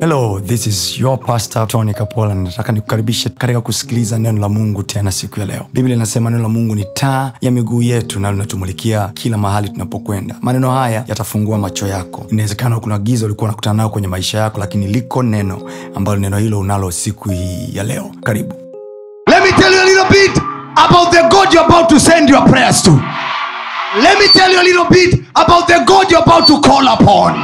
hello this is your pastor tony kapola nataka nikukaribishe katika kusikiliza neno la mungu tena siku ya leo biblia inasema neno la mungu ni taa ya miguu yetu na linatumulikia kila mahali tunapokwenda maneno haya yatafungua macho yako inawezekana kuna giza ulikuwa unakutana nao kwenye maisha yako lakini liko neno ambalo neno hilo unalo siku hii ya leo karibu Let me tell you a little bit about the God you're about to send your prayers to. Let me tell you a little bit about the God you're about to call upon.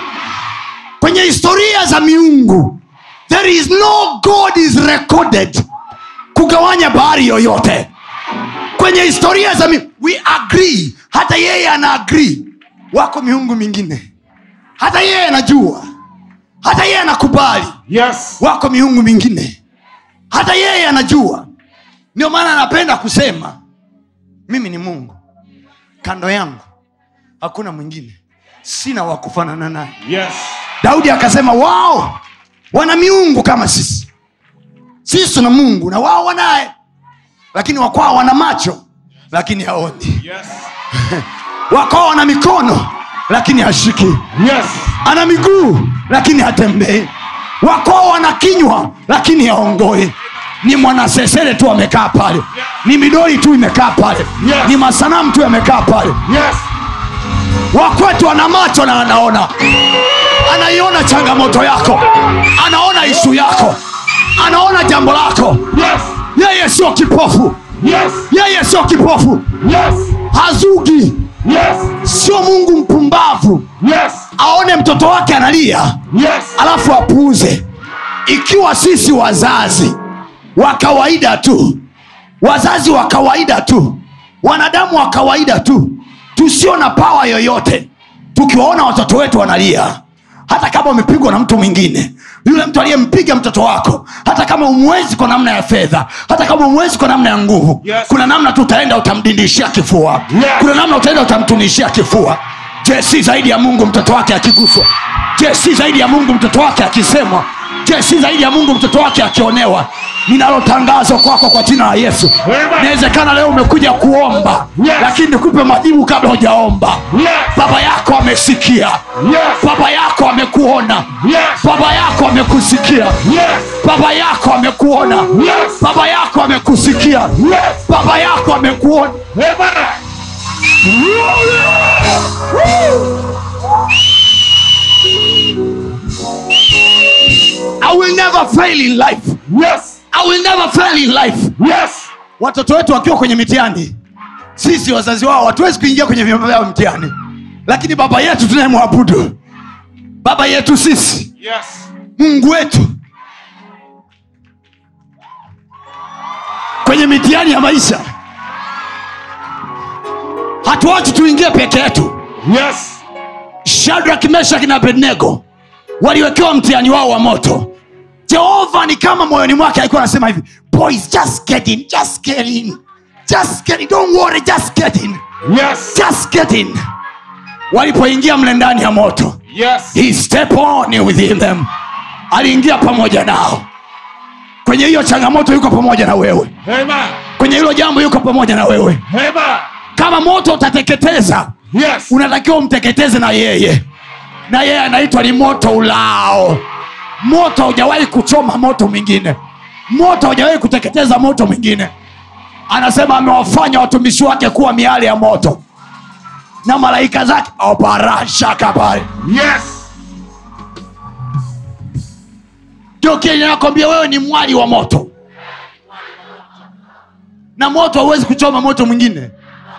Kwenye historia za miungu, there is no God is recorded kugawanya bahari yoyote. Kwenye historia za miungu, we agree, hata yeye ana agree. Wako miungu mingine, hata yeye anajua, hata yeye anakubali. Yes. Wako miungu mingine hata yeye anajua ndio maana anapenda kusema mimi ni mungu kando yangu hakuna mwingine sina wa kufanana naye Yes. daudi akasema wao wana miungu kama sisi sisi tuna mungu na wao wanaye lakini wakwao wana macho lakini haoni Yes. wakwao wana mikono lakini hashiki Yes. ana miguu lakini hatembei wakwao wana kinywa lakini haongoi ni mwanasesere tu amekaa pale ni midoli tu imekaa pale Yes. ni masanamu tu yamekaa pale Yes. wakwetu ana macho na anaona anaiona changamoto yako anaona ishu yako anaona jambo lako Yes. yeye sio kipofu Yes. yeye sio kipofu Yes. hazugi Yes. sio mungu mpumbavu Yes. aone mtoto wake analia Yes. alafu apuuze ikiwa sisi wazazi wa kawaida tu wazazi wa kawaida tu wanadamu wa kawaida tu tusio na pawa yoyote tukiwaona watoto wetu wanalia hata kama umepigwa na mtu mwingine yule mtu aliyempiga mtoto wako hata kama umwezi kwa namna ya fedha hata kama umwezi kwa namna ya nguvu Yes. kuna namna tu utaenda utamdindishia kifua Yes. kuna namna utaenda utamtunishia kifua je si zaidi ya mungu mtoto wake akiguswa je si zaidi ya mungu mtoto wake akisemwa je si zaidi ya mungu mtoto wake akionewa ninalotangazo kwako kwa jina la yesu Amen. inawezekana leo umekuja kuomba Yes. lakini nikupe majibu kabla hujaomba Yes. baba yako amesikia Yes. baba yako amekuona Yes. baba yako amekusikia Yes. baba yako amekuona Yes. baba yako amekusikia Yes. baba yako amekuona Amen. i will never fail in life Yes. i will never fail in life Yes. watoto wetu wakiwa kwenye mitihani sisi wazazi wao hatuwezi kuingia kwenye vyombo vyao mtihani lakini baba yetu tunayemwabudu baba yetu sisi Yes. mungu wetu kwenye mitihani ya maisha hatuwachi tuingie peke yetu Yes. shadrak meshaki na abednego waliwekewa mtihani wao wa moto jehova ni kama moyoni mwake alikuwa anasema hivi boys just get in just get in just get in don't worry just get in Yes. just get in walipoingia mle ndani ya moto Yes. he step on within them aliingia pamoja nao kwenye hiyo changamoto yuko pamoja na wewe Amen. kwenye hilo jambo yuko pamoja na wewe Amen. kama moto utateketeza Yes. unatakiwa umteketeze na yeye na yeye anaitwa ni moto ulao moto haujawahi kuchoma moto mwingine moto haujawahi kuteketeza moto mwingine anasema amewafanya watumishi wake kuwa miale ya moto na malaika zake oparashaka pale Yes. ndio kile nakwambia wewe ni mwali wa moto na moto hauwezi kuchoma moto mwingine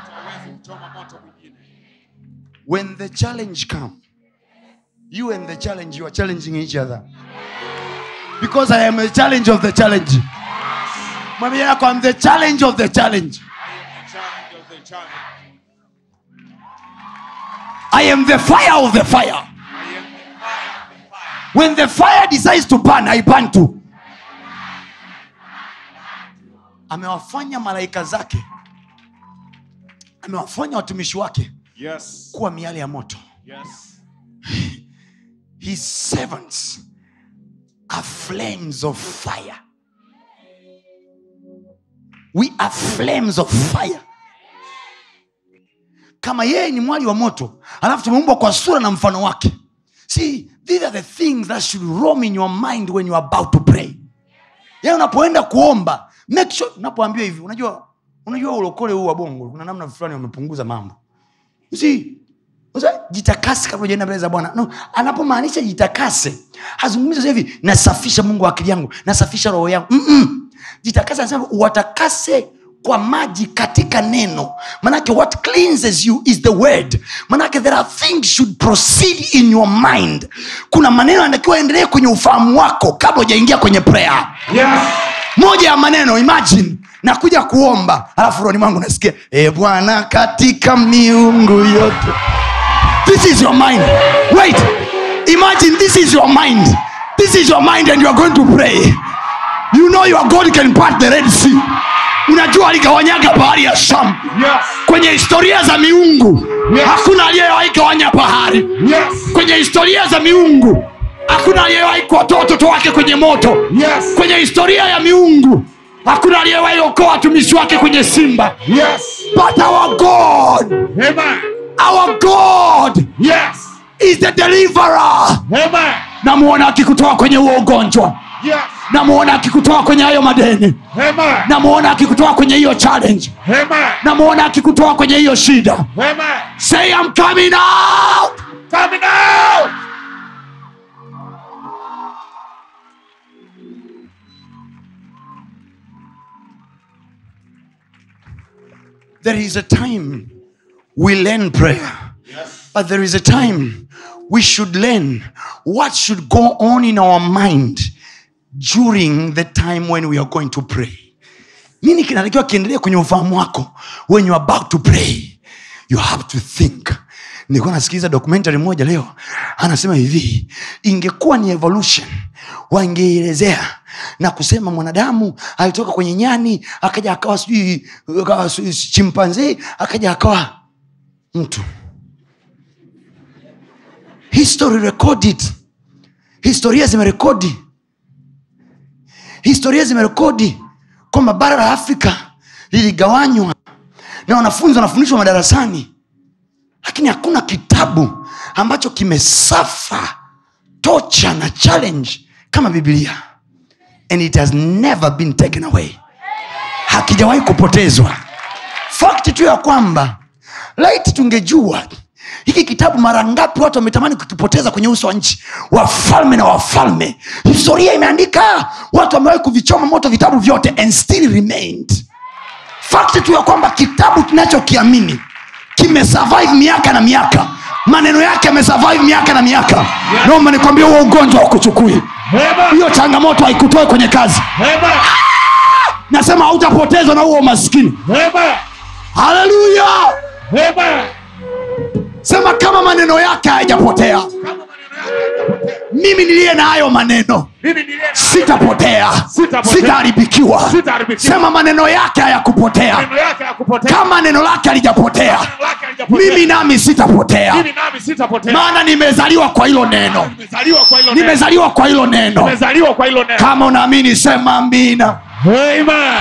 when the challenge come you and the challenge you are challenging each other because i am a challenge of the challenge mwambie yako I'm the challenge of the challenge i am the fire of the fire when the fire decides to burn i burn too amewafanya malaika zake amewafanya watumishi wake Yes. kuwa miale ya moto Yes. his servants are flames of fire we are flames of fire kama yeye ni mwali wa moto alafu tumeumbwa kwa sura na mfano wake see these are the things that should roam in your mind when you are about to pray yaani unapoenda kuomba make sure unapoambiwa hivi unajua unajua ulokole huu wa bongo kuna namna fulani wamepunguza mambo You see, Unajua, jitakase kabla ujaenda mbele za bwana no, anapomaanisha jitakase hazungumzi sasa hivi nasafisha mungu akili yangu nasafisha roho yangu Mm-mm. jitakase anasema watakase kwa maji katika neno manake what cleanses you is the word manake there are things should proceed in your mind kuna maneno anatakiwa endelee kwenye ufahamu wako kabla ujaingia kwenye prayer Yes. moja ya maneno imagine nakuja kuomba alafu roni mwangu nasikia e bwana katika miungu yote this is your mind wait imagine this is your mind this is your mind and you are going to pray you know your god can part the red sea unajua aligawanyaga bahari ya sham Yes. kwenye historia za miungu Yes. hakuna aliyewahi gawanya bahari Yes. kwenye historia za miungu hakuna aliyewahi kuwatoa watoto wake kwenye moto Yes. kwenye historia ya miungu hakuna aliyewahi okoa watumishi wake kwenye simba Yes. but our god Amen. our god Yes. is the deliverer Amen. namuona akikutoa kwenye huo ugonjwa Yes. namuona akikutoa kwenye hayo madeni Amen. namuona akikutoa kwenye hiyo challenge Amen. namuona akikutoa kwenye hiyo shida Amen. say I'm coming out Coming out. there is a time we learn prayer Yes. but there is a time we should learn what should go on in our mind during the time when we are going to pray nini kinatakiwa kiendelee kwenye ufahamu wako when you are about to pray you have to think nilikuwa nasikiliza documentary moja leo anasema hivi ingekuwa ni evolution wangeelezea na kusema mwanadamu alitoka kwenye nyani akaja akawa sijui akawa sijui chimpanzee akaja akawa mtu history recorded historia zimerekodi historia zimerekodi kwamba bara la afrika liligawanywa na wanafunzi wanafundishwa madarasani lakini hakuna kitabu ambacho kimesafa tocha na challenge kama bibilia and it has never been taken away hakijawahi kupotezwa fakti tu ya kwamba laiti tungejua hiki kitabu mara ngapi watu wametamani kukipoteza kwenye uso wa nchi wafalme na wafalme historia imeandika watu wamewahi kuvichoma moto vitabu vyote and still remained fakti tu ya kwamba kitabu tunachokiamini kimesurvive miaka na miaka maneno yake yamesurvive miaka na miaka naomba nikwambia huo ugonjwa haukuchukui Amen. hiyo changamoto haikutoe kwenye kazi Amen. nasema hautapotezwa na huo umaskini Amen. haleluya Amen. sema kama maneno yake hayajapotea Kama maneno yake hayajapotea. mimi niliye na hayo maneno Mimi niliye na sitapotea Sitapotea. sitaharibikiwa Sitaharibikiwa. sema maneno yake hayakupotea maneno yake hayakupotea. kama neno lake halijapotea Maneno yake hayajapotea. mimi nami sitapotea Mimi nami sitapotea. maana nimezaliwa kwa hilo neno Nimezaliwa kwa hilo neno. nimezaliwa kwa hilo neno Nimezaliwa kwa hilo neno. kama unaamini sema amina Amen.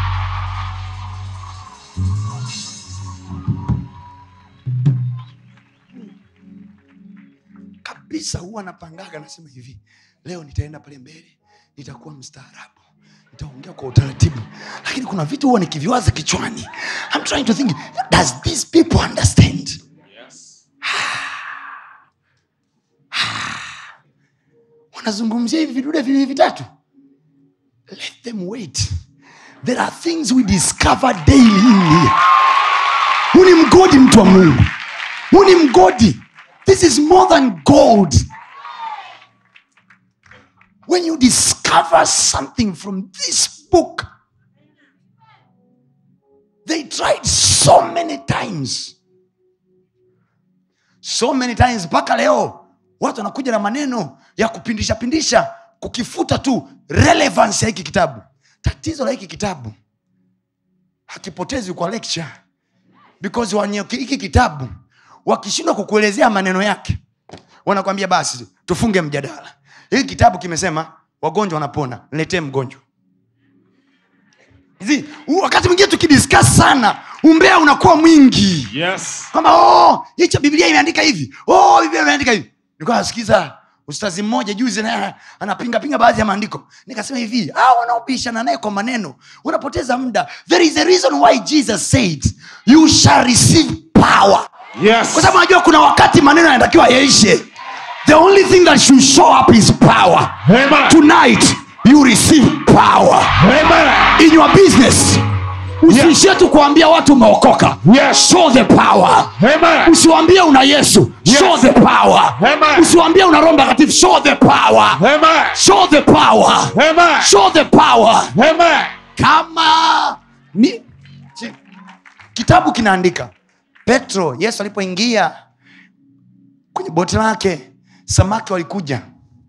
kabisa huwa napangaga nasema hivi leo nitaenda pale mbele nitakuwa mstaarabu nitaongea kwa utaratibu lakini kuna vitu huwa nikiviwaza kichwani I'm trying to think does these people understand wanazungumzia hivi vidude viwili vitatu let them wait there are things we discover daily in here huu ni mgodi mtu wa mungu huu ni mgodi this is more than gold when you discover something from this book they tried so many times so many times mpaka leo watu wanakuja na maneno ya kupindisha pindisha kukifuta tu relevance ya hiki kitabu tatizo la hiki kitabu hakipotezi kwa lecture because wenye hiki kitabu wakishindwa kukuelezea maneno yake wanakwambia basi tufunge mjadala hiki kitabu kimesema wagonjwa wanapona niletee mgonjwa Hizi, u- wakati mwingine tukidiskas sana umbea unakuwa mwingi Yes. kwamba oh, hicho biblia imeandika hivi oh, biblia imeandika hivi nilikuwa nasikiza ustazi mmoja juzi naye anapingapinga baadhi ya maandiko nikasema hivi ah, wanaobishana naye kwa maneno unapoteza muda there is a reason why jesus said you shall receive power Yes. kwa sababu najua kuna wakati maneno yanatakiwa yaishe the only thing that should show up is power Amen. tonight you receive power Amen. in your business usiishie tu kuambia watu umeokoka Yes. show the power Amen. usiwambie una yesu Yes. show the power Amen. usiwambie una roho mtakatifu show the power Amen. show the power Amen. show the power Amen. kama ni si- kitabu kinaandika petro yesu alipoingia kwenye boti lake samaki walikuja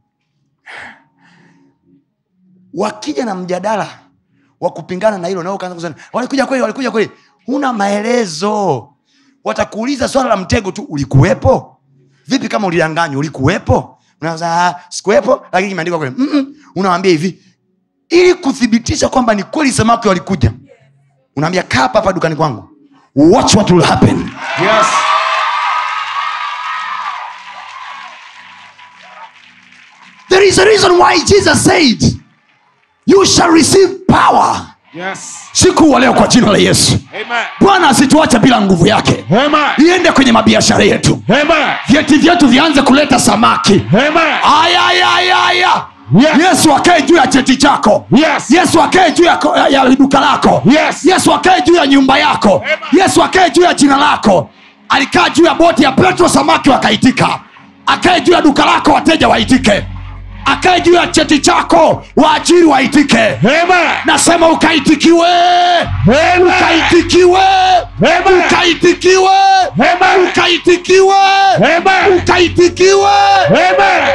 wakija na mjadala wa kupingana na hilo nao ukaanza kusema walikuja kweli walikuja kweli huna maelezo watakuuliza swala la mtego tu ulikuwepo vipi kama ulidanganywa ulikuwepo Unaanza, "Ah, sikuwepo lakini kimeandikwa kweli Mm-mm. unawambia hivi ili kuthibitisha kwamba ni kweli samaki walikuja unaambia kaa hapa hapa dukani kwangu watch what will happen Yes. there is a reason why jesus said you shall receive power Yes. siku wa leo kwa jina la yesu Amen. bwana asituache bila nguvu yake Amen. iende kwenye mabiashara yetu Amen. vyeti vyetu vianze kuleta samaki Amen. ayayayaya Yes. yesu akae juu ya cheti chako Yes. yesu akae juu ya, ko- ya duka lako Yes. yesu akae juu ya nyumba yako Amen. yesu akae juu ya jina lako alikaa juu ya boti ya petro samaki wakaitika akae juu ya duka lako wateja waitike akae juu ya cheti chako waajiri waitike Amen. nasema ukaitikiwe Amen. ukaitikiwe Amen. ukaitikiwe Amen. ukaitikiwe Amen. ukaitikiwe Amen.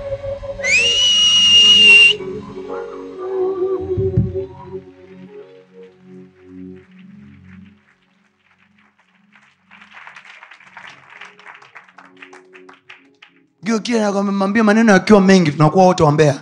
Gio kile nakwambia maneno yakiwa mengi tunakuwa wote wambea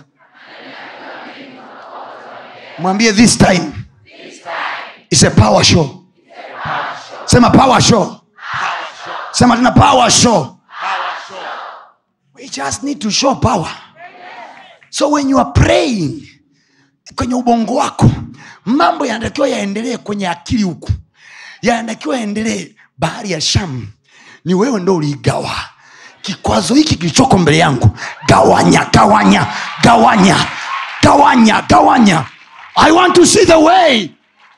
mwambie this time is a power show sema power show sema tena power show we just need to show power so when you are praying kwenye ubongo wako mambo yanatakiwa yaendelee kwenye akili huku yanatakiwa yaendelee bahari ya sham ni wewe ndo uliigawa kikwazo hiki kilichoko mbele yangu gawanya gawanya gawanya gawanya gawanya i want to see the way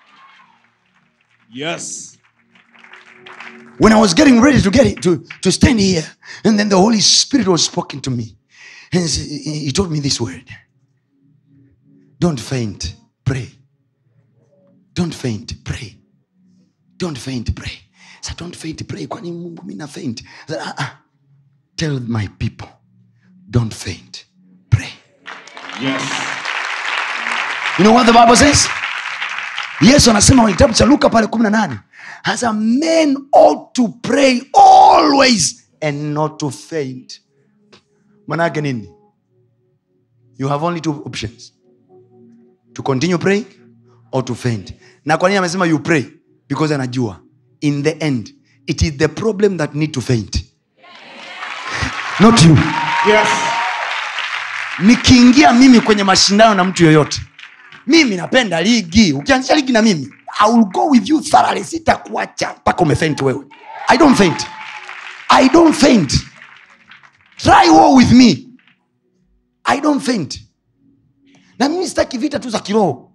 Yes. when i was getting ready to get it, to, to stand here and then the holy spirit was spoken to me and he he told me this word don't faint pray don't faint pray don't faint pray so don't faint pray kwani mungu mina faint I said, uh-uh. tell my people don't faint pray Yes. you know what the bible says yesu anasema kwenye kitabu cha luka pale kumi na nane hasa men ought to pray always and not to faint manake nini you have only two options to continue praying or to faint na kwa nini amesema you pray because anajua in the end it is the problem that need to faint not you Yes. nikiingia mimi kwenye mashindano na mtu yoyote mimi napenda ligi ukianzisha ligi na mimi I will go with you thoroughly sitakuacha mpaka umefent wewe i don't faint i don't faint try war with me i don't faint na mimi sitaki vita tu za kiroho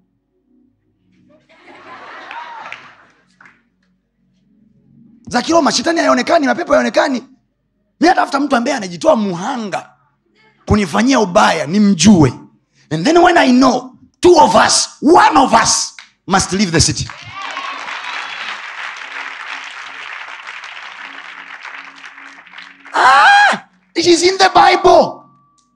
za kiroho mashetani hayaonekani mapepo hayaonekani mi natafuta mtu ambaye anajitoa muhanga kunifanyia ubaya nimjue and then when i know two of us one of us must leave the city ah, it is in the bible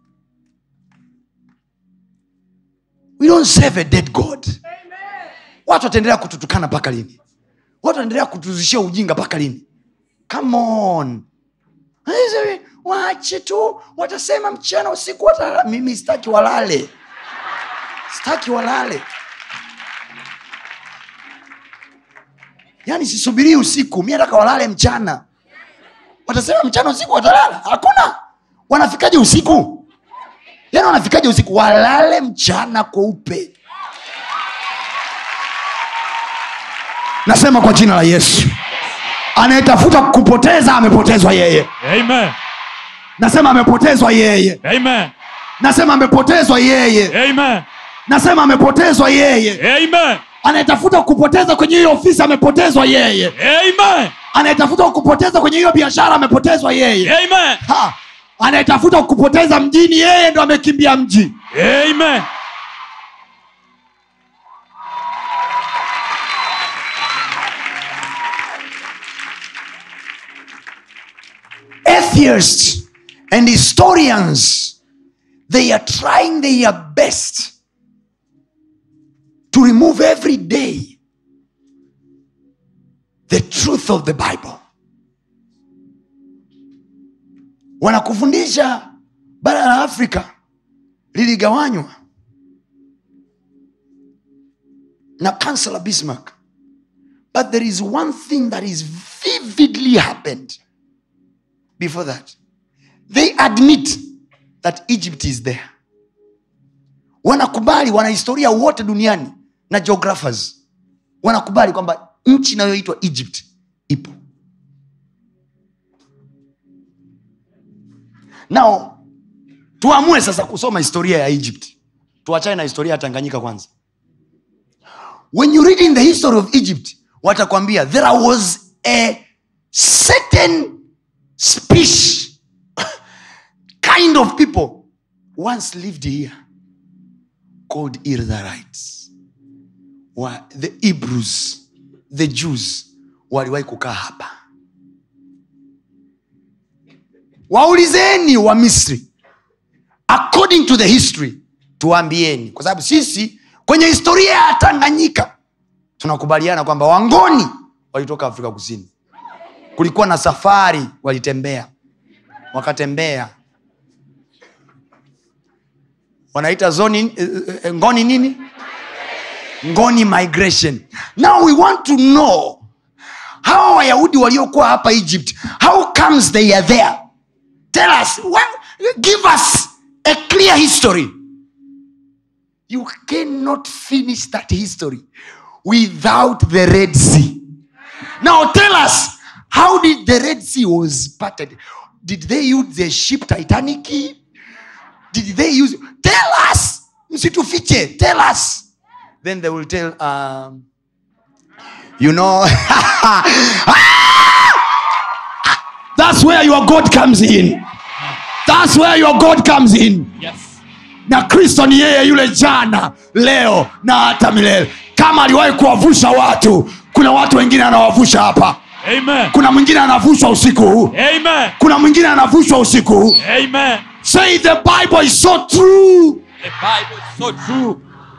we don't serve a dead god watu wataendelea kututukana mpaka lini watu wataendelea kutuzishia ujinga mpaka lini come on Hizi, waache tu watasema mchana usiku watalala mimi sitaki walale sitaki walale yaani sisubirii usiku mi nataka walale mchana watasema mchana usiku watalala hakuna wanafikaje usiku yaani wanafikaje usiku walale mchana kweupe nasema kwa jina la yesu anayetafuta kupoteza amepotezwa yeye Amen. nasema amepotezwa yeye Amen. nasema amepotezwa yeye Amen. nasema amepotezwa yeye Amen. anayetafuta kupoteza kwenye hiyo ofisi amepotezwa yeye Amen. anayetafuta kupoteza kwenye hiyo biashara amepotezwa yeye Amen. Ha! anayetafuta kupoteza mjini yeye ndo amekimbia mji Amen. atheists and historians they are trying their best to remove every day the truth of the bible wanakufundisha bara la afrika liligawanywa na kansela bismarck but there is one thing that is vividly happened before that they admit that egypt is there wanakubali wanahistoria wote duniani na geographers wanakubali kwamba nchi inayoitwa egypt ipo nao tuamue sasa kusoma historia ya egypt tuachane na historia ya tanganyika kwanza when you read in the history of egypt watakwambia there was a certain species kind of people once lived here called Irtharites. Wa, the Hebrews, the Jews waliwahi kukaa hapa. Waulizeni wa Misri, according to the history, tuambieni, kwa sababu sisi kwenye historia ya Tanganyika tunakubaliana kwamba Wangoni walitoka Afrika Kusini kulikuwa na safari walitembea wakatembea wanaita zoni eh, eh, ngoni nini ngoni migration now we want to know hawa wayahudi waliokuwa hapa egypt how comes they are there tell us what, give us a clear history you cannot finish that history without the red sea now tell us how did the red sea was parted did they use the ship titanic did they use tell us msitufiche tell us then they will tell um, you know that's where your god comes in that's where your god comes in Yes. na kristo ni yeye yule jana leo na hata milele kama aliwahi kuwavusha watu kuna watu wengine anawavusha hapa Amen. kuna mwingine anavushwa usiku huu Amen. kuna mwingine anavushwa usiku huu Amen. say the bible is so true The Bible is so true.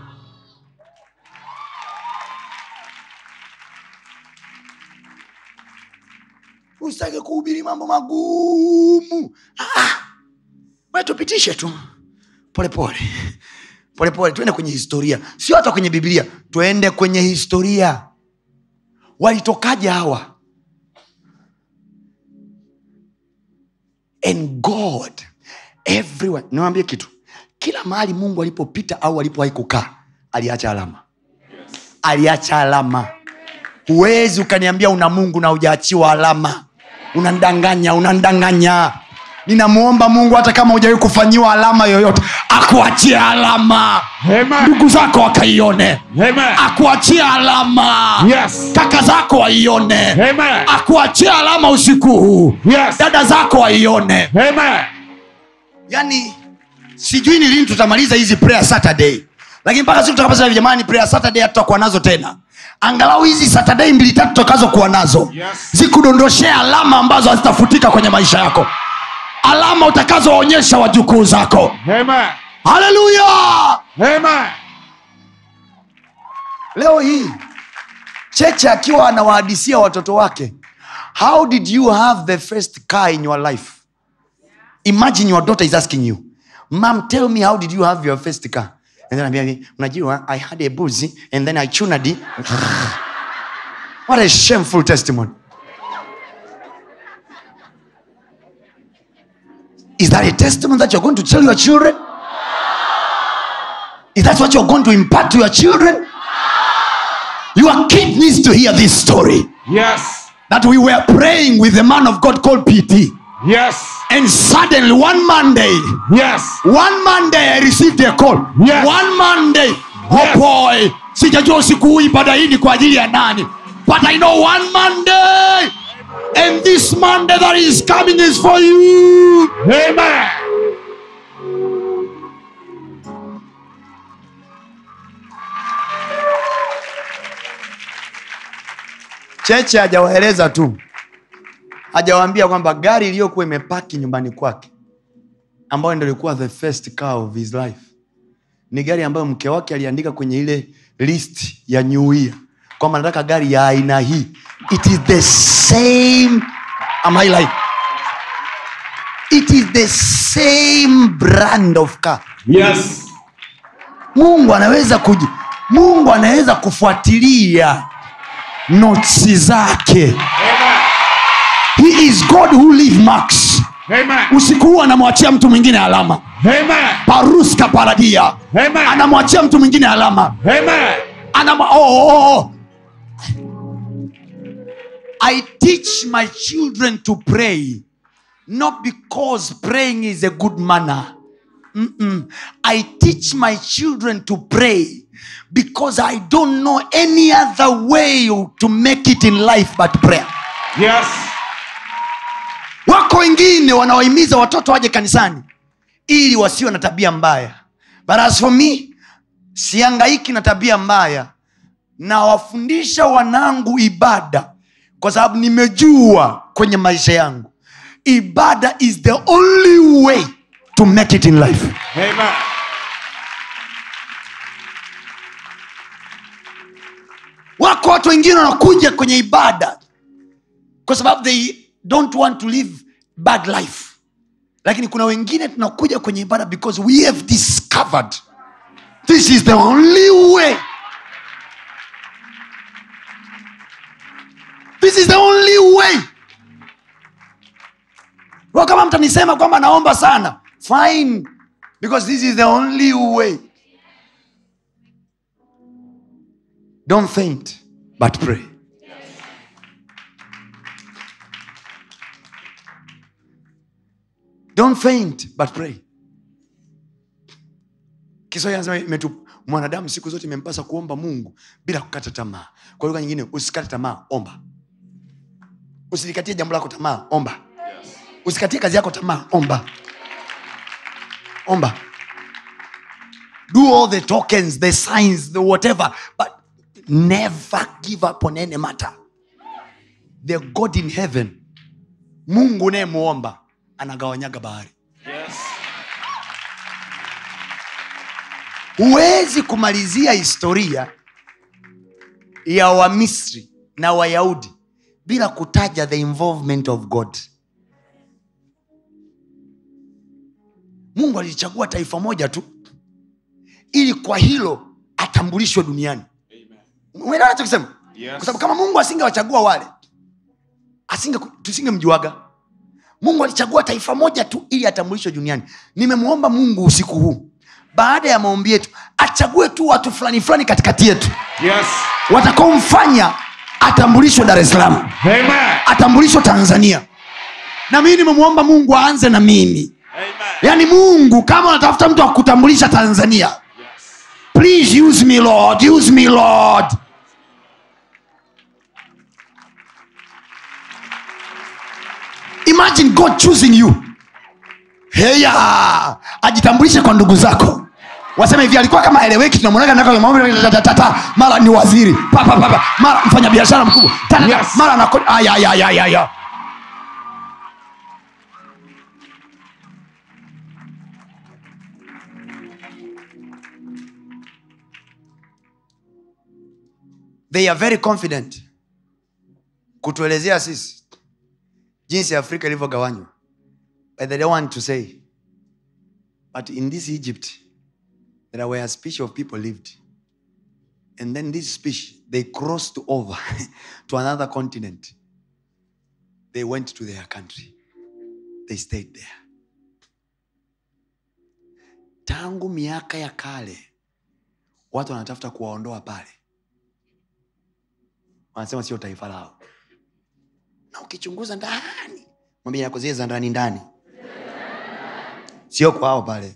usitake kuhubiri mambo magumu ah, we tupitishe tu polepole polepole tuende kwenye historia sio hata kwenye biblia tuende kwenye historia walitokaje hawa and god everywhere niwambie kitu kila mahali mungu alipopita au alipowahi kukaa aliacha alama aliacha alama huwezi ukaniambia una mungu na ujaachiwa alama unandanganya unandanganya ninamwomba mungu hata kama hujawahi kufanyiwa alama yoyote akuachie alama Amen. ndugu zako wakaione Amen. akuachie alama Yes. kaka zako waione Amen. akuachie alama usiku huu Yes. dada zako waione Amen. yani sijui ni lini tutamaliza hizi prayer saturday lakini mpaka siku tutakapasema jamani prayer saturday hatutakuwa nazo tena angalau hizi saturday mbili tatu tutakazokuwa nazo Yes. zikudondoshea alama ambazo hazitafutika kwenye maisha yako alama utakazoonyesha wajukuu zako Amen. haleluya Amen. leo hii cheche akiwa anawahadisia watoto wake how did you have the first car in your life imagine your daughter is asking you mam tell me how did you have your first car and then ambia unajua i had a buzi and then i chunadi what a shameful testimony is that a testimony that you're going to tell your children is that what you're going to impart to your children your kid needs to hear this story Yes. that we were praying with a man of god called pt Yes. and suddenly one monday Yes. one monday i received a call Yes. one monday Yes. oh boy sijajua usiku huu ibada hii ni kwa ajili ya nani but i know one monday and this monday that is coming is for you Amen. cheche hajawaeleza tu hajawaambia kwamba gari iliyokuwa imepaki nyumbani kwake ambayo ndo ilikuwa the first car of his life ni gari ambayo mke wake aliandika kwenye ile list ya new year kwamba nataka gari ya aina hii it is the same am I like it is the same brand of car Yes. mungu anaweza kuji mungu anaweza kufuatilia notsi zake he is god who leave marks Amen. usiku huu anamwachia mtu mwingine alama Amen. paruska paradia Amen. anamwachia mtu mwingine alama Amen. Anam- oh, oh, oh. i teach my children to pray not because praying is a good manner Mm-mm. i teach my children to pray because i don't know any other way to make it in life but prayer Yes. wako wengine wanaohimiza watoto waje kanisani ili wasiwe na tabia mbaya but as for me siangaiki na tabia mbaya nawafundisha wanangu ibada kwa sababu nimejua kwenye maisha yangu ibada is the only way to make it in life Amen. wako watu wengine wanakuja kwenye ibada kwa sababu they don't want to live bad life lakini kuna wengine tunakuja kwenye ibada because we have discovered this is the only way this is the only way Kwa kama mtanisema kwamba naomba sana fine because this is the only way don't faint but pray don't faint but pray kiswahili anasema imetu mwanadamu siku zote imempasa kuomba mungu bila kukata tamaa kwa lugha nyingine usikate tamaa omba usilikatie jambo lako tamaa omba usikatie kazi yako tamaa omba omba do all the tokens the signs the whatever but never give up on any matter the god in heaven mungu unayemuomba anagawanyaga bahari Yes. huwezi kumalizia historia ya wamisri na wayahudi bila kutaja the involvement of god mungu alichagua taifa moja tu ili kwa hilo atambulishwe duniani umeelewa nachokisema Yes. kwa sababu kama mungu asingewachagua wale asinge tusingemjuaga mungu alichagua taifa moja tu ili atambulishwe duniani nimemwomba mungu usiku huu baada ya maombi yetu achague tu watu fulani fulani katikati yetu Yes. watakaomfanya atambulishwe dar es salaam Amen. atambulishwe tanzania na mii nimemwomba mungu aanze na mimi Amen. yaani mungu kama unatafuta mtu wa kutambulisha tanzania Yes. please use me lord use me lord imagine god choosing you heya ajitambulishe kwa ndugu zako waseme hivi alikuwa kama eleweki tunamwonaga naka kwenye maombi, tatatata, mara ni waziri papa papa mara mfanya biashara mkubwa Tatata, Yes. mara anako- aya, aya, aya, aya, aya. they are very confident kutuelezea sisi jinsi afrika ilivyogawanywa but they don't want to say but in this egypt there were a species of people lived and then this species they crossed over to another continent they went to their country they stayed there tangu miaka ya kale watu wanatafuta kuwaondoa pale wanasema sio taifa lao na ukichunguza ndani mwambie yako zile za ndani ndani sio kwao pale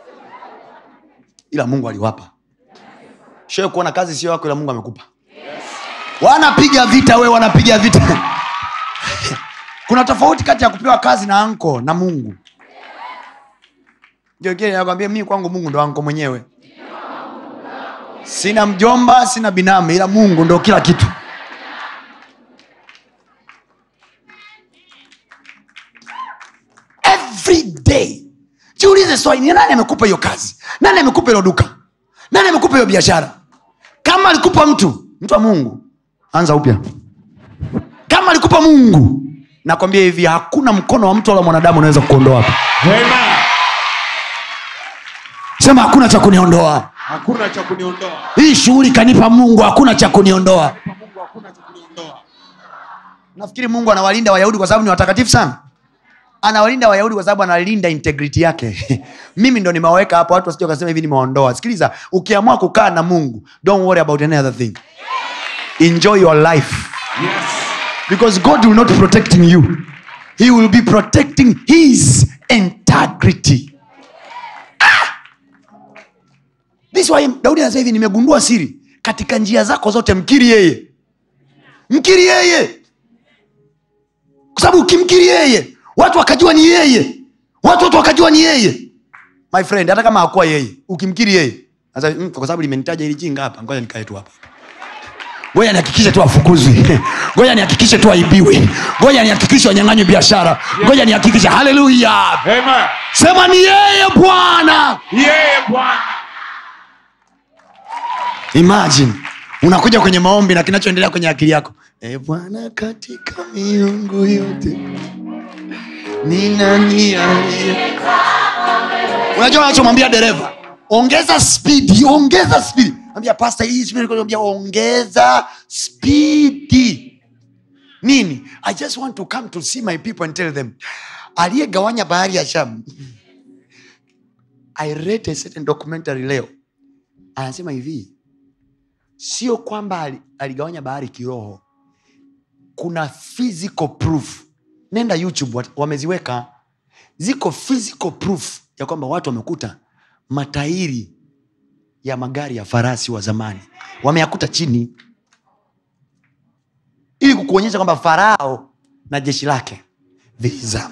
ila mungu aliwapa shee kuona kazi sio yako ila mungu amekupa wanapiga vita we wanapiga vita kuna tofauti kati ya kupewa kazi na anko na mungu ndio kile nakwambia mimi kwangu mungu ndo anko mwenyewe sina mjomba sina binamu ila mungu ndo kila kitu every day jiulize swali ni nani amekupa hiyo kazi nani amekupa hilo duka nani amekupa hiyo biashara kama alikupa mtu mtu wa mungu anza upya kama alikupa mungu nakwambia hivi hakuna mkono wa mtu wala mwanadamu unaweza kuondoa hapa Amen. sema hakuna cha kuniondoa hakuna cha kuniondoa hii shughuli kanipa mungu hakuna cha kuniondoa kwa mungu hakuna cha kuniondoa nafikiri mungu anawalinda wayahudi kwa sababu ni watakatifu sana anawalinda wayahudi kwa sababu analinda integrity yake mimi ndo nimewaweka hapo watu wasija wakasema hivi nimewaondoa sikiliza ukiamua kukaa na mungu don't worry about any other thing enjoy your life yes because god will not protecting you he will be protecting his integrity Ah! This why daudi anasema hivi nimegundua siri katika njia zako zote mkiri yeye mkiri yeye kwa sababu ukimkiri yeye watu wakajua ni yeye watu watu wakajua ni yeye my friend hata kama hakuwa yeye ukimkiri yeye sasa mm, kwa sababu limenitaja ili jinga hapa ngoja nikae tu hapa ngoja nihakikishe tu afukuzwi ngoja nihakikishe tu aibiwe ngoja nihakikishe wanyang'anywe biashara ngoja nihakikishe haleluya Amen. sema ni yeye bwana yeye bwana imagine unakuja kwenye maombi na kinachoendelea kwenye akili yako e bwana katika miungu yote ni nani aliye unajua unachomwambia dereva ongeza spidi ongeza spidi ambia pasta hii spidi nilikuwa naambia ongeza spidi nini i just want to come to see my people and tell them aliyegawanya bahari ya sham i read a certain documentary leo anasema hivi sio kwamba ali- aligawanya bahari kiroho kuna physical proof nenda youtube wat- wameziweka ziko physical proof ya kwamba watu wamekuta matairi ya magari ya farasi wa zamani wameyakuta chini ili kukuonyesha kwamba farao na jeshi lake vilizama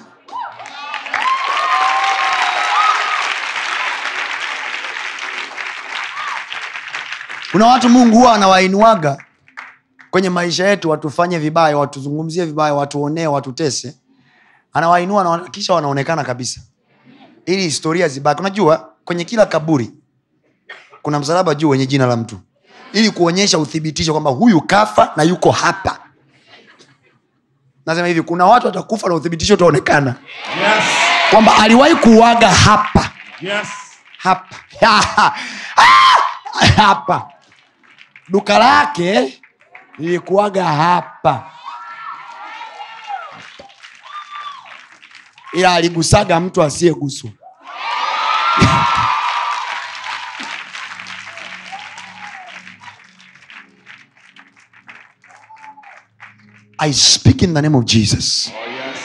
kuna watu mungu huwa anawainuaga kwenye maisha yetu watufanye vibaya watuzungumzie vibaya watuonee watutese anawainua na kisha wanaonekana kabisa ili historia zibaki unajua kwenye kila kaburi kuna msalaba juu wenye jina la mtu ili kuonyesha uthibitisho kwamba huyu kafa na yuko hapa nasema hivi kuna watu watakufa na uthibitisho utaonekana yes kwamba aliwahi kuuaga hapa yes hapa hapa duka lake lilikuwaga hapa ila aligusaga mtu asiyeguswa i speak in the name of jesus oh yes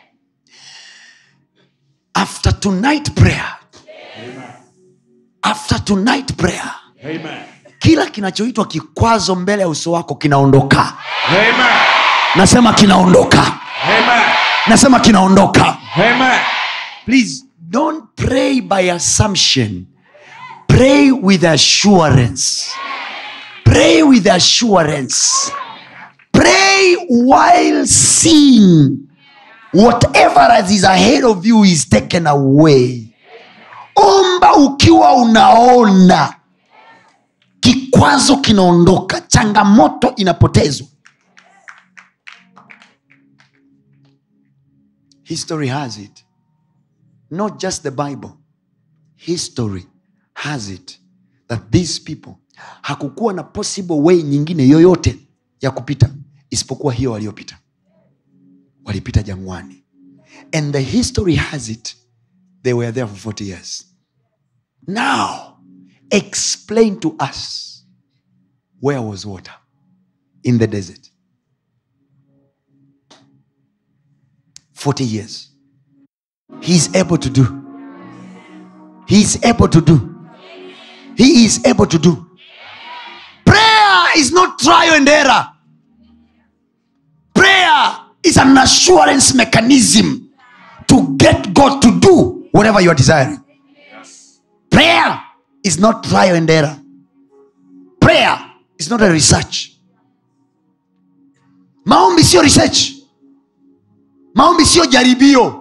after tonight prayer after tonight prayer amen kila kinachoitwa kikwazo mbele ya uso wako kinaondoka amen nasema kinaondoka amen nasema kinaondoka amen please don't pray by assumption pray with assurance pray with assurance pray while seeing whatever as is ahead of you is taken away omba ukiwa unaona kikwazo kinaondoka changamoto inapotezwa history has it not just the bible history has it that these people hakukuwa na possible way nyingine yoyote ya kupita isipokuwa hiyo waliopita walipita jangwani and the history has it they were there for 40 years now explain to us where was water in the desert 40 years he's able to do he's able to do he is able to do prayer is not trial and error prayer is an assurance mechanism to get god to do whatever you are desiring prayer is not trial and error prayer is not a research maombi sio research maombi sio jaribio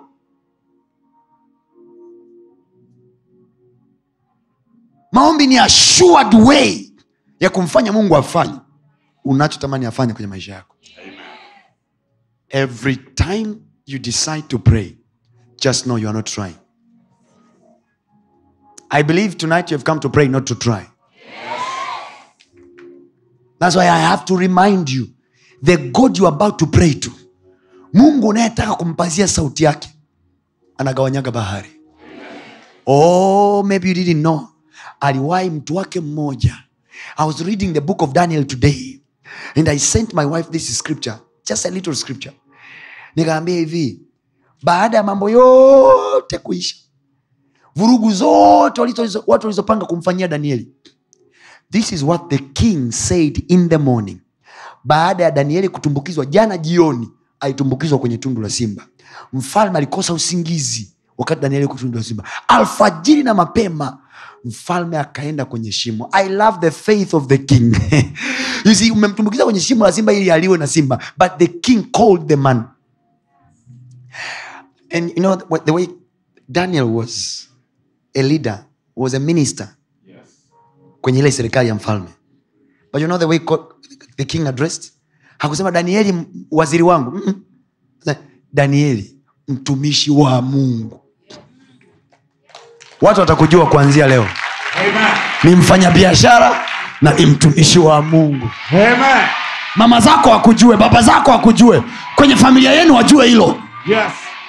maombi ni assured way ya kumfanya mungu afanye unachotamani afanye kwenye maisha yako every time you decide to pray just know you are not trying i believe tonight you have come to pray not to try that's why i have to remind you the god you are about to pray to mungu unayetaka kumpazia sauti yake anagawanyaga bahari oh maybe you didn't know aliwahi mtu wake mmoja i was reading the book of daniel today and i sent my wife this scripture just a little scripture nikaambia hivi baada ya mambo yote kuisha vurugu zote walizo- watu walizopanga kumfanyia danieli this is what the king said in the morning baada ya danieli kutumbukizwa jana jioni alitumbukizwa kwenye tundu la simba mfalme alikosa usingizi wakati danieli yuko tundu la simba alfajiri na mapema mfalme akaenda kwenye shimo i love the faith of the king you see umemtumbukiza kwenye shimo la simba ili aliwe na simba but the king called the man and you know what- the way daniel was a leader was a minister kwenye ile serikali ya mfalme but you know the way co- the king addressed hakusema danieli m- waziri wangu Mm-mm. danieli mtumishi wa mungu watu watakujua kuanzia leo Amen. ni mfanyabiashara na ni mtumishi wa mungu Amen. mama zako wakujue baba zako wakujue kwenye familia yenu wajue hilo Yes.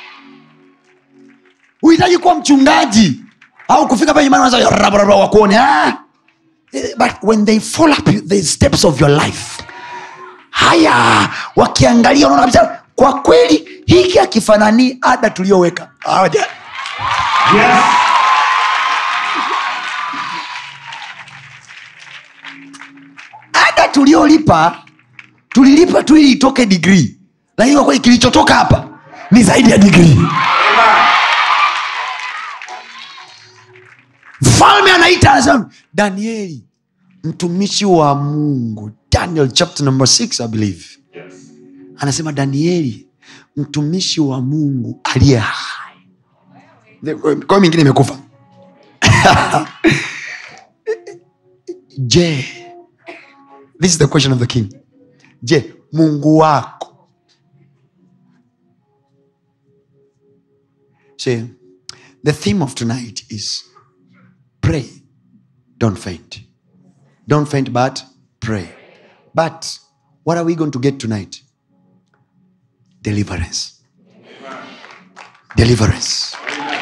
uhitaji kuwa mchungaji au kufika pale nyumbani unaanza rabaraba wakuone ah. Eh, but when they follow up you- the steps of your life haya wakiangalia unaona kabisa kwa kweli hiki akifananii ada tuliyoweka Hawaja- Yes. ada tuliyolipa tulilipa tu ili itoke digrii lakini kwa kweli kilichotoka hapa ni zaidi ya digrii mfalme anaita anasema danieli mtumishi wa mungu daniel chapter number 6 i believe anasema danieli mtumishi wa mungu aliye hai The- kwa hiyo mingine imekufa je this is the question of the king je mungu wako see the theme of tonight is pray don't faint don't faint but pray but what are we going to get tonight deliverance deliverance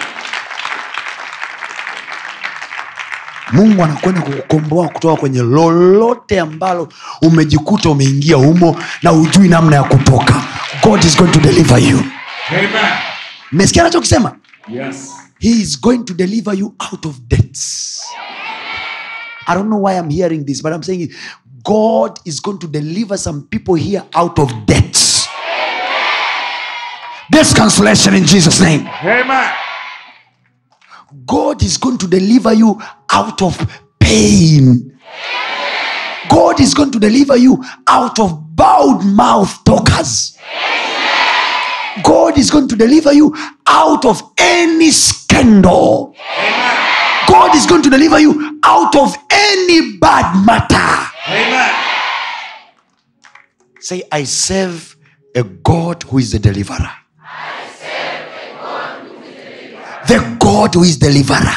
mungu anakwenda kukukomboa kutoka kwenye lolote ambalo umejikuta umeingia humo na hujui namna ya kutoka god is going to deliver you Amen. mmesikia anachokisema Yes. he is going to deliver you out of debts i don't know why i'm hearing this but i'm saying it. god is going to deliver some people here out of debts this cancellation in jesus name Amen. God is going to deliver you out of pain. God is going to deliver you out of bowed mouth talkers. God is going to deliver you out of any scandal. God is going to deliver you out of any bad matter. Amen. Say, I serve a God who is the deliverer. The God who is deliverer.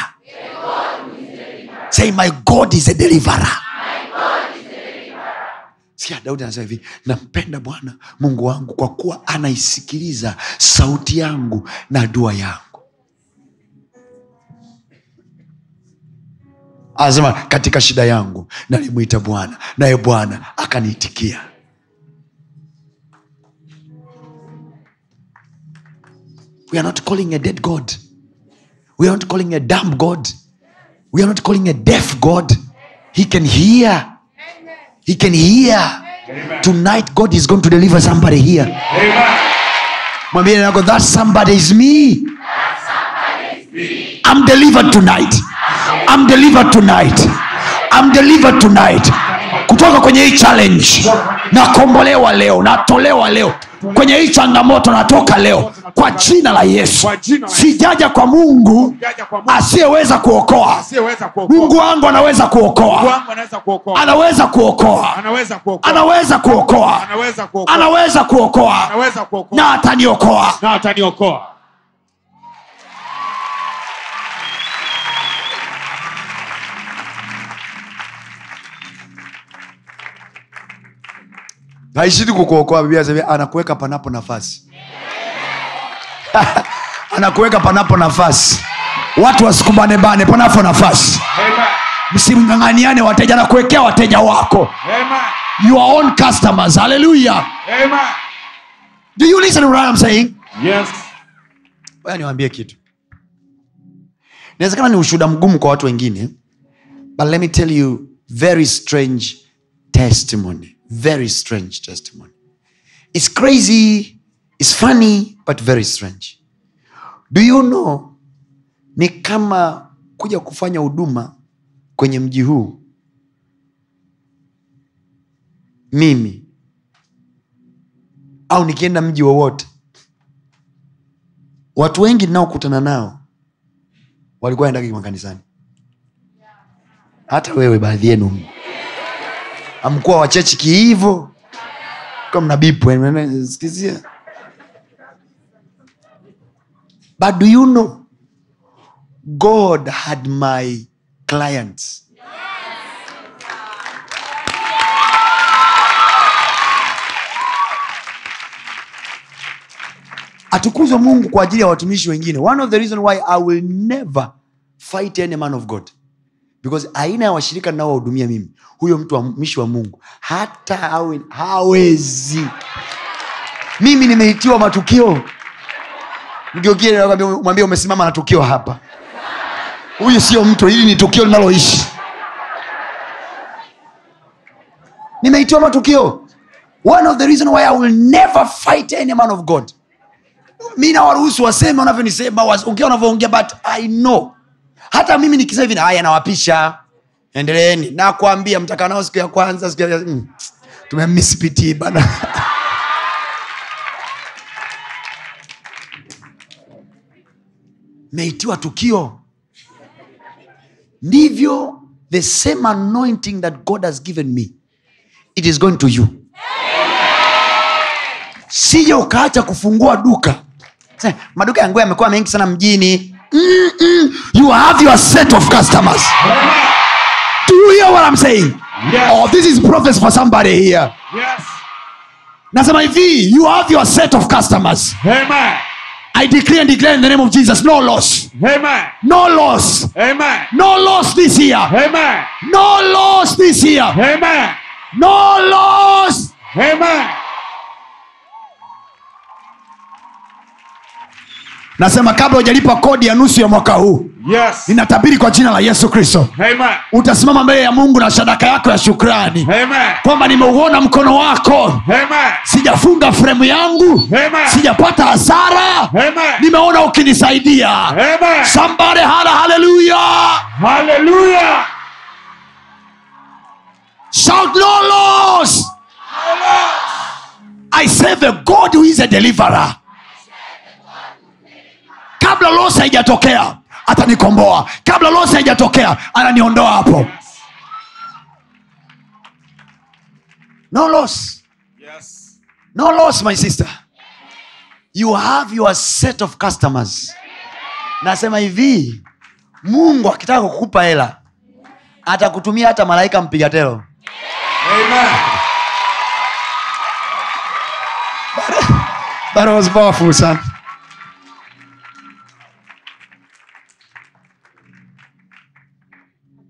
Say, my God is a deliverer. Sikia Daudi anasema hivi, nampenda Bwana Mungu wangu kwa kuwa anaisikiliza sauti yangu na dua yangu. anasema katika shida yangu nalimwita bwana naye bwana akaniitikia we are not calling a dead god we are not calling a dumb god we are not calling a deaf god he can hear he can hear tonight god is going to deliver somebody here Amen. mwambie nako that somebody is me i'm delivered tonight i'm delivered tonight i'm delivered tonight kutoka kwenye hii challenge nakombolewa leo natolewa leo kwenye hii changamoto natoka leo kwa jina la yesu Kwa jina la Yesu. sijaja kwa mungu Sijaja kwa Mungu. asiyeweza kuokoa Asiyeweza kuokoa. mungu wangu anaweza Mungu kuokoa wangu anaweza kuokoa. anaweza kuokoa Anaweza kuokoa. anaweza kuokoa Anaweza kuokoa. anaweza kuokoa Anaweza kuokoa. na ataniokoa Na ataniokoa. haishidi kukuokoa biblia inasema anakuweka panapo nafasi anakuweka panapo nafasi watu wasikubanebane panapo nafasi Amen. msimng'ang'aniane wateja anakuwekea wateja wako Amen. your own customers haleluya Amen. do you listen to what I'm saying Yes. Ngoja niwaambie kitu inawezekana ni ushuhuda mgumu kwa watu wengine but let me tell you very strange testimony very strange testimony it's crazy it's funny but very strange do you know ni kama kuja kufanya huduma kwenye mji huu mimi au nikienda mji wowote watu wengi ninaokutana nao walikuwa endagi makanisani hata wewe baadhi yenu amkuwa wachechi kihivo ka mnabipu sikizia but do you know god had my clients atukuzwe mungu kwa ajili ya watumishi wengine one of the reason why i will never fight any man of god because aina ya washirika ninaowahudumia mimi huyo mtu wa mtumishi wa mungu hata awe hawezi mimi nimeitiwa matukio mgeukie nakwambia, mwambie umesimama na tukio hapa huyu sio mtu hili ni tukio linaloishi nimeitiwa matukio one of the reason why i will never fight any man of god mi nawaruhusu waseme wanavyonisema ongea wanavyoongea but i know hata mimi nikisema hivi haya nawapisha endeleeni nakwambia mtakaa nao siku ya kwanza siku ya mm, tumemisipitii bana meitiwa tukio ndivyo the same anointing that god has given me it is going to you sije ukaacha kufungua duka Sasa, maduka ya nguo yamekuwa mengi sana mjini Mm-mm. you have your set of customers do you hear what i'm saying Yes. oh this is prophecy for somebody here Yes. nasema hivi you have your set of customers Amen. i declare and declare in the name of jesus no loss Amen. no loss Amen. no loss this year Amen. no loss this year Amen. no loss Amen. nasema kabla hujalipa kodi ya nusu ya mwaka huu Yes. ninatabiri kwa jina la yesu kristo Amen. utasimama mbele ya mungu na sadaka yako ya shukrani Amen. kwamba nimeuona mkono wako Amen. sijafunga fremu yangu Amen. sijapata hasara Amen. nimeona ukinisaidia Amen. somebody hala haleluya Hallelujah. shout no loss i serve a god who is a deliverer kabla loss haijatokea atanikomboa kabla loss haijatokea ananiondoa hapo no loss Yes. no loss my sister you have your set of customers nasema hivi mungu akitaka kukupa hela atakutumia hata malaika mpiga telo Amen. That was powerful, son.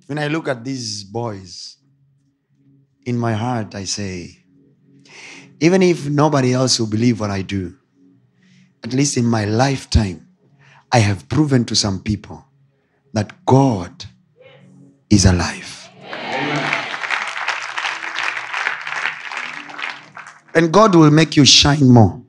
when I look at these boys, in my heart, I say, even if nobody else will believe what I do, at least in my lifetime, I have proven to some people that God is alive. And God will make you shine more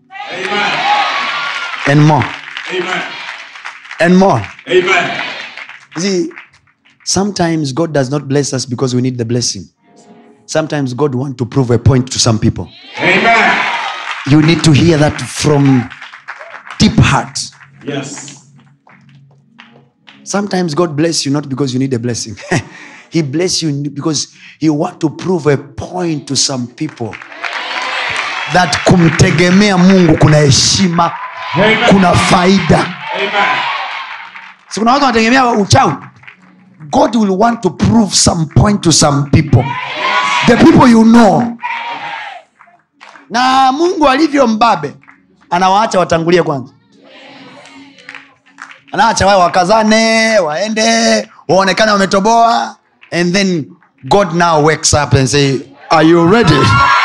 and more Amen. and more. Amen. You See, sometimes God does not bless us because we need the blessing. Sometimes God wants to prove a point to some people. Amen. You need to hear that from deep heart. Yes. Sometimes God bless you not because you need a blessing. he bless you because he want to prove a point to some people that kumtegemea Mungu kuna heshima, Amen. kuna faida. Amen. Si kuna watu wanategemea uchawi. God will want to prove some point to some people. The people you know. Na Mungu alivyo mbabe anawaacha watangulie kwanza. Anaacha wao wakazane, waende, waonekane wametoboa and then God now wakes up and say, "Are you ready?"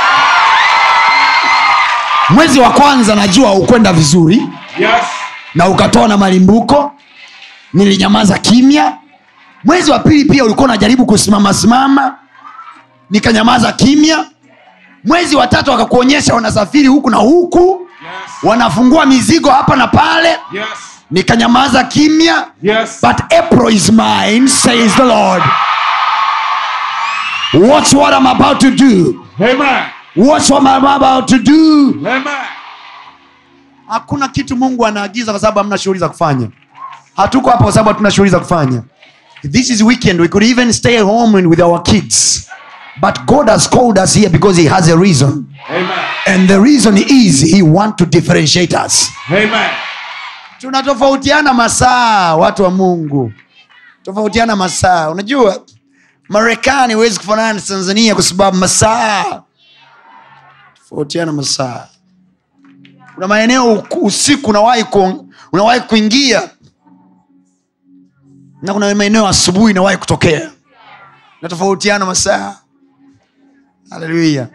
Mwezi wa kwanza najua ukwenda vizuri Yes. na ukatoa na malimbuko nilinyamaza kimya mwezi wa pili pia ulikuwa unajaribu kusimama simama nikanyamaza kimya mwezi wa tatu wakakuonyesha wanasafiri huku na huku Yes. wanafungua mizigo hapa na pale Yes. nikanyamaza kimya Yes. but april is mine says the lord watch what i'm about to do Amen. watch what i'm about to do Amen. hakuna kitu mungu anaagiza kwa sababu hamna shughuli za kufanya hatuko hapa kwa sababu hatuna shughuli za kufanya this is weekend we could even stay home and with our kids but god has called us here because he has a reason Amen. and the reason is he want to differentiate us Amen. tunatofautiana masaa watu wa mungu tofautiana masaa unajua marekani huwezi kufanana na tanzania kwa sababu masaa tofautiana masaa kuna maeneo uku- usiku unawahi ku, unawahi kuingia na kuna maeneo asubuhi inawahi kutokea natofautiana masaa haleluya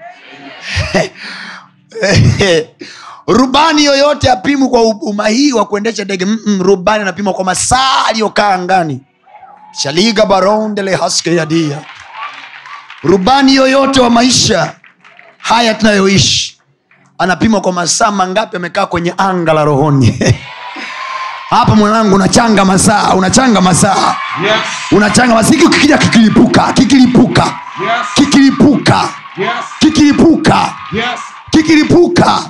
rubani yoyote apimwi kwa umahiri wa kuendesha ndege Mm-mm, rubani anapimwa kwa masaa aliyokaa angani shaliga barondele haske yadia rubani yoyote wa maisha haya tunayoishi anapimwa kwa masaa mangapi amekaa kwenye anga la rohoni hapa mwanangu unachanga masaa unachanga masaa Yes. unachanga masaa hiki kikija kikilipuka kikilipuka Yes. kikilipuka Yes. kikilipuka Yes. kikilipuka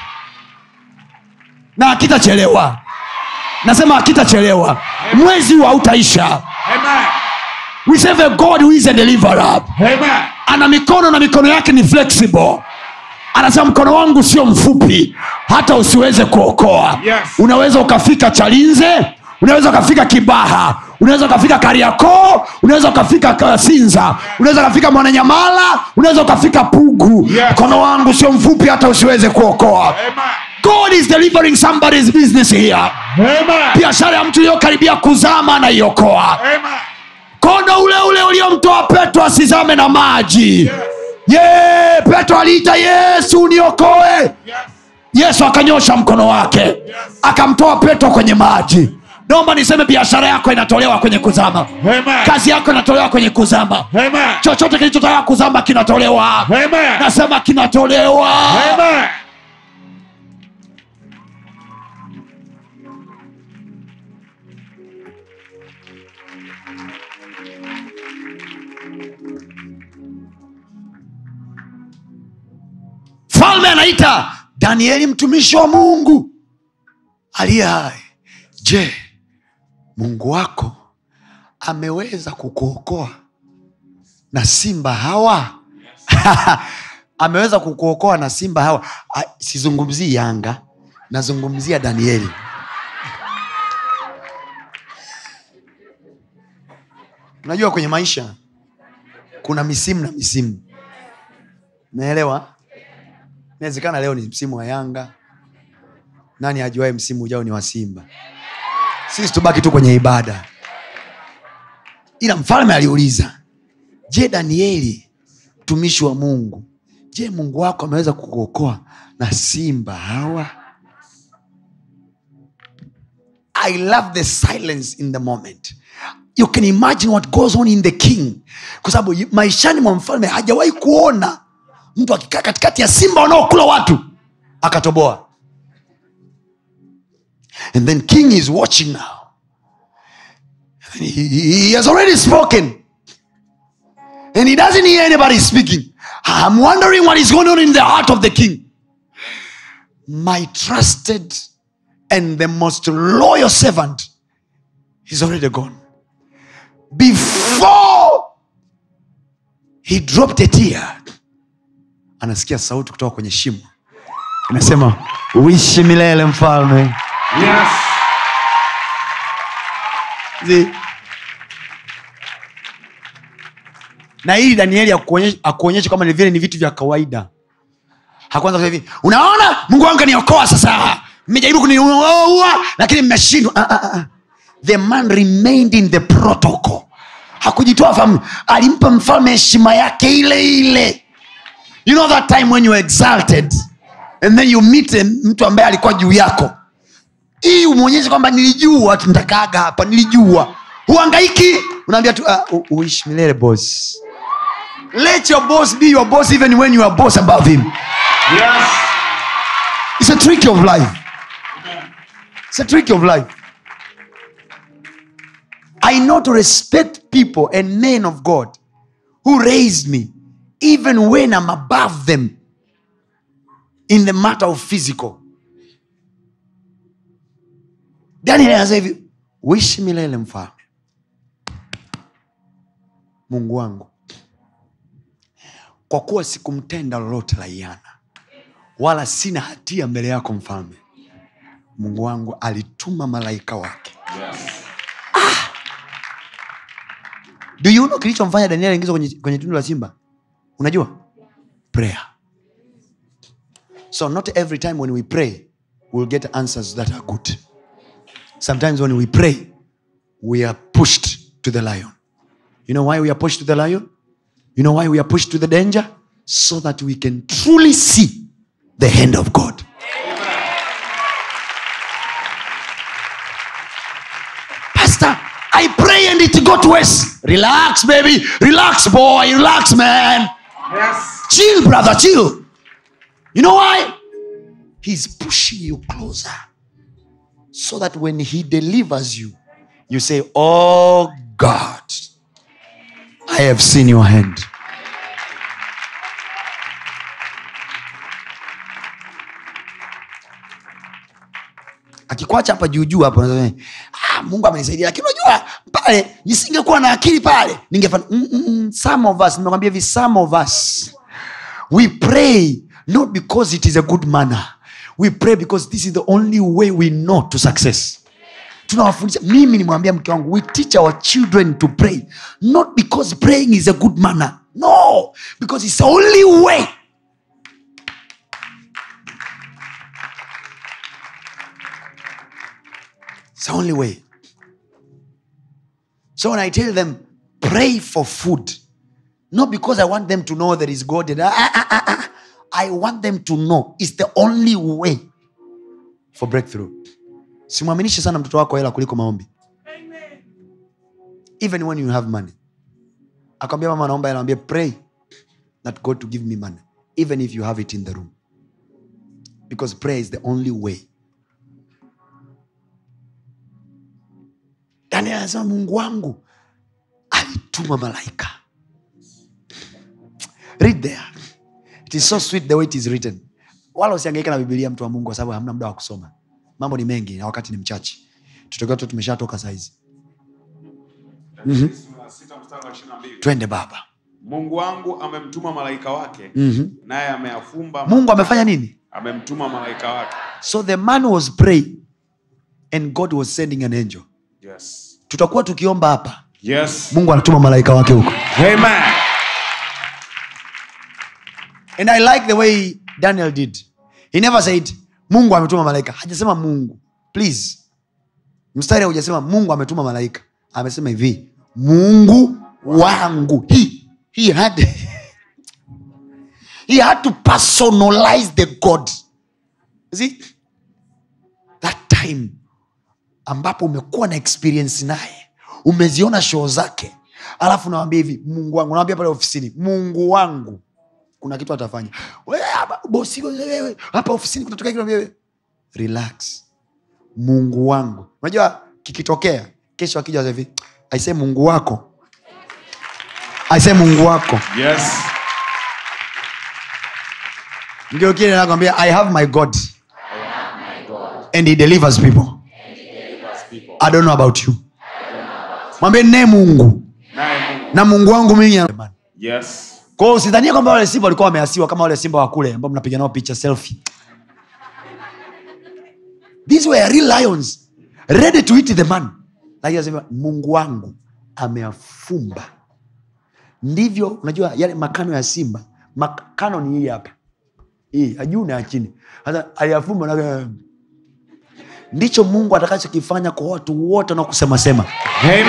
na akitachelewa nasema akitachelewa mwezi huu hautaisha Amen. we serve a god who is a deliverer Amen. ana mikono na mikono yake ni flexible anasema mkono wangu sio mfupi hata usiweze kuokoa Yes. unaweza ukafika chalinze unaweza ukafika kibaha unaweza ukafika kariakoo unaweza ukafika Ka- sinza unaweza ukafika mwananyamala unaweza ukafika pugu Yes. mkono wangu sio mfupi hata usiweze kuokoa Amen. god is delivering somebody's business here Amen. biashara ya mtu iliyokaribia kuzama anaiokoa Amen. mkono ule ule uliomtoa petro asizame na maji ye petro aliita yesu uniokoe Yes. yesu akanyosha mkono wake akamtoa petro kwenye maji naomba niseme biashara yako inatolewa kwenye kuzama Amen. kazi yako inatolewa kwenye kuzama Amen. chochote kilichotaka kuzama kinatolewa Amen. nasema kinatolewa Amen. mfalme anaita danieli mtumishi wa mungu aliye hai je mungu wako ameweza kukuokoa na simba hawa ameweza kukuokoa na simba hawa Ah, sizungumzii yanga nazungumzia danieli unajua kwenye maisha kuna misimu na misimu naelewa inawezekana leo ni msimu wa yanga nani ajuae msimu ujao ni wa simba sisi tubaki tu kwenye ibada ila mfalme aliuliza je danieli mtumishi wa mungu je mungu wako ameweza kukuokoa na simba hawa i love the silence in the moment you can imagine what goes on in the king kwa sababu yu- maishani mwa mfalme hajawahi kuona mtu akikaa katikati ya simba wanaokula watu akatoboa and then king is watching now and he, he he has already spoken and he doesn't hear anybody speaking i'm wondering what is going on in the heart of the king my trusted and the most loyal servant is already gone before he dropped a tear anasikia sauti kutoka kwenye shimo inasema uishi milele mfalme Yes. See? na hili danieli akuonyesha akuonyesha kwamba ni vile ni vitu vya kawaida hakuanza kusema hivi unaona mungu wangu kaniokoa sasa mmejaribu kuniua lakini mmeshindwa ah, ah, ah. the man remained in the protocol hakujitoa fahamu alimpa mfalme heshima yake ile ile you know that time when you are exalted and then you meet a- mtu ambaye alikuwa juu yako hii umwonyeshe kwamba nilijua tuntakaaga hapa nilijua huangaiki unaambia tu uh, u- uishi milele boss let your boss be your boss even when you are boss above him Yes. it's a trick of life it's a trick of life i know to respect people and men of god who raised me even when i'm above them in the matter of physical daniel anasema hivi uishi milele mfalme mungu wangu kwa kuwa sikumtenda lolote la iana wala sina hatia mbele yako mfalme mungu wangu alituma malaika wake Yes. do you know kilichomfanya daniel ingizwa kwenye, kwenye tundu la simba unajua prayer so not every time when we pray we'll get answers that are good sometimes when we pray we are pushed to the lion you know why we are pushed to the lion you know why we are pushed to the danger so that we can truly see the hand of god pastor i pray and it got worse relax baby relax boy relax man Yes. chill brother chill you know why he's pushing you closer so that when he delivers you you say oh god i have seen your hand akikwacha hapa juujuu hapo unasema, ah, mungu amenisaidia lakini unajua pale nisingekuwa na akili pale ningefanya mm, mm, mm, some of us nimekwambia hivi some of us we pray not because it is a good manner we pray because this is the only way we know to success tunawafundisha mimi nimwambia mke wangu we teach our children to pray not because praying is a good manner no because it's the only way it's the only way so when i tell them pray for food not because i want them to know there is god Ah, ah, ah, ah, ah. i want them to know it's the only way for breakthrough simwaminishe sana mtoto wako hela kuliko maombi even when you have money akwambia mama naomba hela ambia pray that god to give me money even if you have it in the room because prayer is the only way daniel anasema mungu wangu alituma malaika read there it is so sweet the way it is written wala usiangaika na bibilia mtu wa mungu kwa sababu hamna muda wa kusoma mambo ni mengi na wakati ni mchache tutakiwa tu tumeshatoka saizi Sita mstari wa ishirini na mbili. twende baba mungu wangu amemtuma malaika wake Mhm. naye ameyafumba mungu amefanya nini amemtuma malaika wake so the man was praying and god was sending an angel yes. tutakuwa tukiomba hapa Yes. mungu anatuma malaika wake huko Amen. and i like the way daniel did he never said mungu ametuma malaika hajasema mungu please mstari haujasema mungu ametuma malaika amesema hivi mungu wangu he, he had he had to personalize the god See, that time ambapo umekuwa na experience naye umeziona shoo zake alafu nawambia hivi mungu wangu nawambia pale ofisini mungu wangu kuna kitu atafanya Wewe, hapa, bosi wewe, hapa ofisini kunatokea kitu wewe relax mungu wangu unajua kikitokea kesho akija hivi aisee mungu wako aisee mungu wako Yes. ndio kile nakwambia i have my god and he delivers people i don't know about you mwambie ne mungu Naye Mungu. na mungu wangu mimi Yes. kwao usidhania kwamba wale simba walikuwa wameasiwa kama wale simba wa kule ambao mnapiga nao picha selfie these were real lions ready to eat the man lakini anasema mungu wangu ameafumba ndivyo unajua yale makano ya simba makano ni hii hapa hii ya juu na ya chini sasa aliyafumba na ndicho mungu atakachokifanya kwa watu wote wanaokusemasema Amen.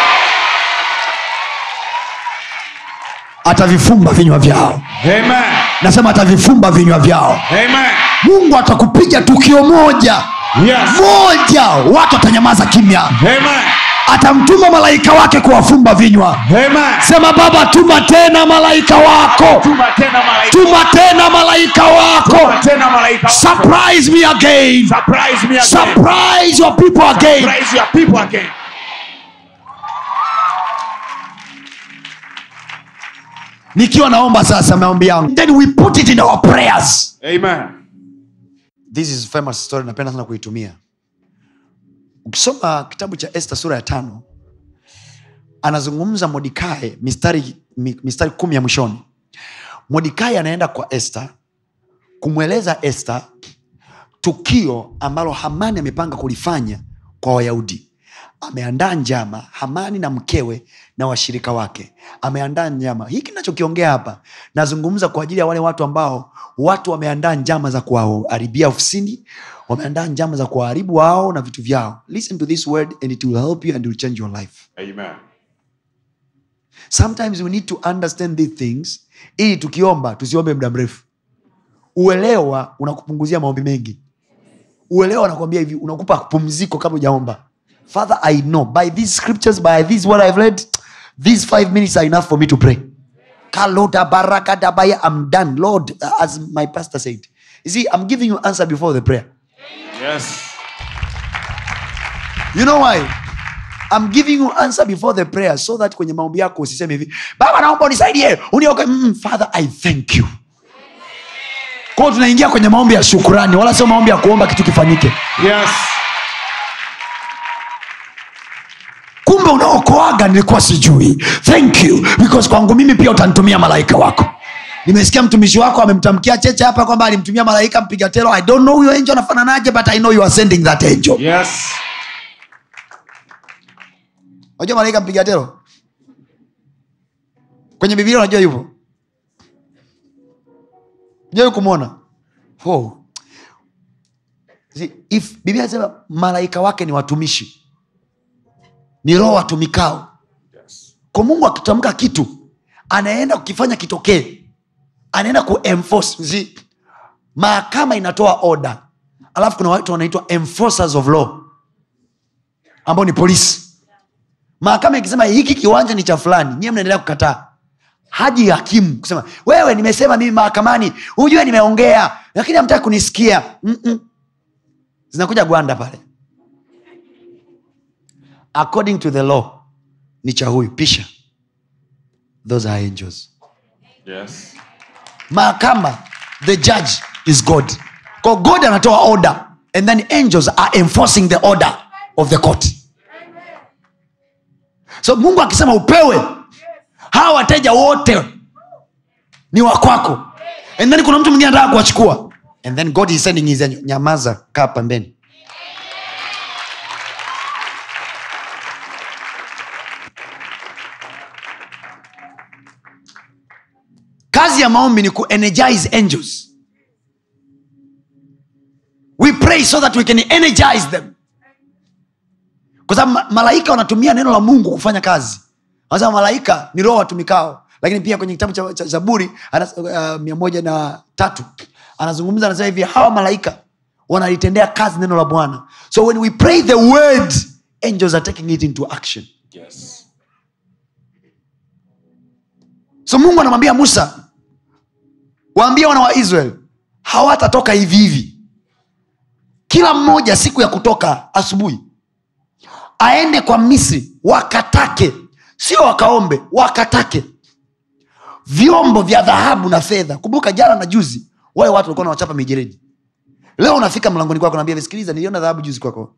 atavifumba vinywa vyao Amen. nasema atavifumba vinywa vyao Amen. mungu atakupiga tukio moja Yes. moja watu watanyamaza kimya Amen. atamtuma malaika wake kuwafumba vinywa Amen. sema baba tuma tena malaika wako Tuma tena malaika. tuma tena malaika wako Tuma tena malaika. surprise me again Surprise me again. surprise your people again Surprise your people again. nikiwa naomba sasa maombi yangu then we put it in our prayers Amen. this is famous story napenda sana kuitumia ukisoma kitabu cha este sura ya tano anazungumza modikae mistari, mi- mistari kumi ya mwishoni modikae anaenda kwa este kumweleza este tukio ambalo hamani amepanga kulifanya kwa wayahudi ameandaa njama hamani na mkewe na washirika wake ameandaa njama hiki nachokiongea hapa nazungumza kwa ajili ya wale watu ambao watu wameandaa njama za kuwaharibia ofisini wameandaa njama za kuwaharibu wao na vitu vyao listen to this word and it will help you and it will change your life Amen. sometimes we need to understand these things ili tukiomba tusiombe muda mrefu uelewa unakupunguzia maombi mengi uelewa nakwambia hivi unakupa pumziko kabla ujaomba father i know by these scriptures by this what i've read these five minutes are enough for me to pray Kaloda barakadabaya, i'm done lord uh, as my pastor said you see i'm giving you answer before the prayer Yes. you know why I'm giving you answer before the prayer so that kwenye maombi yako usiseme hivi baba naomba unisaidie unioke mm, father i thank you kwao tunaingia kwenye maombi ya shukurani wala sio maombi ya kuomba kitu kifanyike Yes. kumbe unaokoaga nilikuwa sijui thank you because kwangu mimi pia utanitumia malaika wako nimesikia mtumishi wako amemtamkia cheche hapa kwamba alimtumia malaika mpiga telo i don't know huyo angel anafananaje but i know you are sending that angel Yes. unajua malaika mpiga telo kwenye bibilia unajua yupo jai kumwona oh. See, if biblia nasema malaika wake ni watumishi ni roho watumikao Yes. kwa mungu akitamka kitu anaenda kukifanya kitokee anaenda kuenforce See, mahakama inatoa oda alafu kuna watu wanaitwa enforcers of law ambao ni polisi mahakama ikisema hiki kiwanja ni cha fulani nyie mnaendelea kukataa haji hakimu kusema wewe nimesema mimi mahakamani hujue nimeongea lakini hamtaki kunisikia Mm-mm. zinakuja gwanda pale according to the law ni cha huyu pisha those are angels Yes. mahakama the judge is god Kwa god anatoa order and then angels are enforcing the order of the court so mungu akisema upewe hawa wateja wote ni wakwako and then kuna mtu mwingine anataka kuwachukua and then god is sending his angel nyamaza kaa pembeni kazi ya maombi ni kuenergize angels we pray so that we can energize them kwa sababu ma- malaika wanatumia neno la mungu kufanya kazi anasema malaika ni roho watumikao lakini pia kwenye kitabu cha, cha zaburi anas- uh, mia moja na tatu anazungumza anasema hivi hawa malaika wanalitendea kazi neno la bwana so when we pray the word angels are taking it into action Yes. so mungu anamwambia musa waambie wana wa israel hawatatoka hivi hivi kila mmoja siku ya kutoka asubuhi aende kwa misri wakatake sio wakaombe wakatake vyombo vya dhahabu na fedha kumbuka jana na juzi wale watu walikuwa nawachapa mijeredi leo unafika mlangoni kwako naambia sikiliza niliona dhahabu juzi kwako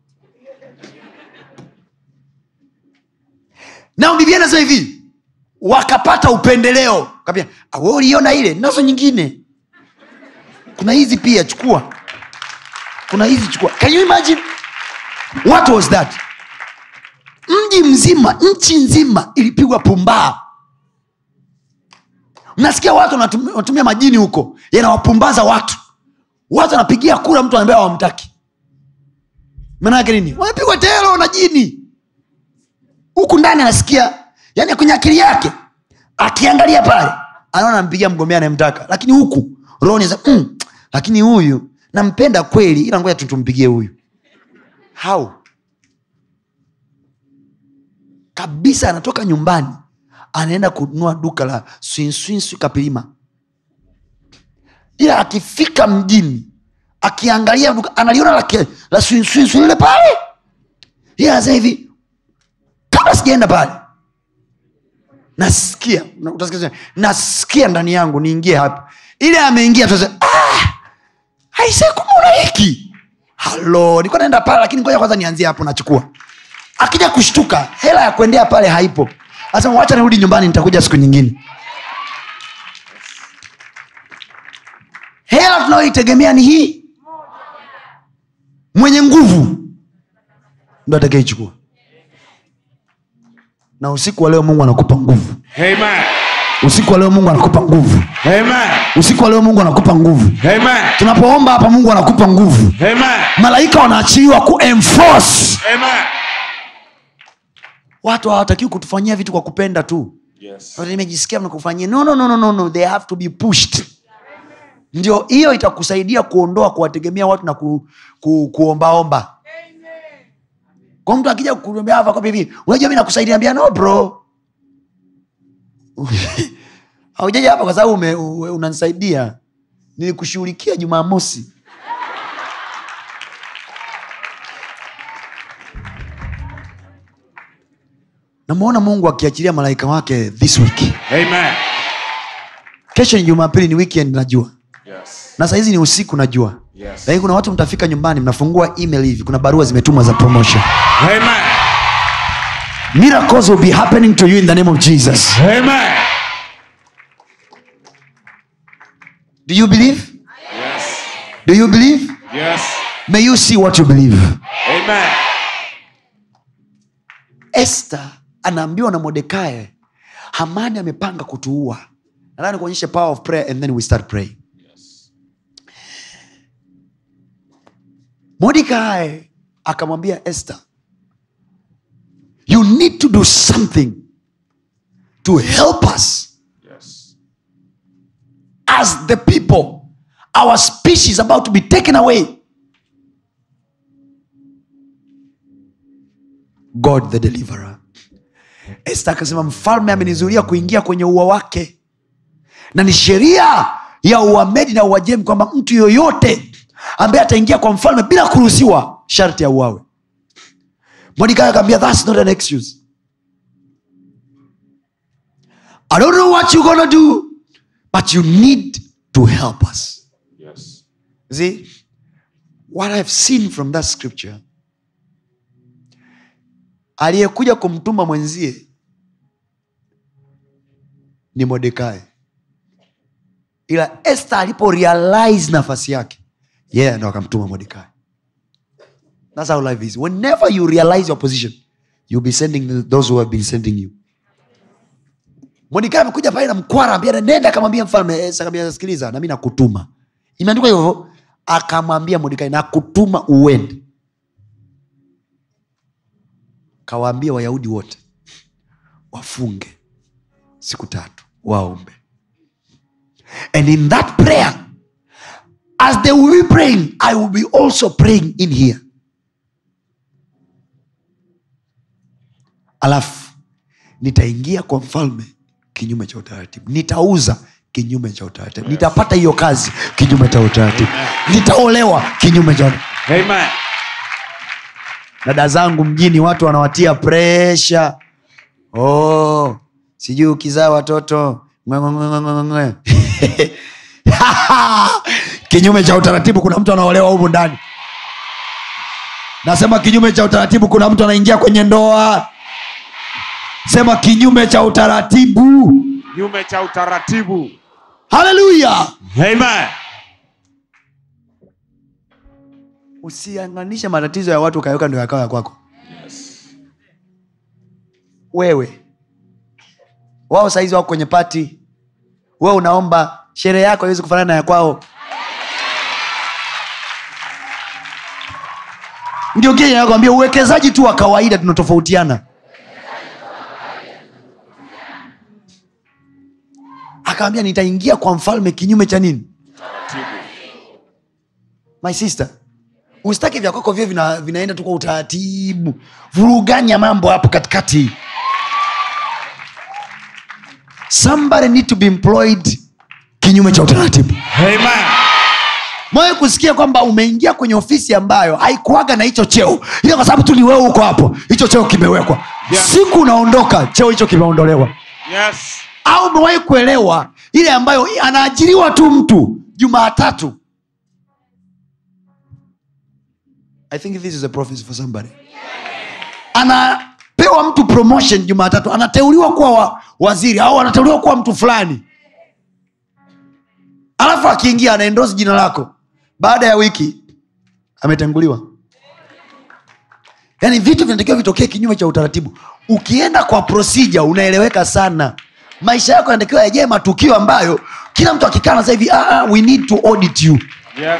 nao biblia nasema hivi wakapata upendeleo kaambia "Ah, wewe uliona ile nazo nyingine kuna hizi pia chukua kuna hizi chukua can you imagine what was that mji mzima nchi nzima ilipigwa pumbaa mnasikia watu wanatumia wanatumia majini huko yanawapumbaza watu watu wanapigia kura mtu anaambia wamtaki maanake nini wamepigwa telo na jini huku ndani anasikia yani kwenye akili yake akiangalia pale anaona ampigia mgombea anayemtaka lakini huku roho ni mm, lakini huyu nampenda kweli ila ngoja tu tumpigie huyu how kabisa anatoka nyumbani anaenda kununua duka la swinswinswi kapilima ila akifika mjini akiangalia duka analiona la, ke- la swinswinswi lile pale ila anasema hivi kabla sijaenda pale nasikia na- utasikia sema, nasikia ndani yangu niingie hapa ile ameingia tu sasa, ah, aise kumbe una hiki halo nilikuwa naenda pale lakini ngoja kwanza nianzie hapo nachukua akija kushtuka hela ya kuendea pale haipo asema wacha nirudi nyumbani nitakuja siku nyingine hela tunayoitegemea ni hii mwenye nguvu ndo atakaichukua na usiku wa leo mungu anakupa nguvu Amen. usiku wa leo mungu anakupa nguvu Amen. usiku wa leo mungu anakupa nguvu Amen. tunapoomba hapa mungu anakupa nguvu Amen. malaika wanaachiliwa kuenforce Amen. watu hawatakiwi kutufanyia vitu kwa kupenda tu Yes. Watu nimejisikia mnakufanyia no, no, no, no, no, no. they have to be pushed ndio hiyo itakusaidia kuondoa kuwategemea watu na ku, ku, kuombaomba kwa mtu akija kukuambia hapa kwamba hivi unajua mi nakusaidia ambia no bro haujaja hapa kwa sababu ume- u- unanisaidia nilikushughulikia jumamosi namwona mungu akiachilia malaika wake this week Amen. kesho ni jumapili ni weekend najua Yes. na sahizi ni usiku najua Yes. lakini kuna watu mtafika nyumbani mnafungua email hivi kuna barua zimetumwa za promotion Amen. miracles will be happening to you in the name of jesus Amen. do you believe Yes. do you believe Yes. may you see what you believe Amen. esther anaambiwa na modekae hamani amepanga kutuua nadhani kuonyesha power of prayer and then we start praying mordekai akamwambia esther you need to do something to help us Yes. as the people our species about to be taken away god the deliverer este akasema mfalme amenizuria kuingia kwenye ua wake na ni sheria ya uamedi na uajemi kwamba mtu yoyote ambaye ataingia kwa mfalme bila kuruhusiwa sharti ya uawe mordekai akaambia thats not an excuse i don't know what you're gonna do but you need to help us Yes. see what i've seen from that scripture aliyekuja kumtuma mwenzie ni modekai ila este alipo realize nafasi yake yeye yeah, ndo akamtuma modekai thats how life is whenever you realize your position you'll be sending those who have been sending you modekai amekuja pale na mkwara ambia nenda akamwambia mfalme Esta akamwambia sikiliza nami nakutuma imeandikwa hivyo akamwambia modekai nakutuma uende kawaambia wayahudi wote wafunge siku tatu waombe and in that prayer as they will be praying i will be also praying in here alafu nitaingia kwa mfalme kinyume cha utaratibu nitauza kinyume cha utaratibu nitapata hiyo kazi kinyume cha utaratibu nitaolewa kinyume cha Amen. dada zangu mjini watu wanawatia presha oh, sijui ukizaa watoto ngwe, ngwe, ngwe, ngwe, ngwe, ngwe. kinyume cha utaratibu kuna mtu anaolewa humu ndani nasema kinyume cha utaratibu kuna mtu anaingia kwenye ndoa sema kinyume cha utaratibu Kinyume cha utaratibu. haleluya Amen. usianganishe matatizo ya watu ukaweka ndo yakawa ya kwako wewe wao saizi wako kwenye pati we unaomba sherehe yako iwezi kufanana na ya kwao ndio kile nakwambia uwekezaji tu wa kawaida tunatofautiana akawambia nitaingia kwa mfalme kinyume cha nini my sister usitaki vya kwako vio vina, vinaenda tu kwa utaratibu vuruganya mambo hapo katikati somebody need to be employed kinyume cha utaratibu Amen. mwawe kusikia kwamba umeingia kwenye ofisi ambayo haikuaga na hicho cheo ila kwa sababu tu ni wewe huko hapo hicho cheo kimewekwa Yeah. siku unaondoka cheo hicho kimeondolewa Yes. au umewahi kuelewa ile ambayo anaajiriwa tu mtu jumaatatu i think this is a prophecy for somebody anapewa mtu promotion jumaatatu anateuliwa kuwa wa, waziri au anateuliwa kuwa mtu fulani alafu akiingia anaendosi jina lako baada ya wiki ametanguliwa yaani vitu vinatakiwa vitokee kinyume cha utaratibu ukienda kwa procedure unaeleweka sana maisha yako yanatakiwa yajee matukio ambayo kila mtu akikaa sasa hivi ah, ah, we need to audit you Yes.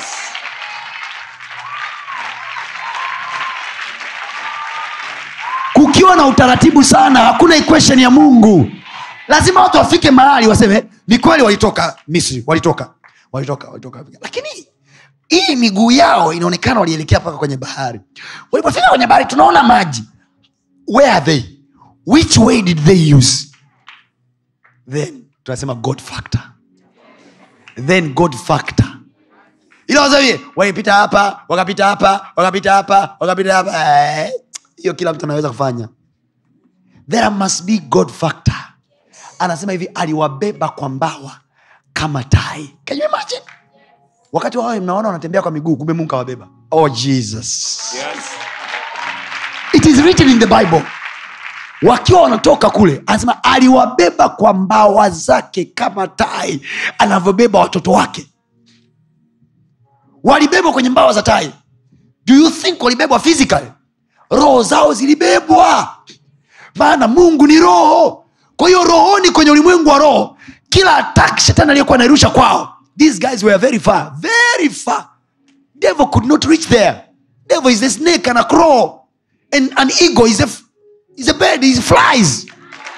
kukiwa na utaratibu sana hakuna equation ya mungu lazima watu wafike mahali waseme ni kweli walitoka misri walitoka walitoka walitoka lakini hii miguu yao inaonekana walielekea mpaka kwenye bahari walipofika kwenye bahari tunaona maji where are they which way did they use then tunasema god factor then god factor ila wazawie walipita hapa wakapita hapa wakapita hapa wakapita hapa Eh, hiyo kila mtu anaweza kufanya there must be god factor anasema hivi aliwabeba kwa mbawa kama tai Can you imagine? wakati wawe mnaona wanatembea kwa miguu kumbe mungu kawabeba oh jesus Yes. it is written in the bible wakiwa wanatoka kule anasema aliwabeba kwa mbawa zake kama tai anavyobeba watoto wake walibebwa kwenye mbawa za tai do you think walibebwa physically roho zao zilibebwa maana mungu ni roho kwa hiyo rohoni kwenye ulimwengu wa roho kila attack shetani aliyekuwa anairusha kwao these guys were very far very far devil could not reach there devil is a snake and a crow and an eagle is a, is a bird is flies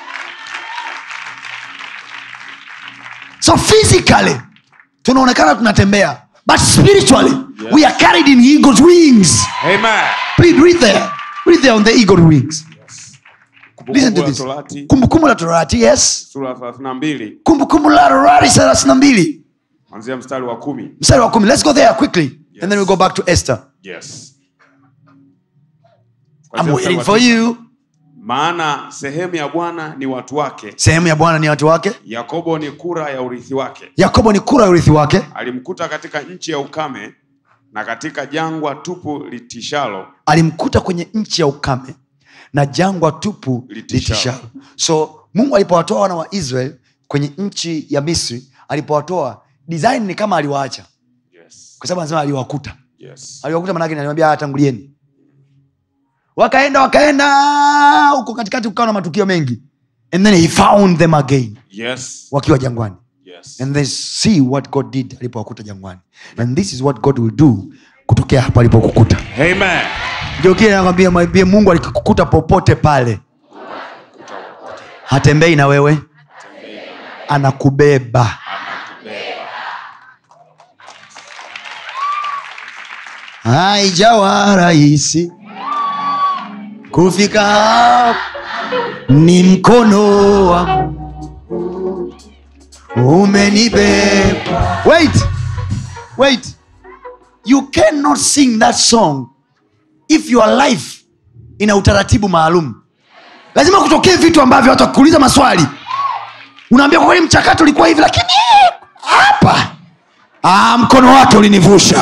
so physically tunaonekana tunatembea but spiritually Yes. we are carried in eagle's wings Amen. read, read there read there on the eagle wings listen to Kumbukumbu la this Torati kumbukumbu la torati yes sura ya 32 kumbukumbu la torati thelathini na mbili kuanzia mstari wa kumi. mstari wa kumi let's go there quickly and then we go back to esther Yes. i'm Kuanzia mstari waiting wa for tisa. you Maana sehemu ya Bwana ni watu wake, sehemu ya bwana ni watu wake Yakobo ni kura ya urithi wake. yakobo ni kura ya urithi wake Alimkuta katika nchi ya ukame na katika jangwa tupu litishalo, alimkuta kwenye nchi ya ukame na jangwa tupu Litishalo. litishalo so mungu alipowatoa wana wa israel kwenye nchi ya misri alipowatoa design ni kama aliwaacha yes. kwa sababu anasema aliwakuta Yes. aliwakuta manake ni aliwambia "Ah, tangulieni wakaenda wakaenda huko katikati kukawa na matukio mengi and then he found them again Yes. wakiwa jangwani Yes. and they see what god did alipowakuta jangwani and this is what god will do kutokea hapo alipokukuta Amen. ndio kile nakwambia mwambie mungu alikikukuta popote pale hatembei na wewe anakubeba haijawa rahisi kufika hapa ni mkono wa umenibeba wait wait you cannot sing that song if your life ina utaratibu maalum lazima kutokee vitu ambavyo watu wakuuliza maswali unaambia kwa kweli mchakato ulikuwa hivi lakini hapa ah, mkono wake ulinivusha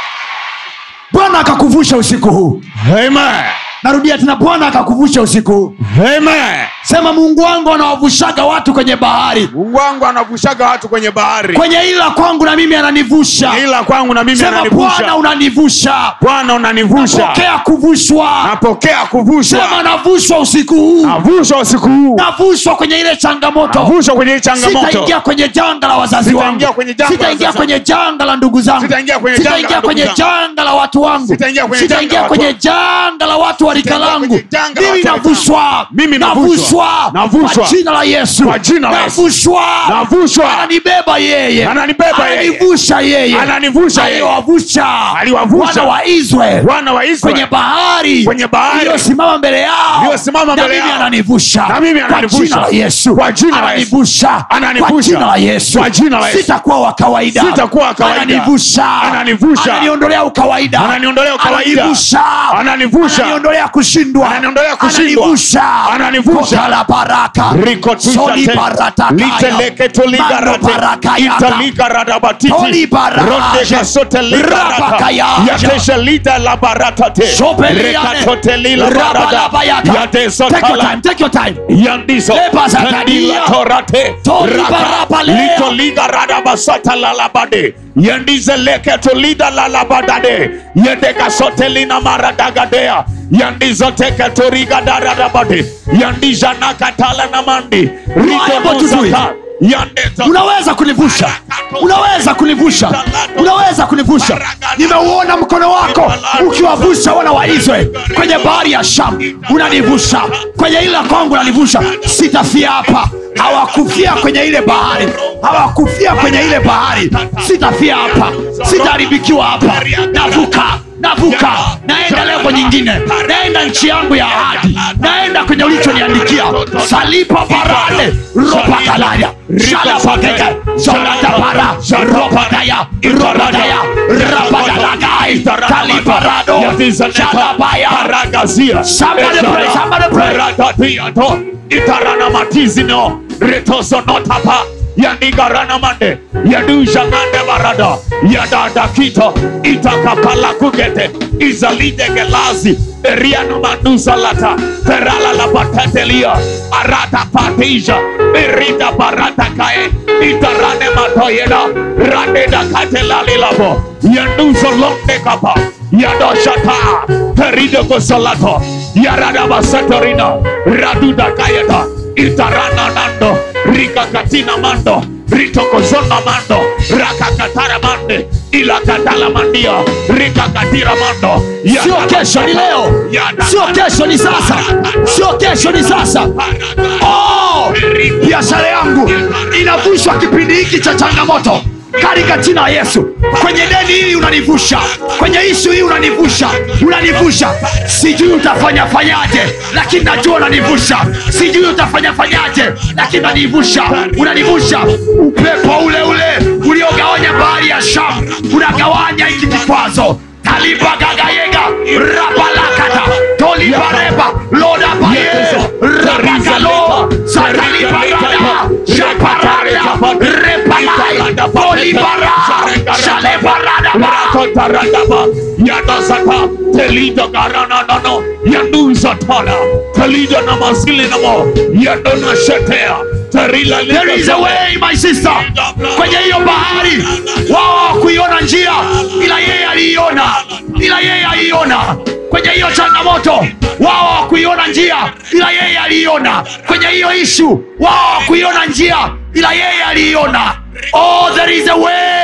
bwana akakuvusha usiku huu Amen. narudia tena bwana akakuvusha usiku huu Amen. sema mungu wangu anawavushaga watu kwenye bahari mungu wangu anavushaga watu kwenye bahari kwenye ila kwangu na mimi ananivusha ila kwangu na mimi sema bwana ananivusha unanivusha bwana unanivusha pokea kuvushwa napokea sema kuvushwa navushwa usiku huu navushwa usiku huu navushwa kwenye ile changamoto navushwa kwenye hii changamoto sitaingia kwenye janga la wazazi Sitaingia wangu kwenye janga la sitaingia wazazi kwenye janga la ndugu zangu Sitaingia kwenye janga la sitaingia ndugu kwenye zangu. janga la watu wangu Sitaingia kwenye janga sitaingia la watu kwenye wangu. janga la watu wa rika Sitaingia langu kwenye janga la mimi watu wa rika navushwa Mimi navushwa. navushwa Navushwa. kwa jina la yesu Kwa jina la Yesu. navushwa navushwa ananibeba yeye Ananibeba yeye. ananivusha yeye Ananivusha yeye. aliwavusha Aliwavusha. wana wa israeli wana wa kwenye Israeli bahari Kwenye bahari. iliyosimama mbele yao Iliyosimama mbele na mimi yao. ananivusha Na mimi kwa ananivusha. jina la yesu Kwa jina la Yesu. ananivusha Ananivusha. kwa jina la yesu Kwa jina la Yesu. sitakuwa wa kawaida Sitakuwa wa kawaida. ananivusha Ananivusha. ananiondolea ukawaida Ananiondolea ukawaida. ananivusha Ananivusha. ananiondolea kushindwa Ananiondolea kushindwa. ananivusha Ananivusha. Kota la baraka Riko tushate. Soli baratakaya. Liteleke toligarate. Mando barakayaka. Italigaradabatiti. Toli baraje. Rondeka sote ligarata. Rabakayaja. Yatesha lida la baratate. Shopeliane. Rekatote lila barada. Rabalabayaka. Yateso Take your tala. time, take your time. yandiso Leba zakaria. Kandila torate Tori Raka. barabalea. Lito liga rada basata lalabade yandize leke tolida lalabadade yendeka sote lina maradagadea yandizo teke toriga daradabade yandija nakatala na mandi are able to do it. riko yandezo unaweza kunivusha unaweza kunivusha unaweza kunivusha nimeuona mkono wako ukiwavusha wana wa israeli kwenye bahari ya sham unanivusha kwenye ile kwangu unanivusha sitafia hapa hawakufia kwenye ile bahari hawakufia kwenye ile bahari sitafia hapa sitaharibikiwa hapa navuka navuka naenda levo nyingine naenda nchi yangu ya ahadi naenda kwenye ulichoniandikia salipa parade ropakalaya shalapakeke solatapara ropakaya ropakaya rapakalagai taliparado shalabaya Paragazia. Somebody pray, somebody pray. Paradatiato. Itarana matizino. Retoso notapa. Yandigarana mande. Yaduja mande barada. Yadada kito. Itakapala kugete. Izalide gelazi. Eriano manduza lata. Perala la patatelia. Arata patija. Erida barata kae. Itarane matoyeda. Rande da katelali labo. Yanduzo londe kapa. Yadoshata. Perido gosalato. Yarada basatorina. Raduda kayeta. Itarana nando. Rika katina mando. Ritokozona mando. Rakakatara mande. Ilakatala mandia. Rika katira mando. sio kesho ni leo sio kesho ni sasa sio kesho ni sasa oh, biashara yangu inavushwa kipindi hiki cha changamoto katika jina la yesu kwenye deni hili unanivusha kwenye ishu hii unanivusha unanivusha sijui utafanya fanyaje lakini najua unanivusha sijui utafanya fanyaje lakini unanivusha unanivusha upepo ule ule uliogawanya bahari ya sham unagawanya hiki kikwazo talibagagayega rapalakata tolibareba lodabaye rabagalo satalibarada shaparada repalai tolibara shalebarada Rakotaradaba, Yadasata, Telido Garananono, Yanduzatana, Telido Namasilinamo, Yadona Shetea, Terila There is a way my sister kwenye hiyo bahari wao hawakuiona njia ila yeye aliiona ila yeye aliiona kwenye hiyo changamoto wao hawakuiona njia ila yeye aliiona kwenye hiyo ishu wao hawakuiona njia ila yeye aliiona oh there is a way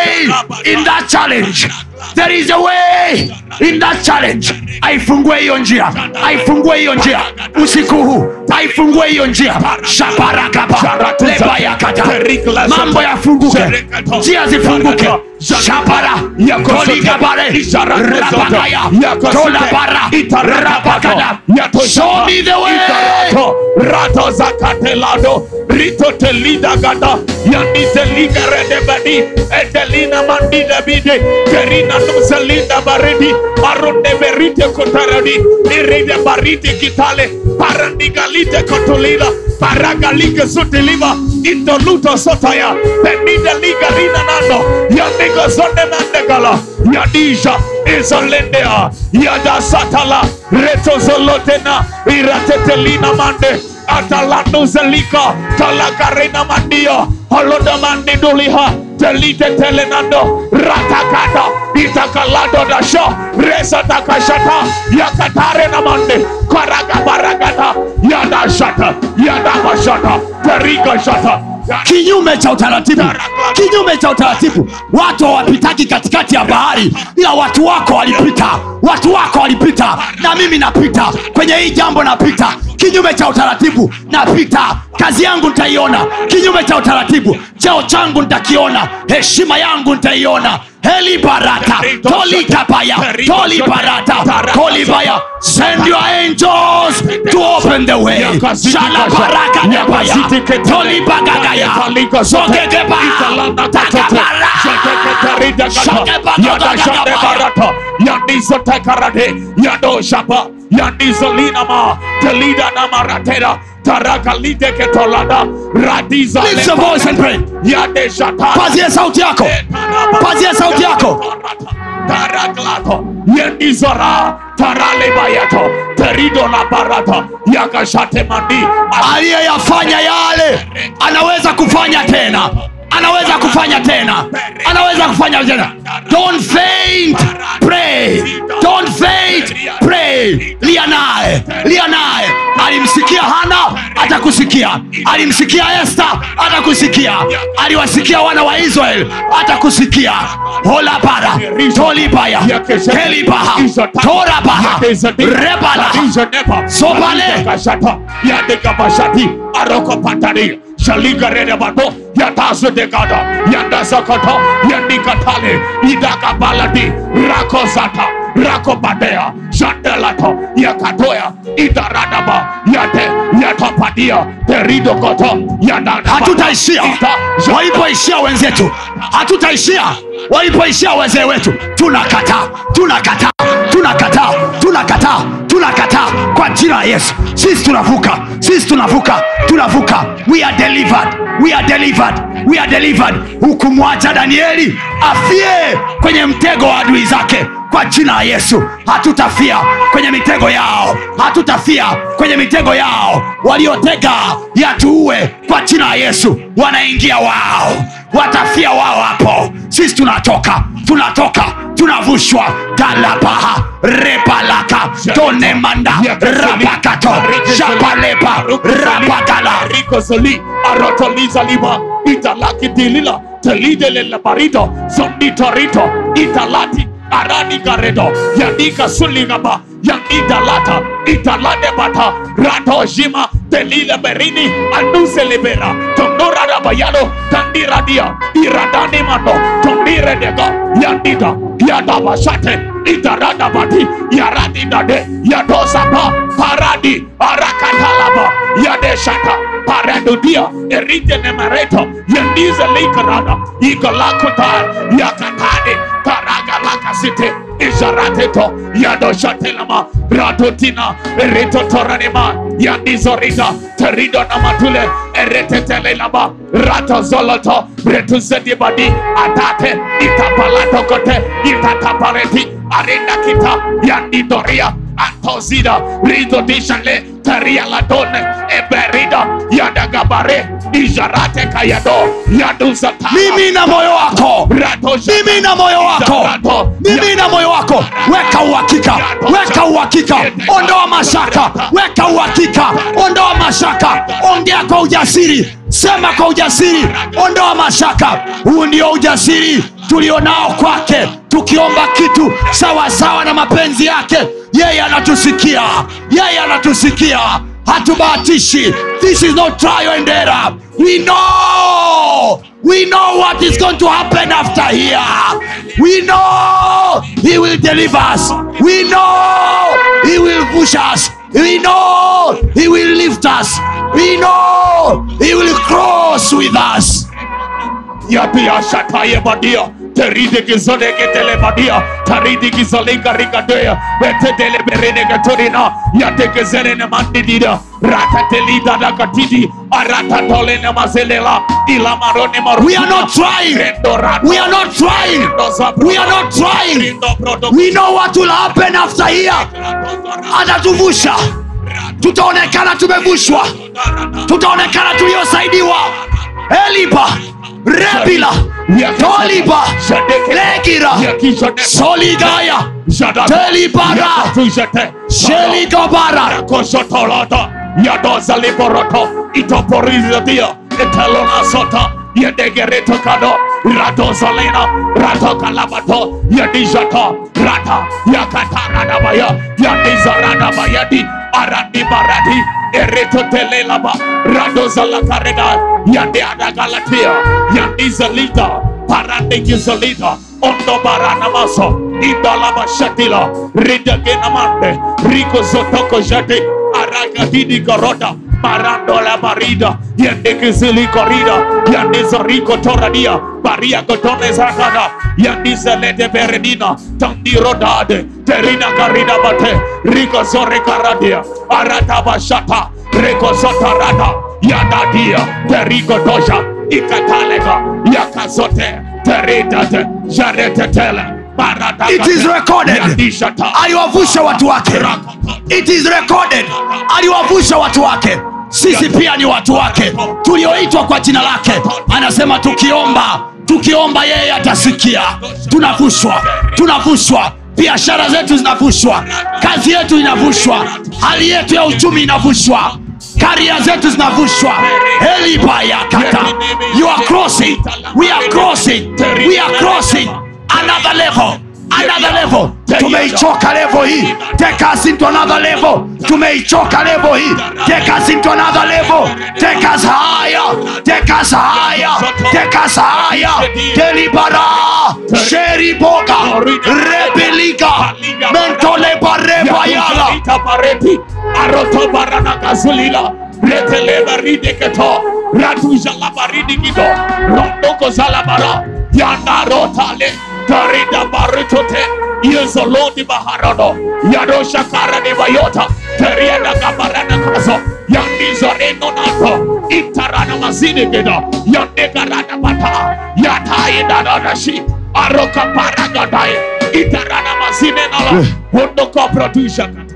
way in that challenge there is a way in that challenge aifungue hiyo njia aifungue hiyo njia usiku huu aifungue hiyo njia shaparakapa lebayakata mambo yafunguke njia zifunguke shapara koligabare rabakaya tolabara rabakada show me the way Rato, rato zakatelado, rito telida gada, yanite liga redebadi, edelina mandida bide, kerina nuselinda baridi, aronde berite kotaradi, iride barite kitale, parandigalite kotolila, paragalike sutiliva, indoluto sotaya, benide liga rina nando, yandiga zonde mandegala, yadisha, izolendea, yada satala, reto zolotena, iratetelina mande, atalando zelika, talakarena mandio, holoda mandi duliha, telite telenando, ratakata, itakalado dasho, resa takashata, yakatare na mande, karaga baragata, yada shata, yada bashata, teriga shata, kinyume cha utaratibu kinyume cha utaratibu watu hawapitaki katikati ya bahari ila watu wako walipita watu wako walipita na mimi napita kwenye hii jambo napita kinyume cha utaratibu napita kazi yangu nitaiona kinyume cha utaratibu cheo changu nitakiona heshima yangu nitaiona helibarata tolikabaya tolibarata kolibaya send your angels to open the way shalabaraka nebaya tolibagagaya sogegeba takabara barata yandizo tekarade yando shapa yandizo linama telida namaratera tarakalide ketolada radiza Lift your voice and pray. yade shata pazie sauti yako pazie sauti yako taraklato yendizora taralebayato terido la barata yakashate mandi aliyeyafanya yale anaweza kufanya tena anaweza kufanya tena anaweza kufanya tena don't faint pray don't faint pray lia naye lia naye alimsikia hana atakusikia alimsikia esta atakusikia aliwasikia wana wa israel atakusikia holabara tolibaya kelibaha torabaha rebala Sobale. kashata yadekabashati arokopatari shaligarerebato yatazudegada yandasakata yandikatale idakabaladi rakozata rakobadea shandelato yakatoya idaradaba yate yatapadia teridokoto yadana hatutaishia walipoishia wenzetu hatutaishia walipoishia wazee wetu tunakataa tunakataa tunakataa tunakataa tunakataa kwa jina la yesu sisi tunavuka sisi tunavuka tunavuka we are delivered we are delivered we are delivered hukumwacha danieli afie kwenye mtego wa adui zake kwa jina la yesu hatutafia kwenye mitego yao hatutafia kwenye mitego yao waliotega yatuue kwa jina la yesu wanaingia wao watafia wao hapo sisi tunatoka tunatoka tunavushwa galabaha rebalaka tonemanda rabakato shapaleba rabagala rikozoli arotolizaliba italakidilila telidelela barido zonditorito italati arani garedo yandika suligaba yandidalata italadebata ratojima telile berini anduselibera tondoradabayado tandiradia iradanimando tondiredega yandida yadabashate itaradabati yaradidade yadosaba paradi arakatalaba yadeshata paradudia eritenemereto yandize likarada igalakuta yakatade karagalakasite isharateto yadoshatelama ratotina eritotoranima yandizorita terido namatule eretetelelaba ratozoloto retuzedibadi atate itapalatokote itatapareti arindakita yandidoria antozida ridodishale terialadone eberida yadagabare ijarate kayado yaduzata mimi na moyo wako Ratosha- mimi na moyo wako mimi na moyo wako weka uhakika weka uhakika ondoa mashaka weka uhakika ondoa mashaka ongea kwa ujasiri sema kwa ujasiri ondoa mashaka huu ndio ujasiri tulionao kwake tukiomba kitu sawasawa na mapenzi yake yeye anatusikia yeye anatusikia hatubahatishi this is not trial and error we know we know what is going to happen after here we know he will deliver us we know he will push us we know he will lift us we know he will cross with us Yatia shataye badia. Teride gizole getele badia. Taridi gizole garigadea. Betedele berene gatorina. Yate gezere ne mandidida. Rata telida da gatidi. Arata tole ne mazelela. Ila marone maru. we are not trying we are not trying we are not trying we know what will happen after here atatuvusha tutaonekana tumevushwa tutaonekana tuliosaidiwa elipa repila tolipa legira soligaya telibara sheligobara Kosotolata, Yadosa Liboroto, Itoporizatia, Etalona Sota, Yadegereto Kado, Ratozalena, Rato Kalabato, Yadijata, Rata, Yakata Radabaya, Yadiza Radabayadi, Arandi Barati, Ereto Telelaba, Radozala Kareda, Yadeada Galatia, Yadiza Lita, Parande Gizalita, Ondo Barana Maso, Indalaba Shatila, Rida Genamande, Rico Zotoko Jate, Araga Hidi Garota, Marando la Barida, Yande Kizili Corrida, Yandiza Rico Toradia, Maria Gotone Zakada, Yandiza Lete Beredina, Tandi Rodade, Terina Garida Bate, Rico Zore Caradia, Arata Bashata, Rico Sotarada, Yadadia, Terico Doja, Ikatalega, Yakazote, Teridate, Jarete Tele, Barata It is recorded. Yandishata, aliwavusha watu wake it is recorded aliwavusha watu wake sisi pia ni watu wake tulioitwa kwa jina lake anasema tukiomba tukiomba yeye atasikia tunavushwa tunavushwa biashara zetu zinavushwa kazi yetu inavushwa hali yetu ya uchumi inavushwa karia zetu zinavushwa elibayakata you are crossing we are crossing we are crossing another level another level tumeichoka level hii take us into another level tumeichoka level hii take us into another level take us higher take us higher take us higher delibara sheriboga rebeliga mentolebarebayala Itapareti, Aroto Barana Gazulila, Reteleva Rideketo, Ratuja Labaridi Gido, Rondoko Zalabara, Yanda Rotale, Tarida Baritote, Yezolodi Baharado, Yadosha Karani Bayota, Teriada Gabarana Kaso, Yandi Zoreno Nato, Intarana Mazini Gido, Yande Garana Bata, Yatai Dadadashi, Aroka Paragadai, Itarana Mazine Nala, Wondoko Producer Kata.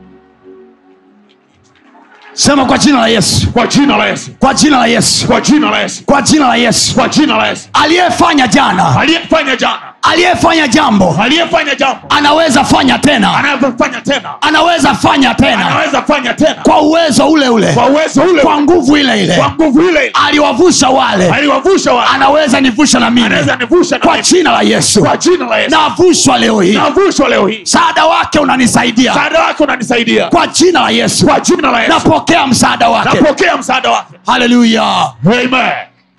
sema kwa jina la yesu Kwa jina la Yesu. kwa jina la yesu Kwa jina la Yesu. kwa jina la yesu Kwa jina la Yesu. aliyefanya jana Aliyefanya jana, aliyefanya jambo aliyefanya jambo, anaweza fanya tena anaweza tena, anaweza fanya tena anaweza fanya tena kwa uwezo ule ule kwa uwezo ule, kwa nguvu ile ile kwa nguvu ile ile. aliwavusha wale Aliwavusha wale, anaweza nivusha na mimi anaweza nivusha na kwa mimi. jina la yesu Kwa jina la Yesu. navushwa leo hii Navushwa leo hii. msaada wake unanisaidia Msaada wako unanisaidia. kwa jina la yesu Kwa jina la Yesu. napokea msaada wake Napokea msaada wake. haleluya Amen.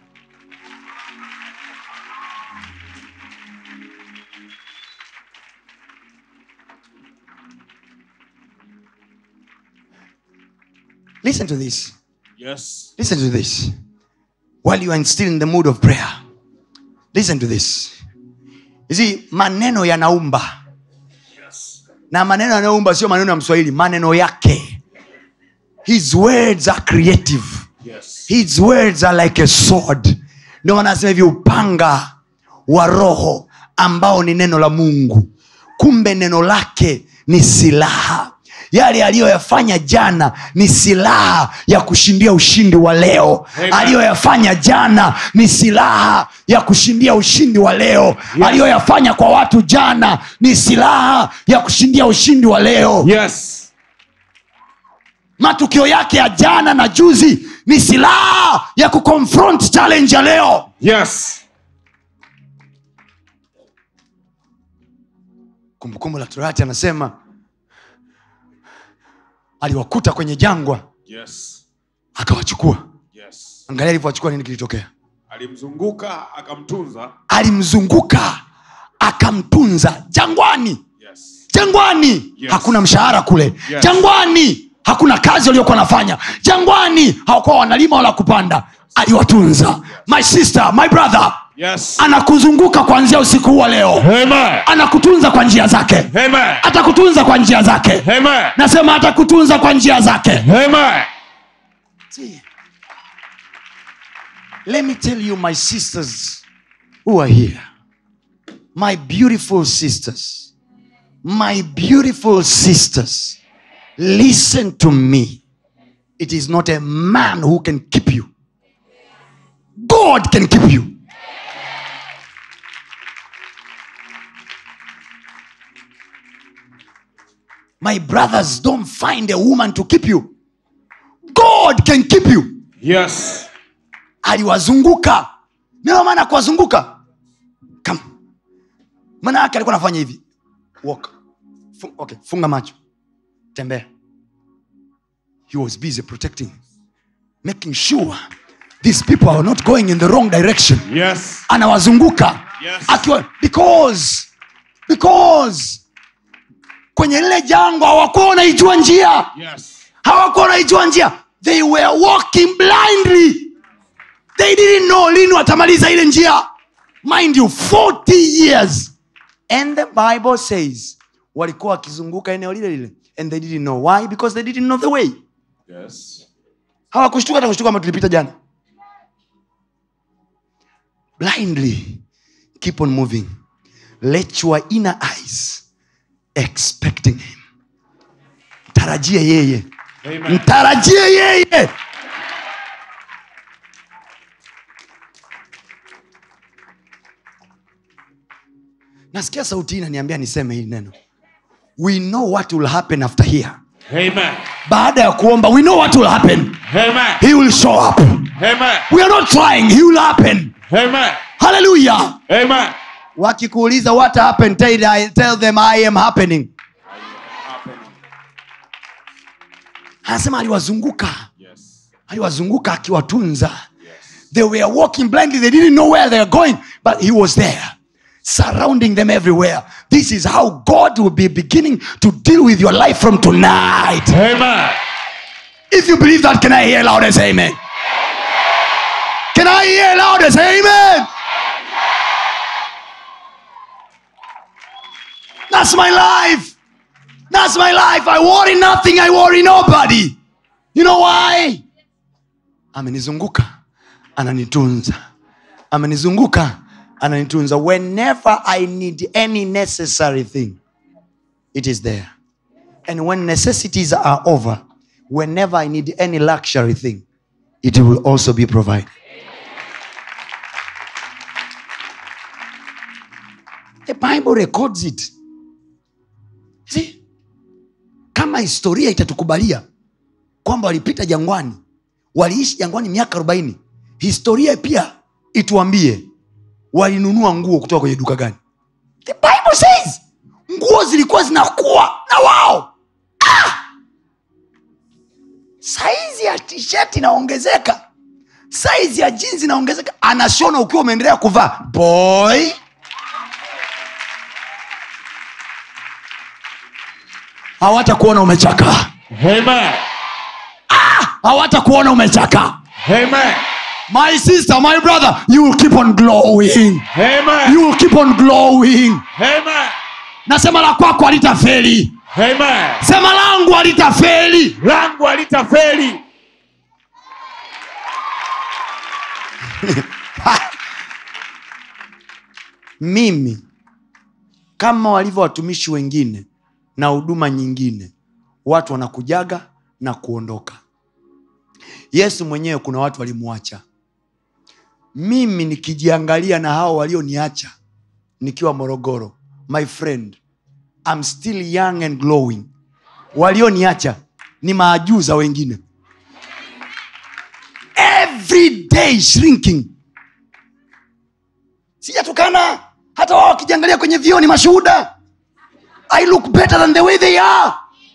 listen to this Yes. listen to this while you are still in the mood of prayer listen to this you see maneno yanaumba na maneno yanayoumba sio maneno ya mswahili maneno yake his words are creative Yes. his words are like a sword ndio maana anasema hivi upanga wa roho ambao ni neno la mungu kumbe neno lake ni silaha yale aliyoyafanya jana ni silaha ya kushindia ushindi wa leo Amen. aliyoyafanya jana ni silaha ya kushindia ushindi wa leo aliyoyafanya kwa watu jana ni silaha ya kushindia ushindi wa leo Yes. matukio yake ya jana na juzi ni silaha ya kuconfront challenge ya leo Yes. kumbukumbu la torati anasema aliwakuta kwenye jangwa Yes. akawachukua Yes. angalia alivyowachukua nini kilitokea Alimzunguka akamtunza. alimzunguka akamtunza jangwani Yes. jangwani Yes. hakuna mshahara kule Yes. jangwani hakuna kazi waliokuwa wanafanya jangwani hawakuwa wanalima wala kupanda aliwatunza my sister my brother Yes. anakuzunguka kuanzia usiku huu wa leo Amen. anakutunza kwa njia zake Amen. atakutunza kwa njia zake Amen. nasema atakutunza kwa njia zake Amen. See, let me tell you my sisters who are here my beautiful sisters my beautiful sisters listen to me it is not a man who can keep you god can keep you my brothers don't find a woman to keep you god can keep you Yes. aliwazunguka ndio maana kuwazunguka Come. maana yake alikuwa anafanya hivi Walk. Fung, okay. funga macho tembea he was busy protecting making sure these people are not going in the wrong direction Yes. anawazunguka Yes. akiwa because because kwenye lile jangwa hawakuwa wanaijua njia Yes. hawakuwa wanaijua njia they were walking blindly they didn't know lini watamaliza ile njia mind you 40 years and the bible says walikuwa wakizunguka eneo lile lile and they didn't know why because they didn't know the way Yes. hawakushtuka hata kushtuka kama tulipita jana blindly keep on moving let your inner eyes expecting him tarajie yeye Amen. mtarajie yeye nasikia sauti hii inaniambia niseme hili neno we know what will happen after here Amen. baada ya kuomba we know what will happen Amen. he will show up Amen. we are not trying he will happen Amen. hallelujah Amen. wakikuuliza what happened tell, tell them i am happening anasema aliwazunguka Yes. aliwazunguka akiwatunza they were walking blindly they didn't know where they were going but he was there surrounding them everywhere this is how god will be beginning to deal with your life from tonight Amen. if you believe that can i hear loud as amen can i hear loud as amen that's my life that's my life i worry nothing i worry nobody you know why amenizunguka ananitunza amenizunguka ananitunza whenever i need any necessary thing it is there and when necessities are over whenever i need any luxury thing it will also be provided the bible records it See? kama historia itatukubalia kwamba walipita jangwani waliishi jangwani miaka arobaini historia pia ituambie walinunua nguo kutoka kwenye duka gani the bible says nguo zilikuwa zinakuwa na wao ah! saizi ya tisheti inaongezeka saizi ya jinsi inaongezeka anashona ukiwa umeendelea kuvaa boy hawatakuona umechakaa Amen. hawatakuona umechakaa Amen. my sister my brother you will keep on glowing Amen. you will keep on glowing Amen. nasema la kwako halitafeli Amen. sema langu halitafeli Langu halitafeli. mimi kama walivyo watumishi wengine na huduma nyingine watu wanakujaga na kuondoka yesu mwenyewe kuna watu walimwacha mimi nikijiangalia na hao walioniacha nikiwa morogoro my friend I'm still young and glowing walioniacha ni maajuza wengine every day shrinking sijatukana hata wao wakijiangalia kwenye vioo ni mashuhuda i look better than the way they are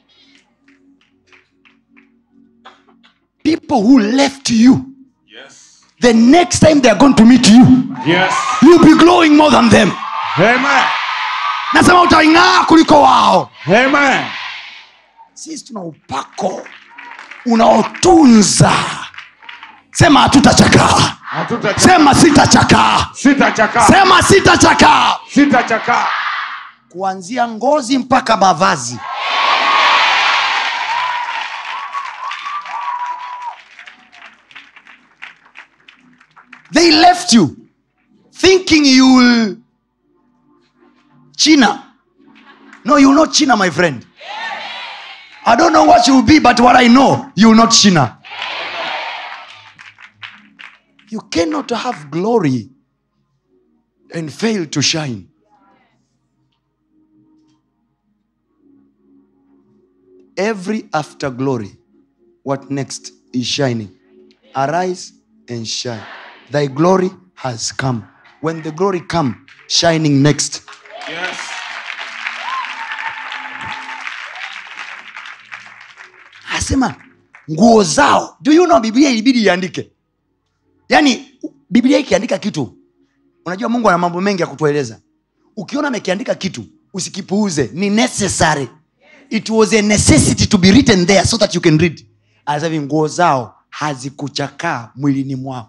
people who left you Yes. the next time they are going to meet you Yes. you'll be glowing more than them Amen. nasema utaing'aa kuliko wao Amen. sisi tuna upako unaotunza sema hatutachakaa Hatutachakaa. sema sitachakaa Sitachakaa. sema sitachakaa Sitachakaa. kuanzia ngozi mpaka mavazi they left you thinking you will china no you will not china my friend i don't know what you will be but what i know you will not china you cannot have glory and fail to shine every after glory what next is shining arise and shine thy glory has come when the glory come shining next Yes. asema nguo zao do you know biblia ilibidi iandike yaani biblia ikiandika kitu unajua mungu ana mambo mengi ya kutueleza ukiona amekiandika kitu usikipuuze ni necessary it was a necessity to be written there so that you can read anasema hivi nguo zao hazikuchakaa mwilini mwao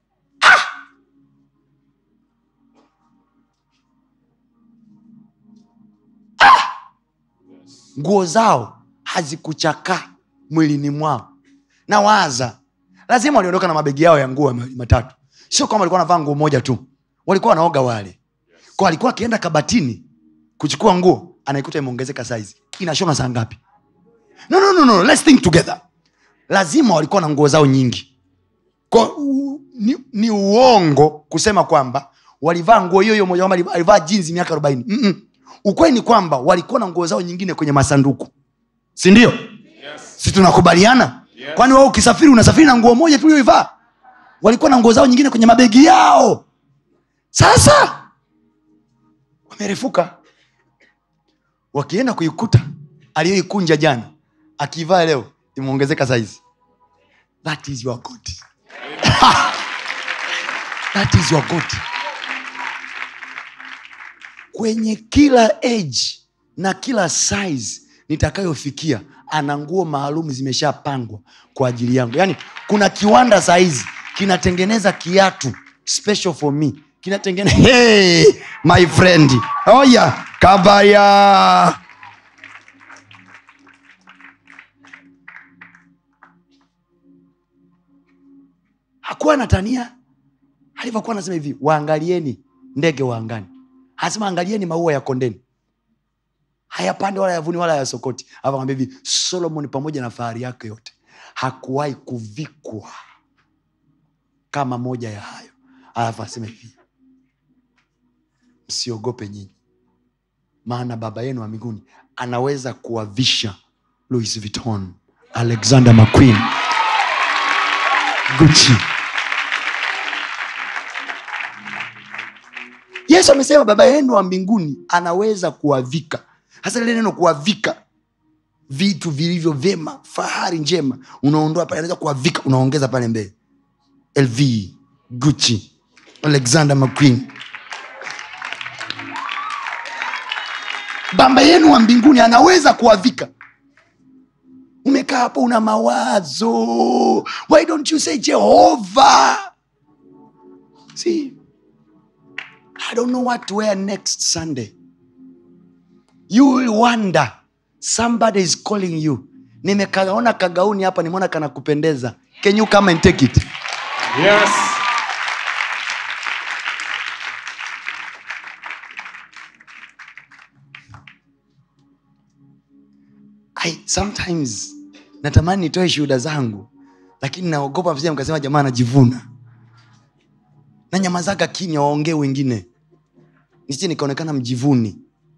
nguo zao hazikuchakaa mwilini mwao na waza lazima waliondoka na mabegi yao ya nguo ma- matatu sio kwamba walikuwa wanavaa nguo moja tu walikuwa wanaoga wale kwa alikuwa akienda kabatini kuchukua nguo anaikuta imeongezeka saizi inashona saa ngapi no, no, no, no. Let's think together lazima walikuwa na nguo zao nyingi kwa, u, ni, ni uongo kusema kwamba walivaa nguo hiyo hiyo moja kwamba alivaa jinsi miaka arobaini Mm-mm. ukweli ni kwamba walikuwa na nguo zao nyingine kwenye masanduku sindio Yes. si tunakubaliana Yes. kwani wao ukisafiri unasafiri na nguo moja tulioivaa walikuwa na nguo zao nyingine kwenye mabegi yao sasa wamerefuka wakienda kuikuta aliyoikunja jana akiivaa leo imeongezeka saizi that is your god that is your god kwenye kila age na kila size nitakayofikia ana nguo maalum zimeshapangwa kwa ajili yangu yaani kuna kiwanda sahizi kinatengeneza kiatu special for me kinatengeneza hey, my friend oya kabaya hakuwa natania alivyokuwa anasema hivi waangalieni ndege wa angani anasema angalieni maua ya kondeni hayapande wala yavuni wala yasokoti akamwambia hivi solomon pamoja na fahari yake yote hakuwahi kuvikwa kama moja ya hayo alafu asema hivi msiogope nyinyi maana baba yenu wa mbinguni anaweza kuwavisha louis vuitton alexander mcqueen gucci yesu amesema baba yenu wa mbinguni anaweza kuwavika hasa lile neno kuwavika vitu vilivyo vyema fahari njema unaondoa pale anaweza kuwavika unaongeza pale mbele lv gucci alexander mcqueen baba yenu wa mbinguni anaweza kuwavika umekaa hapo una mawazo why don't you say jehova see I don't know what to wear next Sunday. You will wonder. Somebody is calling you. Nimekaona kagauni hapa, nimeona kana kupendeza. Can you come and take it? Yes. I, sometimes natamani nitoe shuhuda zangu, lakini naogopa msije mkasema jamaa anajivuna na nyamazaga kimya, waongee wengine, nisije nikaonekana mjivuni.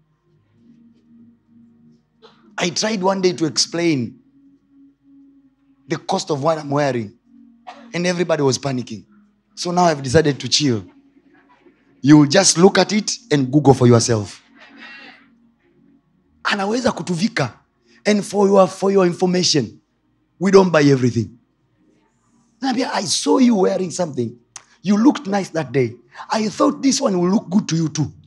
I tried one day to explain the cost of what I'm wearing, and everybody was panicking. So now I've decided to chill. You will just look at it and Google for yourself. anaweza kutuvika and for your, for your information we don't buy everything Naambia, i saw you wearing something you looked nice that day i thought this one will look good to you too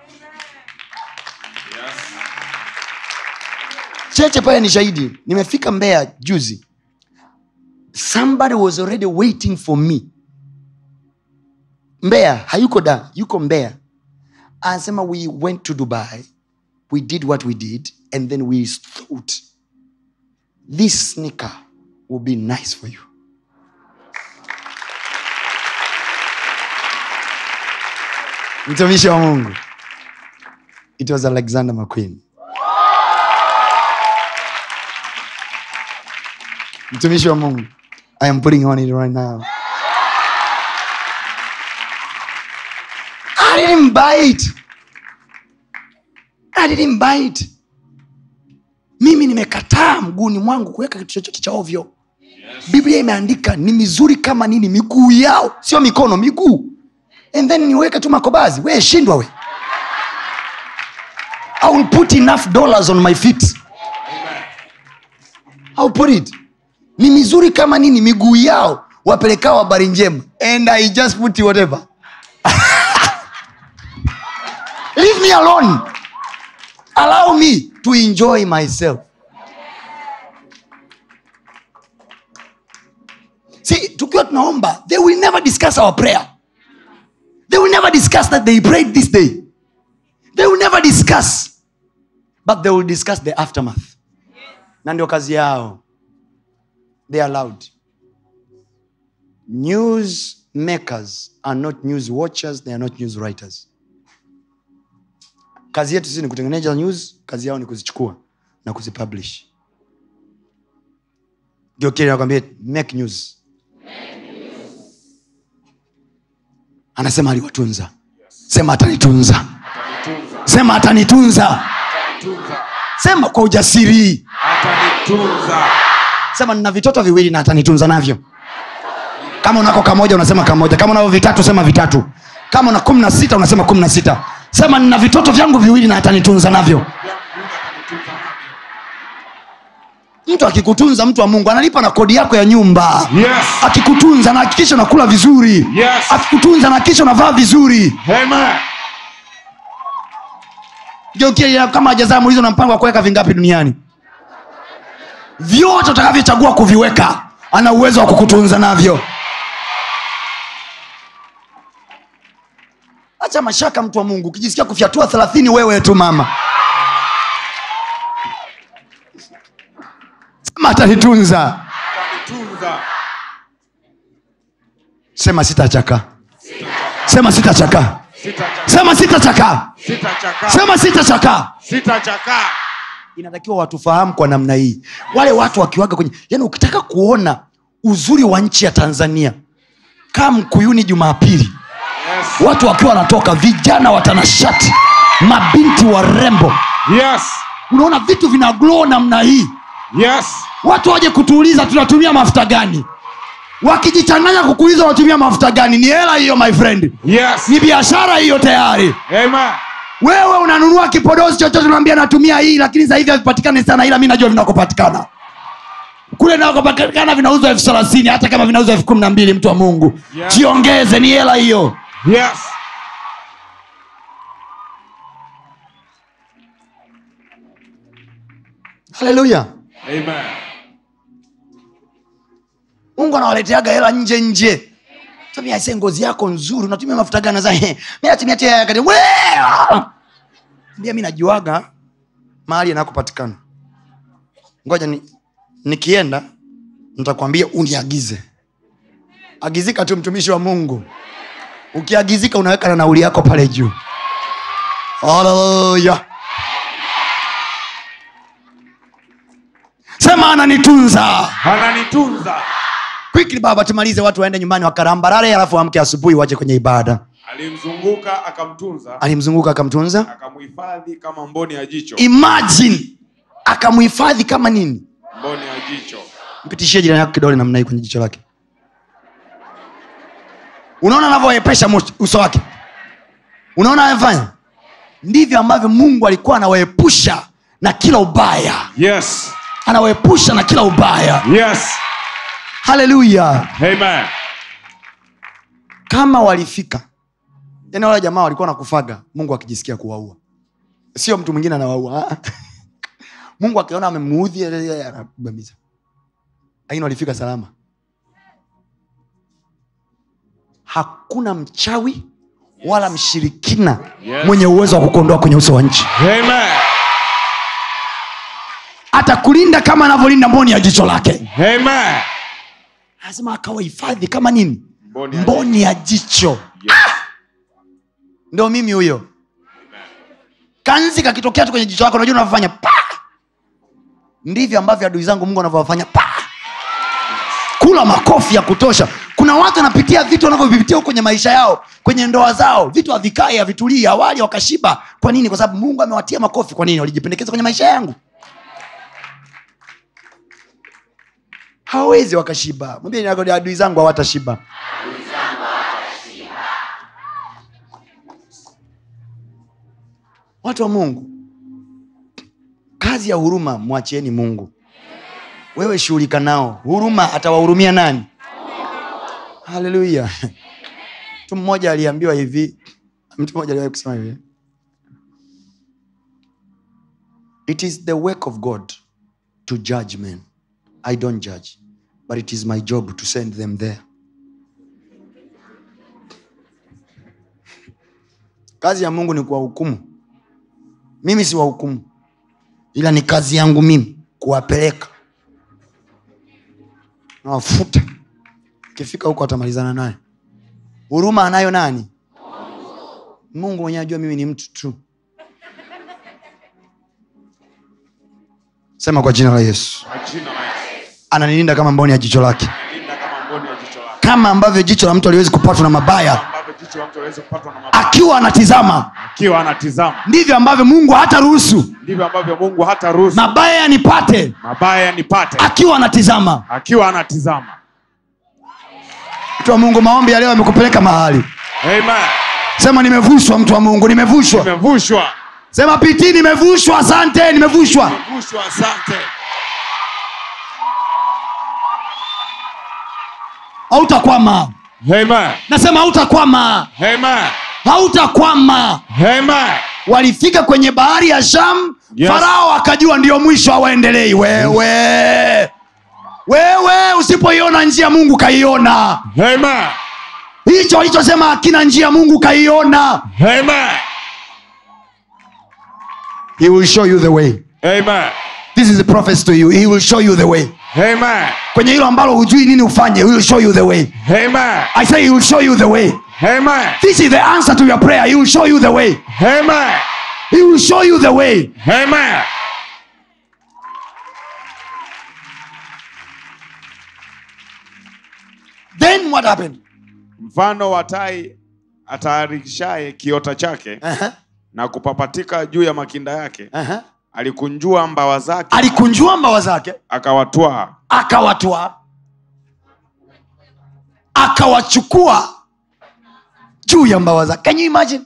cheche pale ni shahidi nimefika mbea juzi somebody was already waiting for me mbea hayuko da yuko mbea anasema we went to dubai we did what we did and then we thought this sneaker will be nice for you mtumishi wa mungu it was alexander mcqueen mtumishi wa mungu i am putting on it right now i didn't buy it i didn't buy it mimi nimekataa mguuni mwangu kuweka kitu chochote cha ovyo biblia imeandika ni mizuri kama nini miguu yao sio mikono miguu and then niweke tu makobazi we shindwa we i will put enough dollars on my feet I'll put it ni mizuri kama nini miguu yao wapelekao habari njema and i just put whatever leave me alone allow me to enjoy myself see tukiwa tunaomba they will never discuss our prayer they will never discuss that they prayed this day they will never discuss but they will discuss the aftermath na ndio kazi yao they are loud news makers are not news watchers they are not news writers kazi yetu sisi ni kutengeneza news kazi yao ni kuzichukua na kuzipublish ndio kile nakwambia make news anasema aliwatunza sema atanitunza sema atanitunza sema kwa ujasiri atanitunza sema nina vitoto viwili na atanitunza navyo kama unako kamoja unasema kamoja kama unavyo vitatu sema vitatu kama una kumi na sita unasema kumi na sita sema nina vitoto vyangu viwili na atanitunza navyo mtu akikutunza mtu wa mungu analipa na kodi yako ya nyumba Yes. akikutunza anahakikisha unakula vizuri Yes. akikutunza anahakikisha unavaa vizuri Amen. geukia kama hajazaa muulizo na mpango wa kuweka vingapi duniani vyote utakavyochagua kuviweka ana uwezo wa kukutunza navyo acha mashaka mtu wa mungu ukijisikia kufyatua thelathini wewe tu mama sema atanitunza Atanitunza. sema sitachaka sema sitachaka Sitachakaa. sema sitachaka Sitachakaa. sema sitachaka Sitachakaa. inatakiwa watufahamu kwa namna hii wale watu wakiwaga kwenye yani ukitaka kuona uzuri wa nchi ya tanzania kaa mkuyuni jumapili Yes. watu wakiwa wanatoka vijana watanashati mabinti warembo Yes. unaona vitu vina glow namna hii Yes. watu waje kutuuliza tunatumia mafuta gani wakijichanganya kukuuliza wanatumia mafuta gani ni hela hiyo my friend Yes. ni biashara hiyo tayari Amen. wewe unanunua kipodozi chochote unaambia natumia hii lakini sasa hivi havipatikani sana ila mi najua vinakopatikana kule nakopatikana vinauzwa elfu thelathini hata kama vinauzwa elfu kumi na mbili mtu wa mungu Yeah. jiongeze ni hela hiyo Yes. haleluya Amen. mungu anawaleteaga hela nje nje tabia ise ngozi yako nzuri unatumia mafuta gani za mi natumia tu ya kati mbia mi najuaga mahali yanakopatikana ngoja ni, nikienda nitakwambia uniagize agizika tu mtumishi wa mungu ukiagizika unaweka na nauli yako pale juu haleluya sema ananitunza Ananitunza. quickly baba tumalize watu waende nyumbani wakarambarare alafu amke asubuhi waje kwenye ibada Alimzunguka akamtunza, alimzunguka akamtunza akamhifadhi kama mboni ya jicho. imagine akamhifadhi kama nini Mboni ya jicho. mpitishie jirani yako kidole namna hii kwenye jicho lake unaona anavyoepesha mosh- uso wake unaona anafanya ndivyo ambavyo mungu alikuwa anawaepusha na kila ubaya Yes. anawaepusha na kila ubaya Yes. haleluya Amen. kama walifika yani wale jamaa walikuwa nakufaga mungu akijisikia kuwaua sio mtu mwingine anawaua Ah. mungu akiona amemuudhi anabamiza lakini walifika salama hakuna mchawi wala mshirikina Yes. mwenye uwezo wa kukuondoa kwenye uso wa nchi Amen. atakulinda kama anavyolinda mboni ya jicho lake Amen. lazima akawahifadhi kama nini Mboni ya mboni ya jicho Yes. ndo mimi huyo kanzi kakitokea tu kwenye jicho lako unajua unavyofanya pa ndivyo ambavyo adui zangu mungu anavyowafanya pa kula makofi ya kutosha kuna watu wanapitia vitu wanavyovipitia huko kwenye maisha yao kwenye ndoa zao vitu havikai havitulii awali wakashiba kwa nini kwa sababu mungu amewatia makofi kwa nini walijipendekeza kwenye maisha yangu hawawezi wakashiba mwambie ni yako, adui zangu hawatashiba watu wa mungu kazi ya huruma mwachieni mungu wewe shughulika nao huruma atawahurumia nani haleluya mtu mmoja aliambiwa hivi mtu mmoja aliwahi kusema hivi it is the work of god to judge men i don't judge but it is my job to send them there kazi ya mungu ni kuwahukumu mimi si wahukumu ila ni kazi yangu mimi kuwapeleka nawafuta ukifika huko atamalizana naye huruma anayo nani mungu mwenyewe ajua mimi ni mtu tu sema kwa jina la yesu Kwa jina la Yesu. ananilinda kama mboni ya jicho lake Linda kama mboni ya jicho lako. kama ambavyo jicho la mtu aliwezi kupatwa na mabaya Ambavyo jicho la mtu haliwezi kupatwa na mabaya. akiwa anatizama Akiwa anatizama. ndivyo ambavyo mungu hata ruhusu Ndivyo ambavyo Mungu hata ruhusu mabaya yanipate mabaya yanipate. akiwa anatizama Akiwa anatizama. mtu wa mungu maombi ya leo yamekupeleka mahali Amen. sema nimevushwa mtu wa mungu nimevushwa Nimevushwa. sema piti nimevushwa asante nimevushwa Nimevushwa, asante. hautakwama Amen. nasema hautakwama Amen. hautakwama Amen. walifika kwenye bahari ya sham Yes. farao akajua ndio mwisho hawaendelei wewe wewe usipoiona njia mungu kaiona Amen. hicho alichosema akina njia mungu kaiona Amen. he will show you the way Amen. this is a prophecy to you he will show you the way Amen. kwenye hilo ambalo hujui nini ufanye he will show you the way Amen. i say he will show you the way Amen. this is the answer to your prayer he will show you the way Amen. he will show you the way Amen. then what happened Mfano wa tai atayarishaye kiota chake uh-huh. na kupapatika juu ya makinda yake, Uh-huh. alikunjua mbawa zake alikunjua mbawa zake akawatwaa. akawatwa akawachukua juu ya mbawa zake can you imagine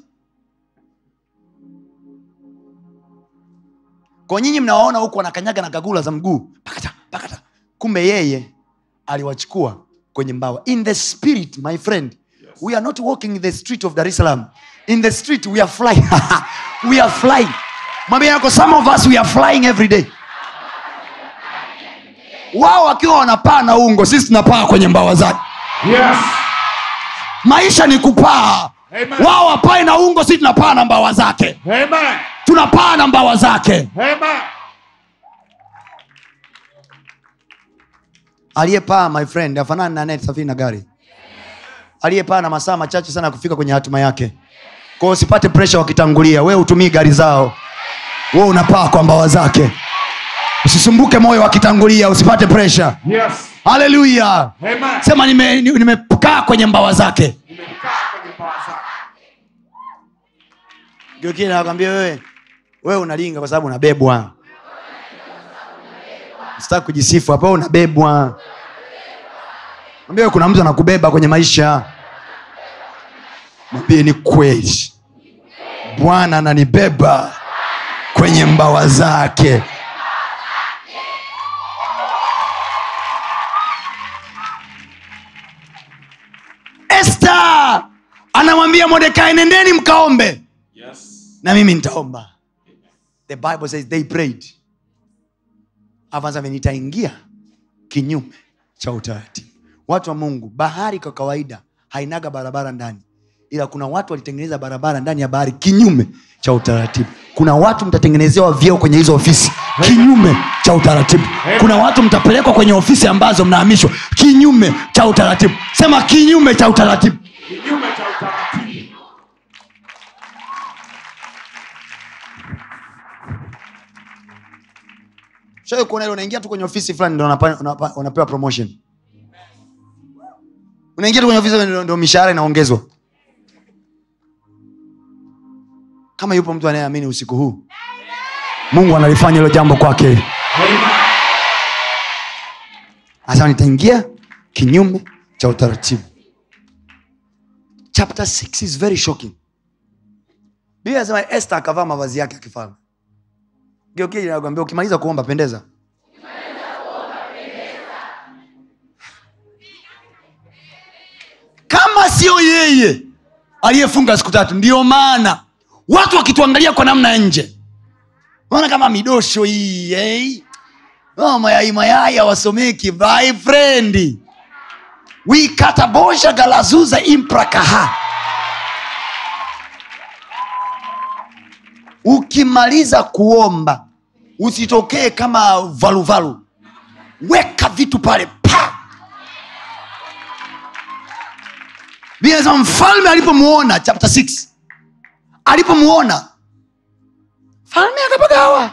kwa nyinyi mnawaona huku wanakanyaga na gagula za mguu pakata pakata kumbe yeye aliwachukua kwenye mbawa in the spirit my friend we are not walking in the street of dar es salaam in the street we are flying we are flying mwambie yako some of us we are flying every day wao wakiwa wanapaa na ungo sisi tunapaa kwenye mbawa zake Yes. maisha ni kupaa Amen. wao wapae na ungo sisi tunapaa na mbawa zake Amen. tunapaa na mbawa zake Amen. aliyepaa my friend afanani na anayesafiri na gari aliyepaa na masaa machache sana ya kufika kwenye hatima yake kwao usipate presha wakitangulia wewe utumii gari zao we unapaa kwa mbawa zake usisumbuke moyo wakitangulia usipate presha Yes. haleluya Amen. sema nimekaa nime nimekaa kwenye mbawa zake Nimekaa kwenye mbawa zake. geukile nakwambia wewe wewe unalinga kwa sababu unabebwa sitaki kujisifu hapa wewe unabebwa mwambie wewe kuna mtu anakubeba kwenye maisha mwambie ni kweli bwana ananibeba kwenye mbawa zake esta anamwambia modekai nendeni mkaombe na mimi nitaomba the bible says they prayed avanza nitaingia kinyume cha utaratibu watu wa mungu bahari kwa kawaida hainaga barabara ndani ila kuna watu walitengeneza barabara ndani ya bahari kinyume cha utaratibu kuna watu mtatengenezewa vyeo kwenye hizo ofisi kinyume cha utaratibu kuna watu mtapelekwa kwenye ofisi ambazo mnahamishwa kinyume cha utaratibu sema kinyume cha utaratibu kinyume cha utaratibu shawai kuona ile unaingia tu kwenye ofisi fulani ndo unapa- unapa- unapewa promotion unaingia tu kwenye ofisi ndo- ndo mishahara inaongezwa kama yupo mtu anayeamini usiku huu mungu analifanya hilo jambo kwake hasa nitaingia kinyume cha utaratibu chapter 6 is very shocking biblia anasema este akavaa mavazi yake ya kifalme geukija nakwambia ukimaliza kuomba pendeza kama sio yeye aliyefunga siku tatu ndio maana watu wakituangalia kwa namna ya nje ona kama midosho hii eh? oh, mayai mayai hawasomeki my friend wikatabosha galazuza imprakaha ukimaliza kuomba usitokee kama valuvalu weka vitu pale pa Biblia inasema mfalme alipomuona chapter 6 alipomuona falme akapagawa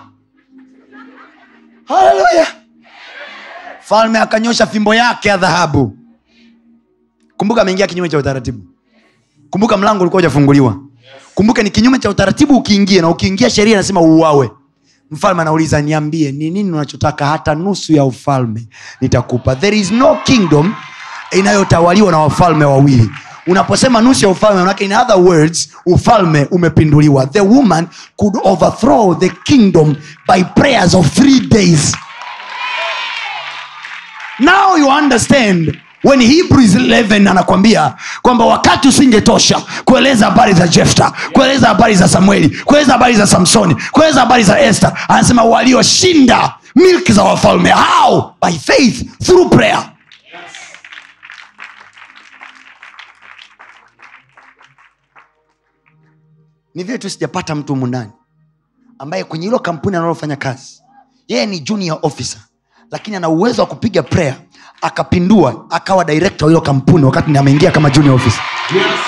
haleluya falme akanyosha fimbo yake ya dhahabu kumbuka ameingia kinyume cha utaratibu kumbuka mlango ulikuwa ujafunguliwa kumbuka ni kinyume cha utaratibu ukiingia na ukiingia sheria inasema uuawe mfalme anauliza niambie ni nini unachotaka hata nusu ya ufalme nitakupa there is no kingdom inayotawaliwa na wafalme wawili unaposema nusu ya ufalme manake in other words ufalme umepinduliwa the woman could overthrow the kingdom by prayers of three days now you understand when hebrews 11 anakwambia kwamba wakati usingetosha kueleza habari za jefta kueleza habari za samueli kueleza habari za samsoni kueleza habari za este anasema walioshinda milki za wafalme how by faith through prayer ni vile tu sijapata mtu humu ndani ambaye kwenye hilo kampuni analofanya kazi yeye ni junior officer lakini ana uwezo wa kupiga prayer akapindua akawa director wa hilo kampuni wakati ni ameingia kama junior officer Yes.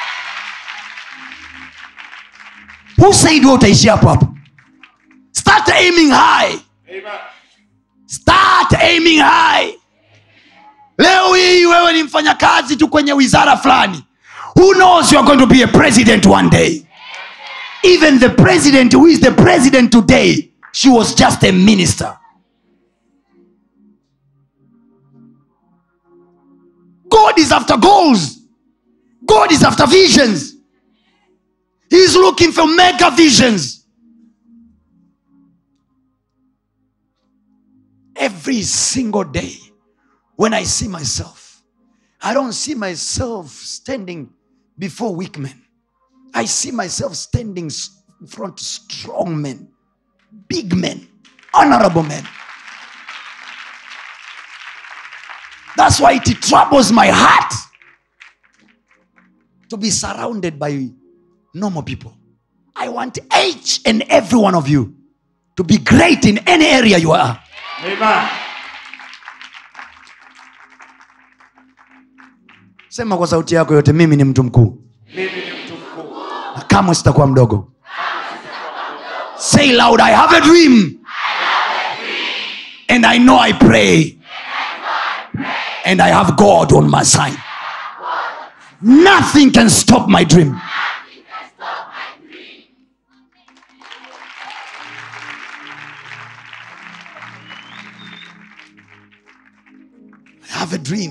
who said wewe utaishi hapo hapo start aiming high Amen. start aiming high leo hii wewe ni mfanyakazi tu kwenye wizara fulani who knows you are going to be a president one day even the president who is the president today she was just a minister god is after goals god is after visions he's looking for mega visions every single day when I see myself, I don't see myself standing before weak men. I see myself standing s- in front of strong men, big men, honorable men. That's why it troubles my heart to be surrounded by normal people. I want each and every one of you to be great in any area you are. Amen. sema kwa sauti yako yote mimi ni mtu mkuu Mimi ni mtu mkuu. na kamwe sitakuwa mdogo say loud i have a dream and i know i pray and i have god on my side nothing can stop my dream I have a dream.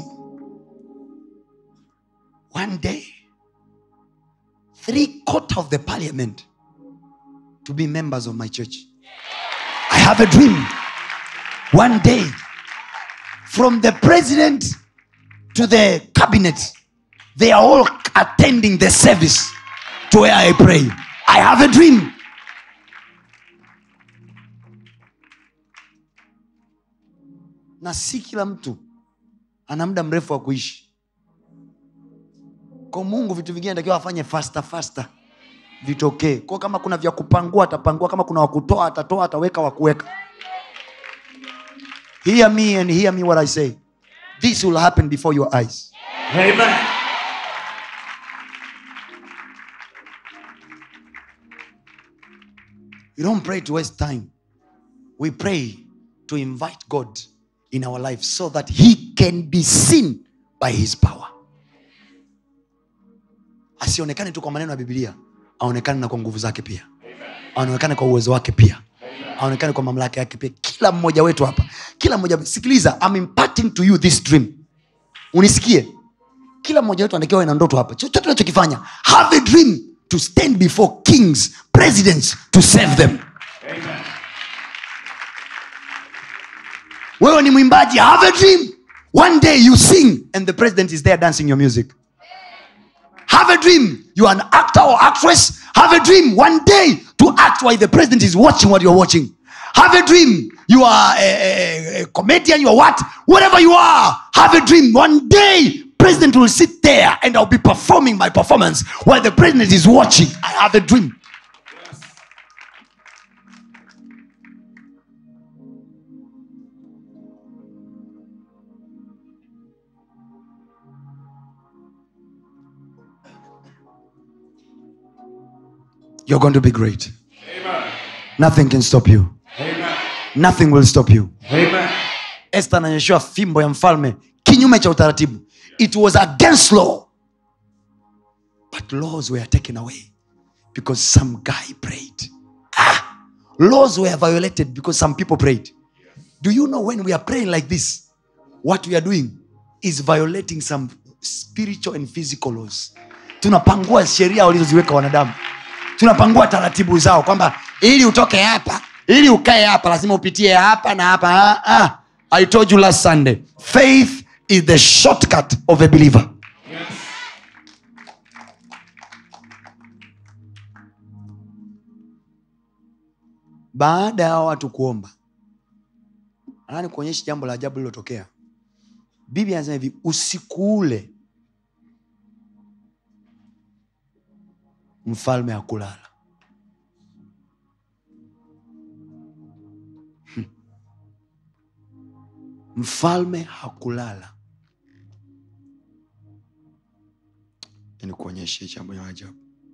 One day, three quarter of the parliament to be members of my church i have a dream one day from the president to the cabinet they are all attending the service to where i pray i have a dream na si kila mtu ana muda mrefu wa kuishi kwa mungu vitu vingine takiwa afanye fasta fasta vitokee kwa kama kuna vya kupangua atapangua kama kuna wakutoa atatoa ataweka wakuweka hear me and hear me what i say this will happen before your eyes Amen. you don't pray to waste time we pray to invite god in our life so that he can be seen by his power asionekane tu kwa maneno ya bibilia aonekane na kwa nguvu zake pia aonekane kwa uwezo wake pia aonekane kwa mamlaka yake pia kila mmoja wetu hapa kila mmoja sikiliza I'm imparting to you this dream unisikie kila mmoja wetu anatakiwa awe na ndoto hapa chochote unachokifanya have a dream to stand before kings presidents to save them wewe ni mwimbaji have a dream one day you sing and the president is there dancing your music have a dream you are an actor or actress have a dream one day to act while the president is watching what you're watching have a dream you are a, a, a comedian you are what whatever you are have a dream one day president will sit there and i'll be performing my performance while the president is watching i have a dream you're going to be great nothing can stop you nothing will stop you Amen. este ananyeshewa fimbo ya mfalme kinyume cha utaratibu it was against law but laws were taken away because some guy prayed ah, laws were violated because some people prayed do you know when we are praying like this what we are doing is violating some spiritual and physical laws tunapangua sheria walizoziweka wanadamu tunapangua taratibu zao kwamba ili utoke hapa ili ukae hapa lazima upitie hapa na hapa ah, ah. i told you last sunday faith is the shortcut of a believer baada ya hawa watu kuomba anani kuonyesha jambo la ajabu lililotokea biblia anasema hivi usiku ule mfalme hakulala Hmm. mfalme hakulala nikuonyeshe jambo la ajabu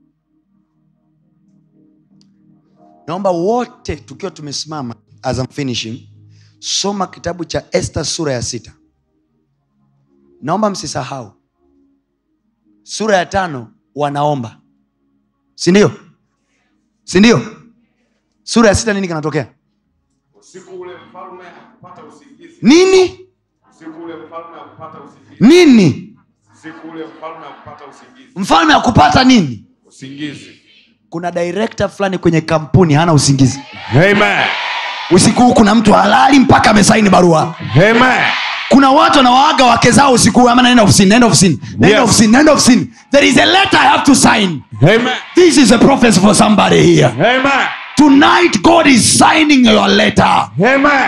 naomba wote tukiwa tumesimama as I'm finishing soma kitabu cha este sura ya sita naomba msisahau sura ya tano wanaomba sindio sindio sura ya sita nini kinatokea Usiku ule mfalme hakupata usingizi. nini Usiku ule mfalme hakupata usingizi. nini Usiku ule mfalme hakupata usingizi. mfalme akupata nini Usingizi. kuna director fulani kwenye kampuni hana usingizi Amen. usiku huu kuna mtu halali mpaka amesaini barua Amen. kuna watu wanawaaga wake zao usiku huu ama naenda ofisini naenda ofisini naenda Yes. ofisini naenda ofisini there is a letter i have to sign Amen. this is a prophecy for somebody here Amen. tonight god is signing your letter Amen.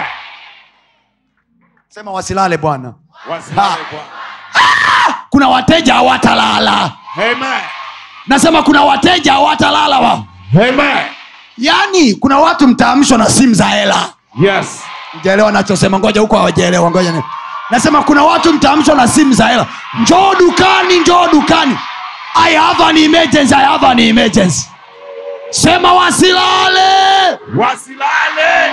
sema wasilale bwana Wasilale Bwana. kuna wateja hawatalala Amen. nasema kuna wateja hawatalala wa Amen. yaani kuna watu mtaamshwa na simu za hela Yes. jaelewa nachosema ngoja huko hawajaelewa ngoja ni- nasema kuna watu mtaamshwa na simu za hela njoo dukani njoo dukani i have an emergency i have an emergency sema wasilale Wasilale.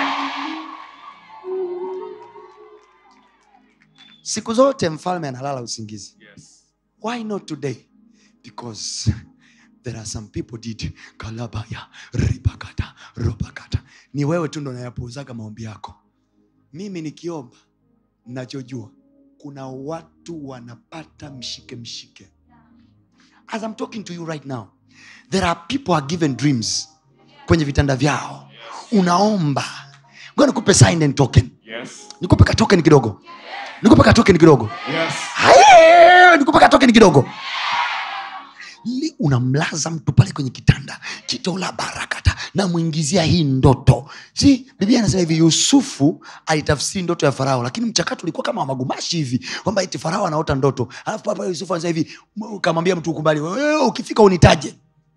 siku zote mfalme analala usingizi Yes. why not today because there are some people did kalabaya ribakata robakata ni wewe tu ndo nayapuuzaga maombi yako mimi nikiomba nachojua kuna watu wanapata mshike mshike as i'm talking to you right now there are people are given dreams kwenye vitanda vyao unaomba ngoja nikupe sign and token Yes. nikupe katoken kidogo nikupe katoken kidogo Yes. Haye, nikupe katoken kidogo Li- unamlaza mtu pale kwenye kitanda kitola barakata namwingizia hii ndoto si biblia anasema hivi yusufu alitafsiri ndoto ya farao lakini mchakato ulikuwa kama wa magumashi hivi kwamba eti farao anaota ndoto alafu papa yusufu anasema hivi m- kamwambia mtu ukubali "Wewe ukifika unitaje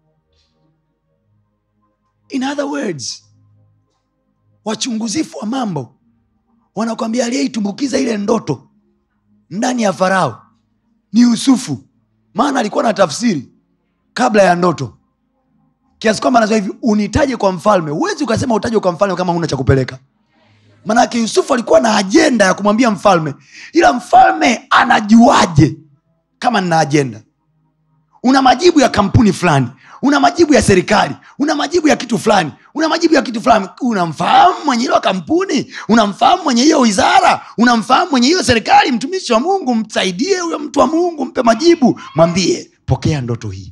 in other words wachunguzifu wa mambo wanakwambia aliyeitumbukiza ile ndoto ndani ya farao ni yusufu maana alikuwa na tafsiri kabla ya ndoto kiasi kwamba anasema hivi unitaje kwa mfalme huwezi ukasema utaje kwa mfalme kama huna cha kupeleka manake yusufu alikuwa na ajenda ya kumwambia mfalme ila mfalme anajuaje kama nina ajenda una majibu ya kampuni fulani una majibu ya serikali una majibu ya kitu fulani una majibu ya kitu fulani unamfahamu mwenye hilo kampuni unamfahamu mwenye hiyo wizara unamfahamu mwenye hiyo serikali mtumishi wa mungu msaidie huyo mtu wa mungu mpe majibu mwambie pokea ndoto hii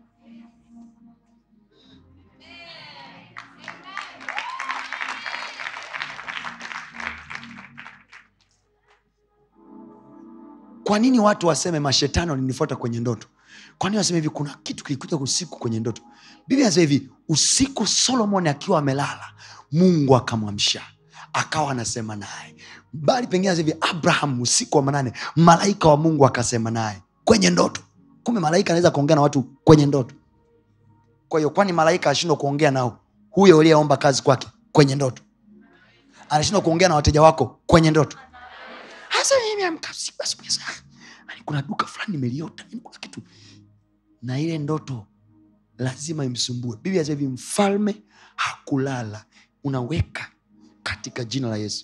kwa nini watu waseme mashetani walinifuata kwenye ndoto kwa nini waseme hivi kuna kitu kilikuja usiku kwenye ndoto biblia anasema hivi usiku solomon akiwa amelala mungu akamwamsha akawa anasema naye bali pengine anasema hivi abraham usiku wa manane malaika wa mungu akasema naye kwenye ndoto kumbe malaika anaweza kuongea na watu kwenye ndoto kwa hiyo kwani malaika ashindwa kuongea nao huyo uliyeomba kazi kwake kwenye ndoto anashindwa kuongea na wateja wako kwenye ndoto hasa mimi amka usiku asubuhi sana Yaani kuna duka fulani nimeliota yaani kuna kitu na ile ndoto lazima imsumbue biblia inasema hivi mfalme hakulala unaweka katika jina la yesu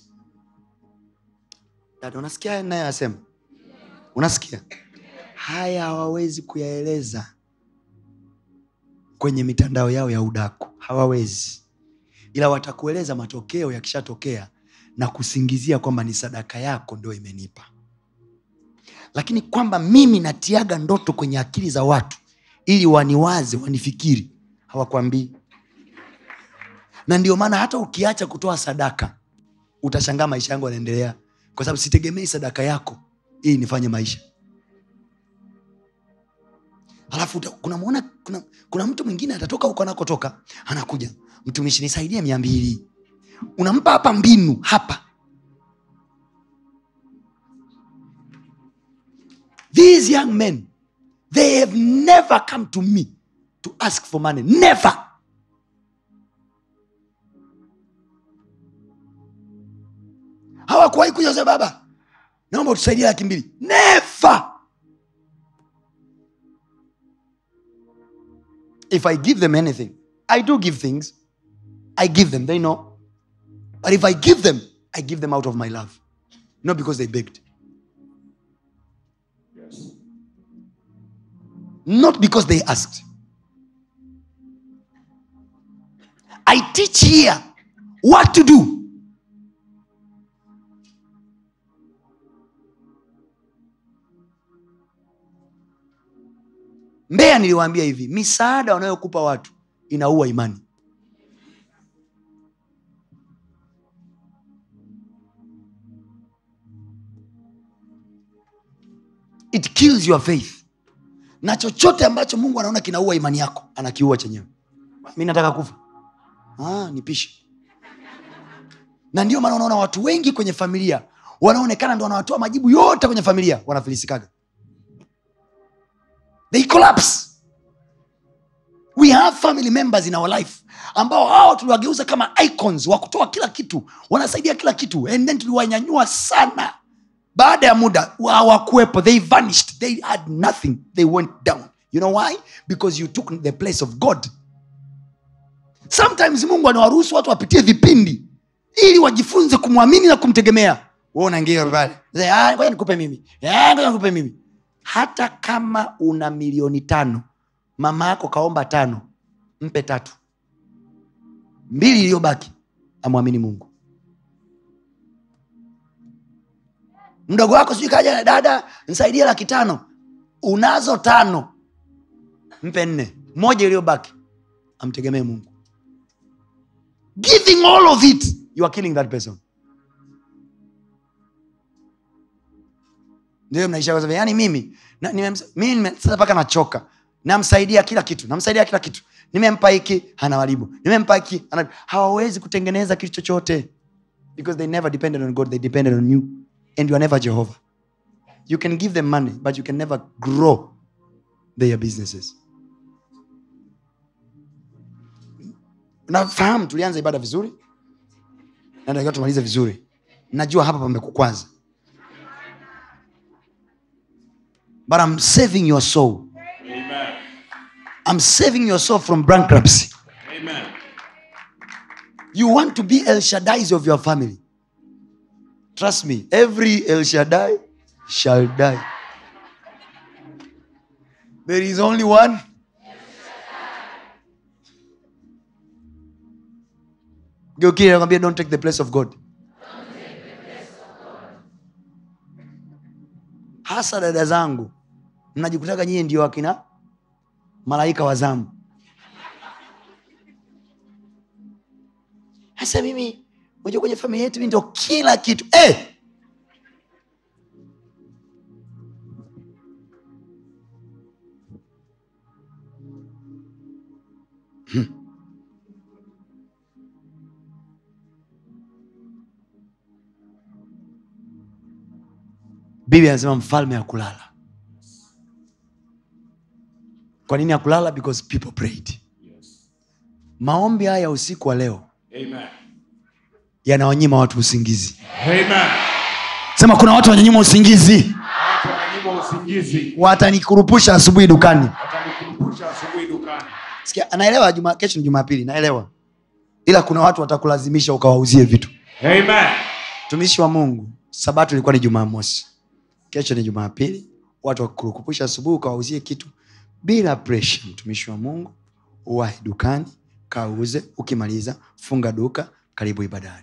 dada unasikia haya nayoyasema unasikia haya hawawezi kuyaeleza kwenye mitandao yao ya udaku hawawezi ila watakueleza matokeo yakishatokea na kusingizia kwamba ni sadaka yako ndio imenipa lakini kwamba mimi natiaga ndoto kwenye akili za watu ili waniwaze wanifikiri hawakwambii na ndio maana hata ukiacha kutoa sadaka utashangaa maisha yangu yanaendelea kwa sababu sitegemei sadaka yako ili nifanye maisha alafu uta- kuna, muona, kuna, kuna mtu mwingine atatoka huko anakotoka anakuja mtumishi nisaidie mia mbili unampa hapa mbinu hapa these young men they have never come to me to ask for money never hawakuwahi kuja kusema baba naomba utusaidie laki mbili never if i give them anything i do give things i give them they know but if i give them i give them out of my love not because they begged not because they asked i teach here what to do mbeya niliwaambia hivi misaada wanayokupa watu inaua imani it kills your faith na chochote ambacho mungu anaona kinaua imani yako anakiua chenyewe mi nataka kufa ah, nipishe na ndio maana unaona watu wengi kwenye familia wanaonekana ndo wanawatoa majibu yote kwenye familia wanafilisikaga they collapse we have family members in our life ambao hao tuliwageuza kama icons wa kutoa kila kitu wanasaidia kila kitu and then tuliwanyanyua sana baada ya muda hawakuwepo they vanished they had nothing they went down you know why because you took the place of god sometimes mungu anawaruhusu watu wapitie vipindi ili wajifunze kumwamini na kumtegemea we unaingia pale "Ah, ngoja nikupe mimi Ah, ngoja nikupe mimi hata kama una milioni tano mama yako kaomba tano mpe tatu mbili iliyobaki amwamini mungu mdogo wako sijui kaja dada nisaidie laki tano unazo tano mpe nne moja iliyobaki amtegemee mungu giving all of it you are killing that person ndio mnaisha kwa sababu, yani mimi na, nimemsa- mimi nime- sasa mpaka nachoka namsaidia kila kitu namsaidia kila kitu nimempa hiki anawaribu nimempa hiki ana- hawawezi kutengeneza kitu chochote because they never depended on god they depended on you and you are never jehovah you can give them money but you can never grow their businesses nafahamu tulianza ibada vizuri na natakiwa tumalize vizuri najua hapa pamekukwaza but i'm saving your soul Amen. i'm saving your soul from bankruptcy Amen. you want to be el shaddais of your family trust me every el shaddai shall die there is only one geukile nakwambia don't take the place of god hasa dada zangu mnajikutaga nyie ndio wakina malaika wa zamu hasa mimi unajua kwenye familia yetu mi ndo kila kitu eh! Hmm. biblia anasema mfalme hakulala kwa nini hakulala because people prayed Yes. maombi haya ya usiku wa leo Amen. yanawanyima watu usingizi Amen. sema kuna watu wanyanyima usingizi Watu wananyima usingizi. watanikurupusha asubuhi dukani Watanikumbusha asubuhi dukani. sikia anaelewa juma, kesho ni jumapili naelewa ila kuna watu watakulazimisha ukawauzie vitu Amen. mtumishi wa mungu sabato ilikuwa ni jumamosi kesho ni jumapili watu wakurukupusha asubuhi ukawauzie kitu bila presha mtumishi wa mungu uwahi dukani kauze ukimaliza funga duka karibu ibadani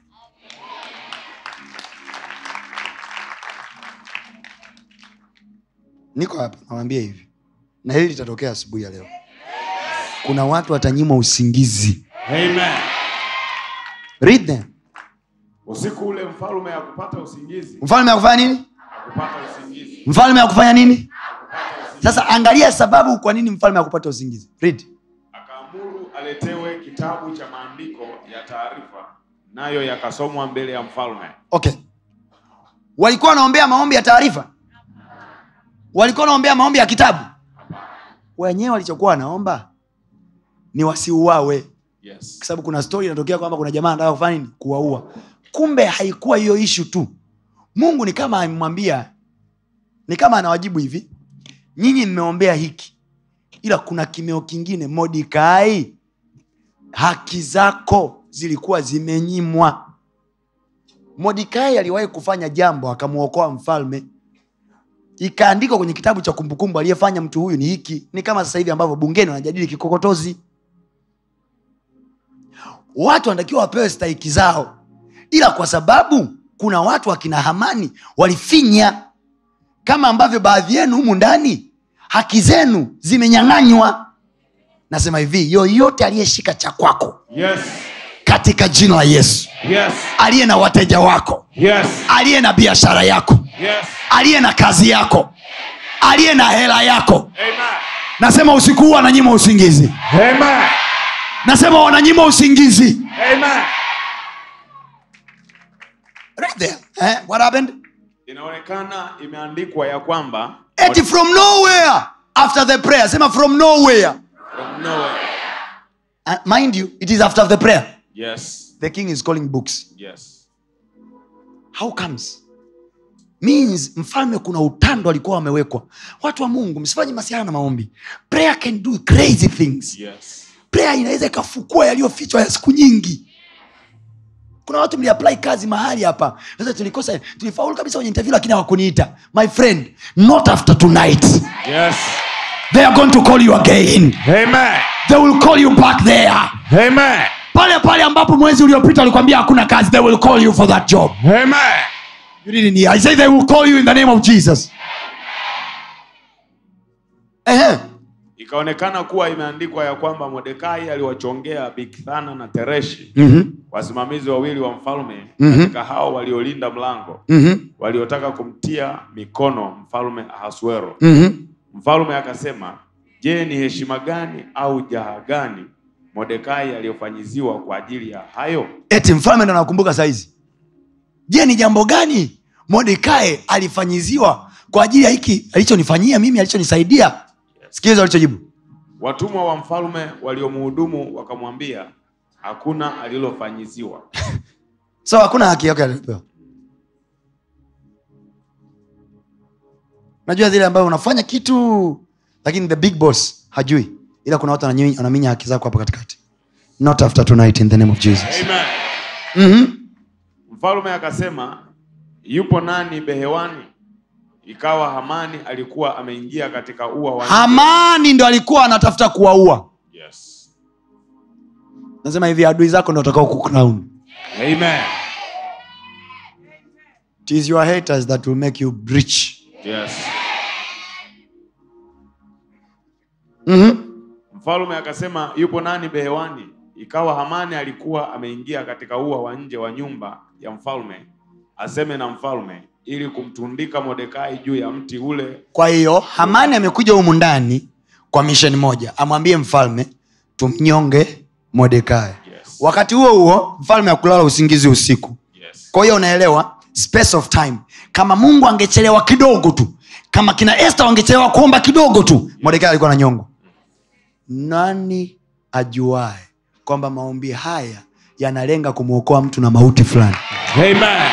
niko hapa nawambia hivi na hili litatokea asubuhi ya leo kuna watu watanyimwa usingizi Amen. read them Usiku ule mfalme hakupata usingizi. mfalme akufanya nini Hakupata usingizi. mfalme akufanya nini sasa angalia sababu kwa nini mfalme akupata usingizi read Akaamuru aletewe kitabu cha maandiko ya taarifa, nayo yakasomwa mbele ya mfalme. okay walikuwa wanaombea maombi ya taarifa walikuwa wanaombea maombi ya kitabu wenyewe walichokuwa wanaomba ni wasiuawe Yes. kwa sababu kuna stori inatokea kwamba kuna jamaa anataka kufanya nini kuwaua kumbe haikuwa hiyo ishu tu mungu ni kama amemwambia ni kama anawajibu hivi nyinyi mmeombea hiki ila kuna kimeo kingine modikai haki zako zilikuwa zimenyimwa modikai aliwahi kufanya jambo akamwokoa mfalme ikaandikwa kwenye kitabu cha kumbukumbu aliyefanya mtu huyu ni hiki ni kama sasa hivi ambavyo bungeni wanajadili kikokotozi watu wanatakiwa wapewe stahiki zao ila kwa sababu kuna watu wakina hamani walifinya kama ambavyo baadhi yenu humu ndani haki zenu zimenyang'anywa nasema hivi yoyote aliyeshika cha kwako Yes. katika jina la yesu Yes. aliye na wateja wako Yes. aliye na biashara yako Yes. aliye na kazi yako aliye na hela yako Amen. nasema usiku huu wananyima usingizi Amen. nasema wananyima usingizi Amen. right there. Eh, what happened? Inaonekana imeandikwa ya kwamba Eti from nowhere after the prayer sema from nowhere from nowhere. uh, mind you it is after the prayer Yes. the king is calling books Yes. how comes means mfalme kuna utando alikuwa wamewekwa watu wa mungu msifanye masiana na maombi prayer can do crazy things Yes. prayer inaweza ikafukua yaliyofichwa ya siku nyingi kuna watu mliapply kazi mahali hapa sasa tulikosa tulifaulu kabisa kwenye interview lakini hawakuniita my friend not after tonight Yes. they are going to call you again Amen. they will call you back there Amen. pale pale ambapo mwezi uliopita walikwambia hakuna kazi they will call you for that job Amen. you didn't hear. i say they will call you in the name of jesus Ehe. ikaonekana kuwa imeandikwa ya kwamba Mordekai aliwachongea Bigthana na Tereshi mm-hmm. wasimamizi wawili wa mfalme Mhm. katika hao waliolinda mlango Mm-hmm. waliotaka kumtia mikono mfalme Ahasuero. Mm-hmm. Mfalme akasema, je, ni heshima gani au jaha gani Mordekai aliyofanyiziwa kwa ajili ya hayo? eti mfalme ndo anakumbuka saizi je ni jambo gani mordekai alifanyiziwa kwa ajili ya hiki alichonifanyia mimi alichonisaidia sikiliza alichojibu Watumwa wa mfalme waliomhudumu wakamwambia, hakuna alilofanyiziwa. so hakuna haki yake alipewa najua zile ambayo unafanya kitu lakini the big boss hajui ila kuna watu wananyi- wanaminya haki zako hapo katikati not after tonight in the name of jesus Amen. mm-hmm. Mfalme akasema, yupo nani behewani? Ikawa Hamani alikuwa ameingia katika ua wa nje. hamani ndo alikuwa anatafuta kuwaua Yes. nasema hivi adui zako ndo watakao kucrown Amen. It is your haters that will make you breach Yes. mm-hmm. Mfalme akasema yupo nani behewani? Ikawa Hamani alikuwa ameingia katika ua wa nje wa nyumba ya mfalme, aseme na mfalme, ili kumtundika Mordekai juu ya mti ule. kwa hiyo hamani amekuja humu ndani kwa misheni moja amwambie mfalme tumnyonge modekai Yes. wakati huo huo mfalme akulala usingizi usiku Yes. kwa hiyo unaelewa space of time kama mungu angechelewa kidogo tu kama kina este wangechelewa kuomba kidogo tu modekai alikuwa na nyongo nani ajuae kwamba maombi haya yanalenga kumwokoa mtu na mauti fulani Amen.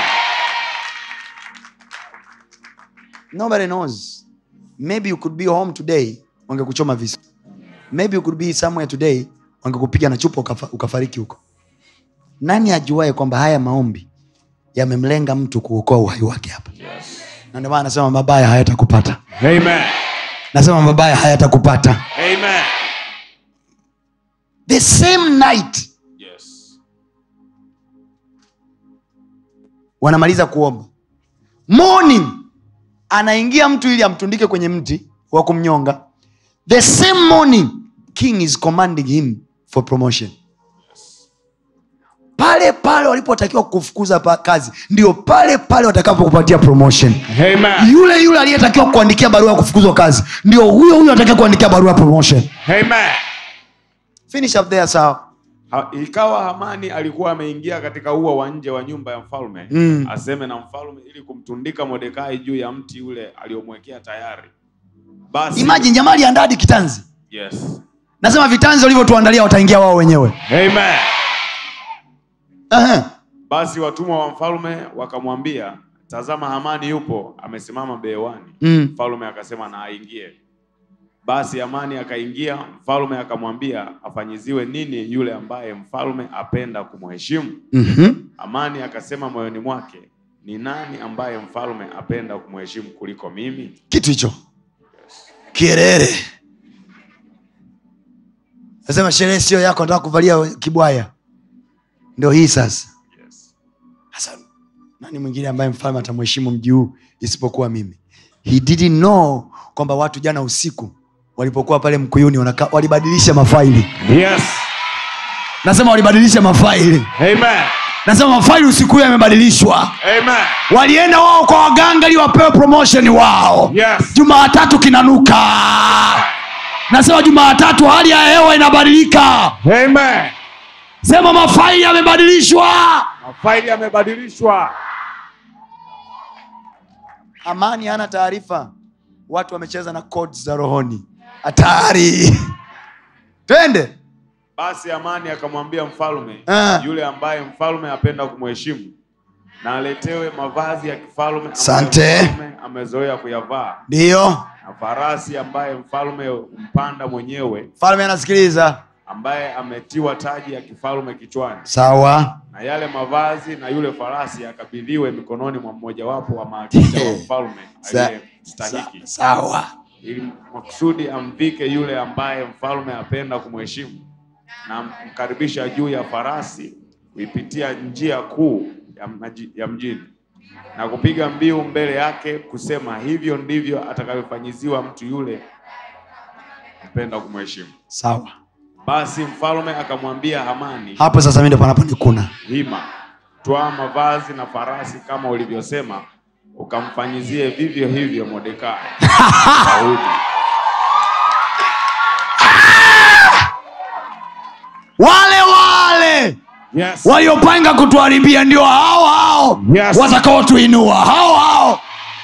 nobody knows maybe you could be home today wangekuchoma visu maybe you could be somewhere today wangekupiga na chupa ukafa, ukafariki huko nani ajuae kwamba haya maombi yamemlenga mtu kuokoa uhai wake hapa Yes. na ndio maana nasema mabaya hayatakupata Amen. nasema mabaya hayatakupata Amen. the same night Yes. wanamaliza kuomba morning anaingia mtu ili amtundike kwenye mti wa kumnyonga the same morning king is commanding him for promotion pale pale walipotakiwa kufukuza pa kazi ndio pale pale watakapokupatia promotion Amen. yule yule aliyetakiwa kuandikia barua ya kufukuzwa kazi ndio huyo huyo atakiwa kuandikia barua ya promotion Amen. finish up there sawa Ha, ikawa Hamani alikuwa ameingia katika ua wa nje wa nyumba ya mfalme Mm. aseme na mfalme ili kumtundika Mordekai juu ya mti ule aliomwekea tayari. Basi imagine jamaa aliandaa hadi kitanzi yes. nasema vitanzi walivyotuandalia wataingia wao wenyewe Amen. Aha. Basi watumwa wa mfalme wakamwambia, tazama, Hamani yupo amesimama bewani. Mm. Mfalme akasema na aingie. Basi Hamani akaingia, mfalme akamwambia afanyiziwe nini yule ambaye mfalme apenda kumheshimu. Mhm. Hamani akasema moyoni mwake, ni nani ambaye mfalme apenda kumheshimu kuliko mimi? kitu hicho kierere nasema sherehe sio yako nataka kuvalia kibwaya ndio hii sasa Yes. sasa nani mwingine ambaye mfalme atamheshimu mji huu isipokuwa mimi he didn't know kwamba watu jana usiku walipokuwa pale mkuyuni wanaka, walibadilisha mafaili Yes. nasema walibadilisha mafaili Amen. nasema mafaili usiku huyo yamebadilishwa Amen. walienda wao kwa waganga ili wapewe promotion wao Yes. jumaatatu kinanuka nasema jumaatatu hali ya hewa inabadilika Amen. sema mafaili yamebadilishwa Mafaili yamebadilishwa. amani hana taarifa watu wamecheza na codes za rohoni hatari twende Basi Hamani akamwambia mfalme Ah. yule ambaye mfalme apenda kumheshimu na aletewe mavazi ya kifalme ambayo Asante. mfalme amezoea kuyavaa ndiyo na farasi ambaye mfalme mpanda mwenyewe mfalme anasikiliza ambaye ametiwa taji ya kifalme kichwani sawa na yale mavazi na yule farasi akabidhiwe mikononi mwa mmojawapo wa maafisa wa mfalme Sa- aliyestahiki sawa ili makusudi amvike yule ambaye mfalme apenda kumheshimu na mkaribisha juu ya farasi kuipitia njia kuu ya, mji- ya mjini na kupiga mbiu mbele yake kusema hivyo ndivyo atakavyofanyiziwa mtu yule mpenda kumheshimu sawa basi mfalme akamwambia hamani hapo sasa mi ndo panaponikuna hima twaa mavazi na farasi kama ulivyosema ukamfanyizie vivyo hivyo modekai Daudi. wale wale yes. waliopanga kutuharibia ndio hao hao Yes. watakaotuinua hao hao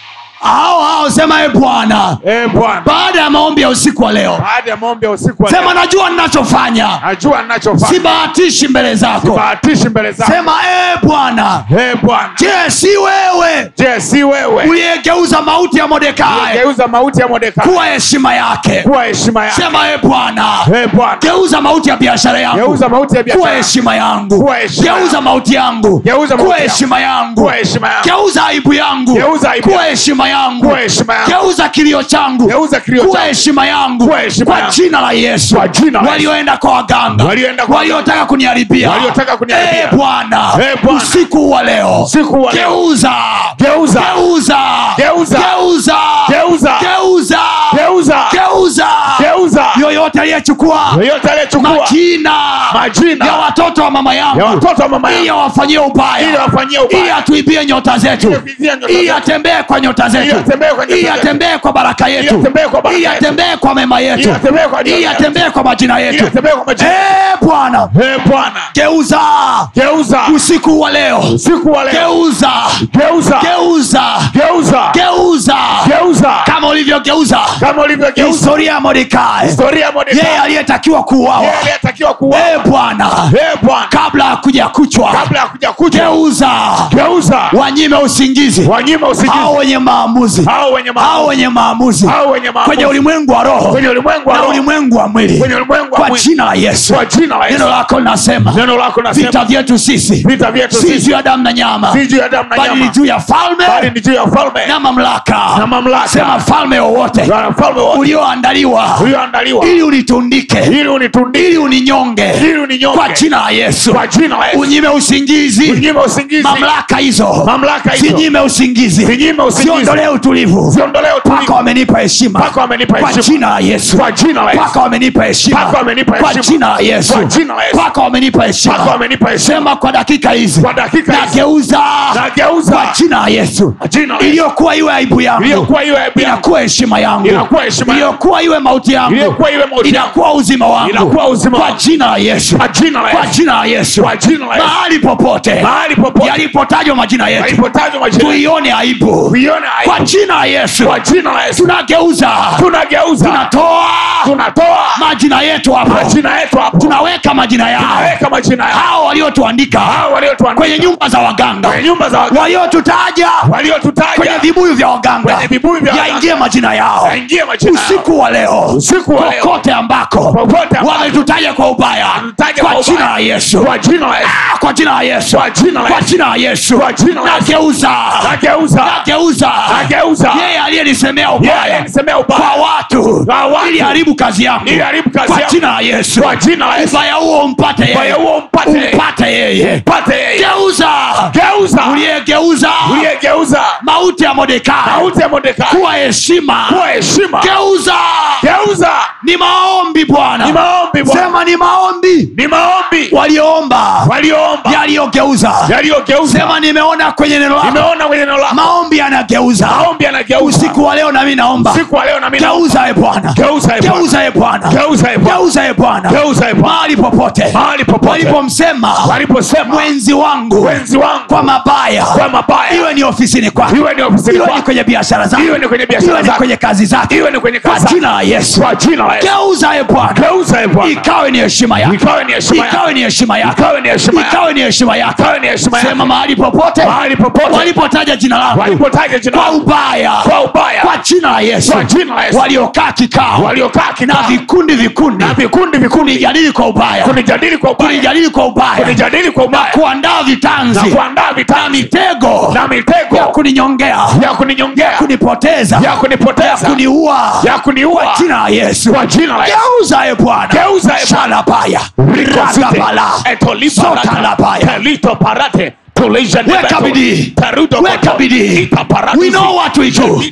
hao hao sema e bwana Eh, bwana baada ya maombi ya usiku wa leo baada ya maombi ya usiku wa sema leo, najua ninachofanya najua ninachofanya sibahatishi mbele zako bahatishi mbele zako sema e bwana Eh, bwana je si wewe je si wewe uliyegeuza mauti ya modekai geuza mauti ya modekai kuwa heshima yake kuwa heshima yake sema e bwana Eh, bwana geuza mauti ya biashara yangu geuza mauti ya kuwa biashara heshima yangu Kuwa heshima geuza yangu. mauti yangu Geuza mauti kuwa yangu. heshima yangu kuwa heshima yangu geuza aibu yangu Geuza aibu kuwa yangu. heshima yangu kuwa heshima yangu geuza kilio changu Geuza kilio kuwa changu. heshima yangu Kuwa heshima kwa yangu. jina la yesu Kwa jina la Yesu. walioenda kwa waganga Walioenda kwa waliotaka kuniharibia Waliotaka kuniharibia. Eh, bwana Eh, Bwana. usiku wa leo Usiku wa leo. geuza Geuza. geuza Geuza. geuza Geuza. geuza geuza geuza geuza yoyote aliyechukua yoyote aliyechukua majina Majina. ya watoto wa mama yangu ya watoto wa mama ili yangu awafanyie ubaya ili wafanyie ili ubaya atuibie nyota zetu Ili kuibia nyota ili zetu. atembee kwa nyota zetu Ili atembee kwa nyota ili zetu. atembee kwa baraka yetu atembee kwa baraka ili yetu. atembee kwa mema yetu Ili atembee kwa ili nyota yetu. atembee kwa majina ili yetu atembee kwa majina Eh, bwana Eh, bwana geuza geuza usiku wa leo usiku wa leo geuza geuza geuza geuza geuza geuza kama ulivyogeuza kama ulivyogeuza historia ya mordekai historia ya Mordekai. yeye aliyetakiwa kuuawa Yeye aliyetakiwa kuuawa Eh, bwana Eh, bwana kabla ya kuja kuchwa kabla ya kuja kuja geuza geuza wanyime usingizi wanyima usingizi hao wenye maamuzi hao wenye hao maamuzi wenye maamuzi hao wenye maamuzi kwenye ulimwengu wa roho kwenye ulimwengu wa na roho ulimwengu wa mwili kwenye ulimwengu wa kwa mwili jina la yesu kwa jina la Yesu neno lako linasema neno lako vita nasema vyetu sisi vita vyetu si sisi juu ya damu na nyama si juu ya damu na bali ni nyama juu ya bali falme ni juu ya ufalme na mamlaka na mamlaka sema falme wowote na ufalme wote ulioandaliwa ulioandaliwa ili unitundike ili unitundike ili uninyonge ili uninyonge kwa jina la yesu kwa jina la Yesu unyime usingizi unyime usingizi mamlaka hizo mamlaka hizo zinyime usingizi zinyime usingizi siondolee utulivu ziondolee mpaka utulivu wamenipa heshima mpaka wamenipa kwa heshima jina la yesu kwa jina la Yesu mpaka wamenipa heshima Mpaka wamenipa kwa heshima. jina la yesu Kwa jina la Yesu. mpaka wamenipa mpaka heshima wamenipa heshima sema kwa dakika hizi kwa dakika hizi nageuza nageuza kwa jina la yesu kwa jina la Yesu iliyokuwa iwe aibu yangu iliyokuwa iwe aibu yangu inakuwa heshima yangu Inakuwa heshima yangu. iliyokuwa iwe mauti yangu iliyokuwa iwe mauti yangu inakuwa uzima wangu Inakuwa uzima kwa wangu. jina la yesu kwa jina la kwa Yesu jina la yesu kwa jina la Yesu mahali popote mahali popote yalipotajwa majina yetu yalipotajwa majina tuione aibu tuione kwa aibu jina la yesu kwa jina la Yesu tunageuza tunageuza tunatoa tunatoa majina yetu hapo majina yetu hapo tunaweka majina yao tunaweka majina yao hao waliotuandika hao waliotuandika kwenye nyumba za waganga kwenye nyumba za waganga waliotutaja kwenye waliotutaja vibuyu vya waganga kwenye vibuyu vya waganga. yaingie majina yao yaingie majina yao usiku wa leo usiku wa leo kokote ambako Popote ambako. wametutaja kwa ubaya Wametutaja kwa kwa jina ubaya. la yesu kwa jina la Yesu Ah, kwa jina la yesu kwa jina la kwa Yesu jina la yesu Kwa jina la Yesu. nageuza nageuza nageuza nageuza yeye aliyenisemea yeye ubaya nisemea kwa ubaya watu Kwa watu. ili haribu kazi yangu Ili haribu kazi kwa yangu. jina la yesu Kwa jina la Yesu. ubaya huo umpate Ubaya yeye huo umpate yeye. umpate yeye pate yeye geuza geuza uliyegeuza uliyegeuza mauti ya modekai mauti ya Mordekai kuwa heshima kuwa heshima geuza geuza ni maombi ni bwana maombi Bwana sema ni maombi ni maombi walioomba walioomba yaliyogeuza yaliyogeuza sema nimeona kwenye neno lako nimeona kwenye neno lako maombi yanageuza maombi yanageuza usiku wa leo nami naomba usiku wa leo na mimi naomba. geuza e bwana geuza e Bwana geuza e bwana geuza e Bwana geuza e bwana geuza e Bwana mahali popote mahali popote walipomsema waliposema mwenzi wangu wenzi wangu kwa mabaya kwa mabaya iwe ni ofisini kwake iwe ni ofisini iwe ni kwako kwenye biashara zake iwe ni kwenye biashara iwe ni zake kwenye kazi zake iwe ni kwenye kwa kazi jina la yesu kwa jina la Yesu geuza e bwana geuza e Bwana ikawe ni heshima yako ikawe ni heshima yako ikawe ni heshima yako ikawe ni heshima yako ikawe ni heshima yako ikawe ni heshima sema yako mahali popote mahali popote walipotaja jina langu walipotaja jina kwa lako ubaya kwa ubaya kwa jina la yesu kwa jina la Yesu waliokaa kikao waliokaa na kikao vikundi vikundi na vikundi vikundi kunijadili kwa ubaya kunijadili kwa ubaya kunijadili kwa ubaya kunijadili kwa ubaya kuandaa na vitanzi kuandaa na vitanzi mitego na mitego ya kuninyongea ya kuninyongea kunipoteza ya kunipoteza kuniua ya kuniua kwa jina la yesu kwa jina la Yesu geuza e bwana Geuza, e Bwana. shalabaya Rikosite, radabala etoliparata, sotalabaya pelito parate, tulisha weka nebeto, bidii perudo weka koto, bidii itaparadisi, we know what we do pelito,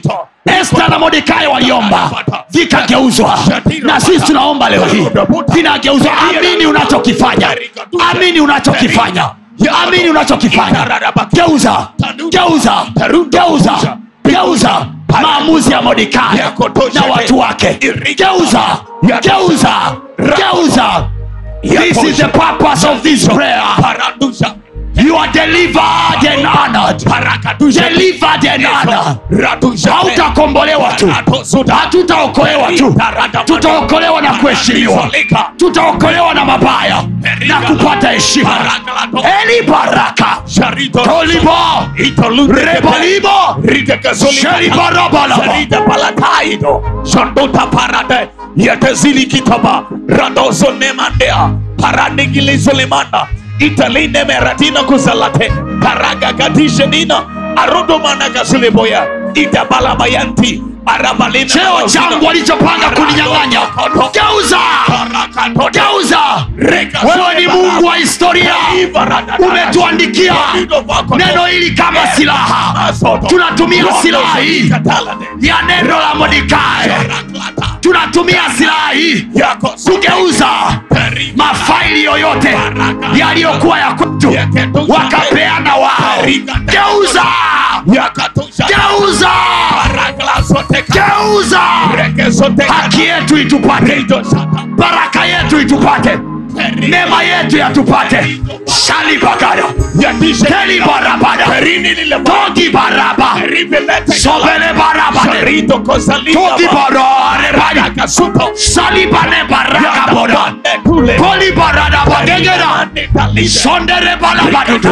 esta na mordekai waliomba vikageuzwa na sisi tunaomba leo hii vinageuzwa amini unachokifanya amini unachokifanya amini unachokifanya geuza geuza geuza geuza maamuzi ya mordekai na watu wake geuza geuza geuza this is the purpose of this prayer Paradusha. you are delivered and honored delivered and honored hautakombolewa tu hatutaokolewa tu tutaokolewa na kuheshimiwa tutaokolewa na mabaya na kupata heshima eli baraka tolibo rebalimo shelibarabalaba palataino shonduta parade yetezilikitaba radozonemandea paradegilizolemanda italine meratino kuzalate paragagatishenina arodomanagasileboya itabalabayanti arabalina cheo changu walichopanga kuninyang'anya geuza geuza wewe ni mungu wa historia umetuandikia neno hili kama silaha tunatumia silaha hii ya neno la modikae tunatumia silaha hii kugeuza mafaili yoyote yaliyokuwa ya kwetu wakapeana wao geuza geuza geuza haki yetu itupate baraka yetu itupate neema yetu yatupate shalibagada telibarabada togi baraba sobele barabade togi bararebadi salibane baraka boda poli barada bagegera sondere balabadudu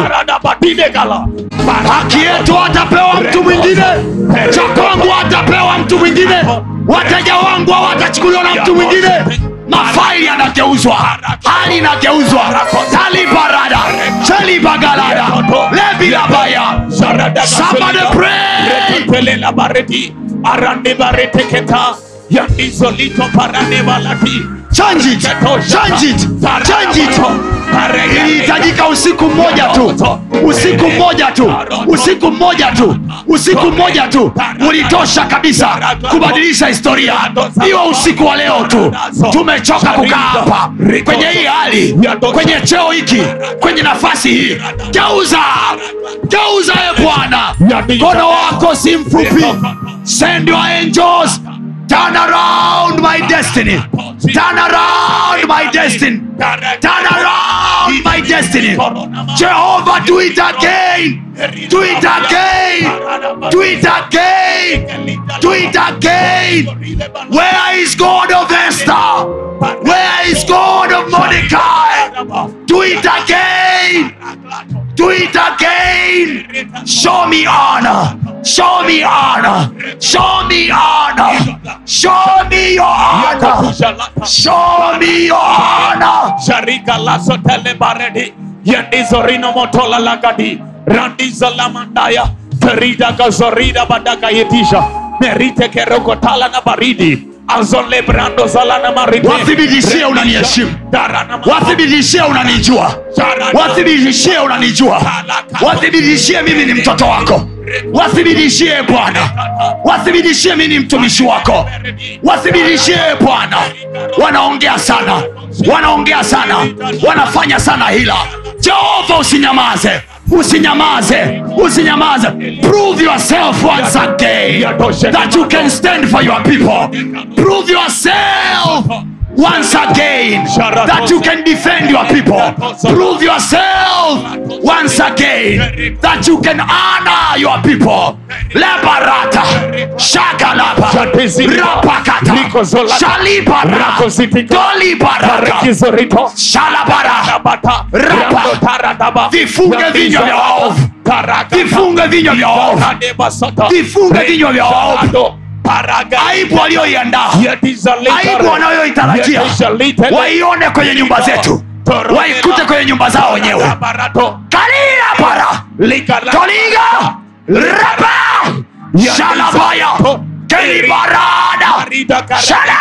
haki yetu atapewa mtu mwingine cha kwangu atapewa mtu mwingine wateja wangu hawatachukuliwa na mtu mwingine mafaili yanageuzwa hali inageuzwa talibarada chelibagalada lebilabaya Somebody pray. Pelela bareti arande barete keta yandizolito parane balati change it change it change it ilihitajika usiku mmoja tu usiku mmoja tu usiku mmoja tu usiku mmoja tu ulitosha kabisa kubadilisha historia iwe usiku wa leo tu tumechoka kukaa hapa kwenye hii hali kwenye cheo hiki kwenye nafasi hii geuza geuza e bwana mkono wako si mfupi send your angels turn around my destiny turn around my destiny turn around my destiny jehovah do it again do it again do it again do it again where is god of esther where is god of mordecai do it again do it again show me honor show me honor show me honor show me your honor show me your honor sharika laso telebaredi yendizorino motola lagadi randizo lamandaya terida gazorida badaka yetisha merite kerokotala na baridi azole brando zalana marite wathibitishie unaniheshimu darana wathibitishie unanijua wathibitishie unanijua wathibitishie mimi ni mtoto wako wathibitishie bwana wathibitishie mimi ni mtumishi wako wathibitishie bwana wanaongea sana wanaongea sana wanafanya sana hila jehova usinyamaze usinyamaze usinyamaze prove yourself once again that you can stand for your people prove yourself once again that you can defend your people prove yourself once again that you can honor your people lebarata shakalaba rapakata shalibaraka dolibaraka Kizorito shalabara Rabata Rapa. Rando Taradaba Vifunge vinywa vya waovu. Tarakata. Vifunge vinywa vya waovu. Rakadeba Sota. Vifunge vinywa vya waovu. Rado. Paraga. aibu walioiandaa Yetizalita. aibu wanayoitarajia Yetizalita. waione kwenye nyumba zetu Toromela. waikute kwenye nyumba zao wenyewe Barato. kalila para Likala. toliga rapa shalabaya kelibarada shala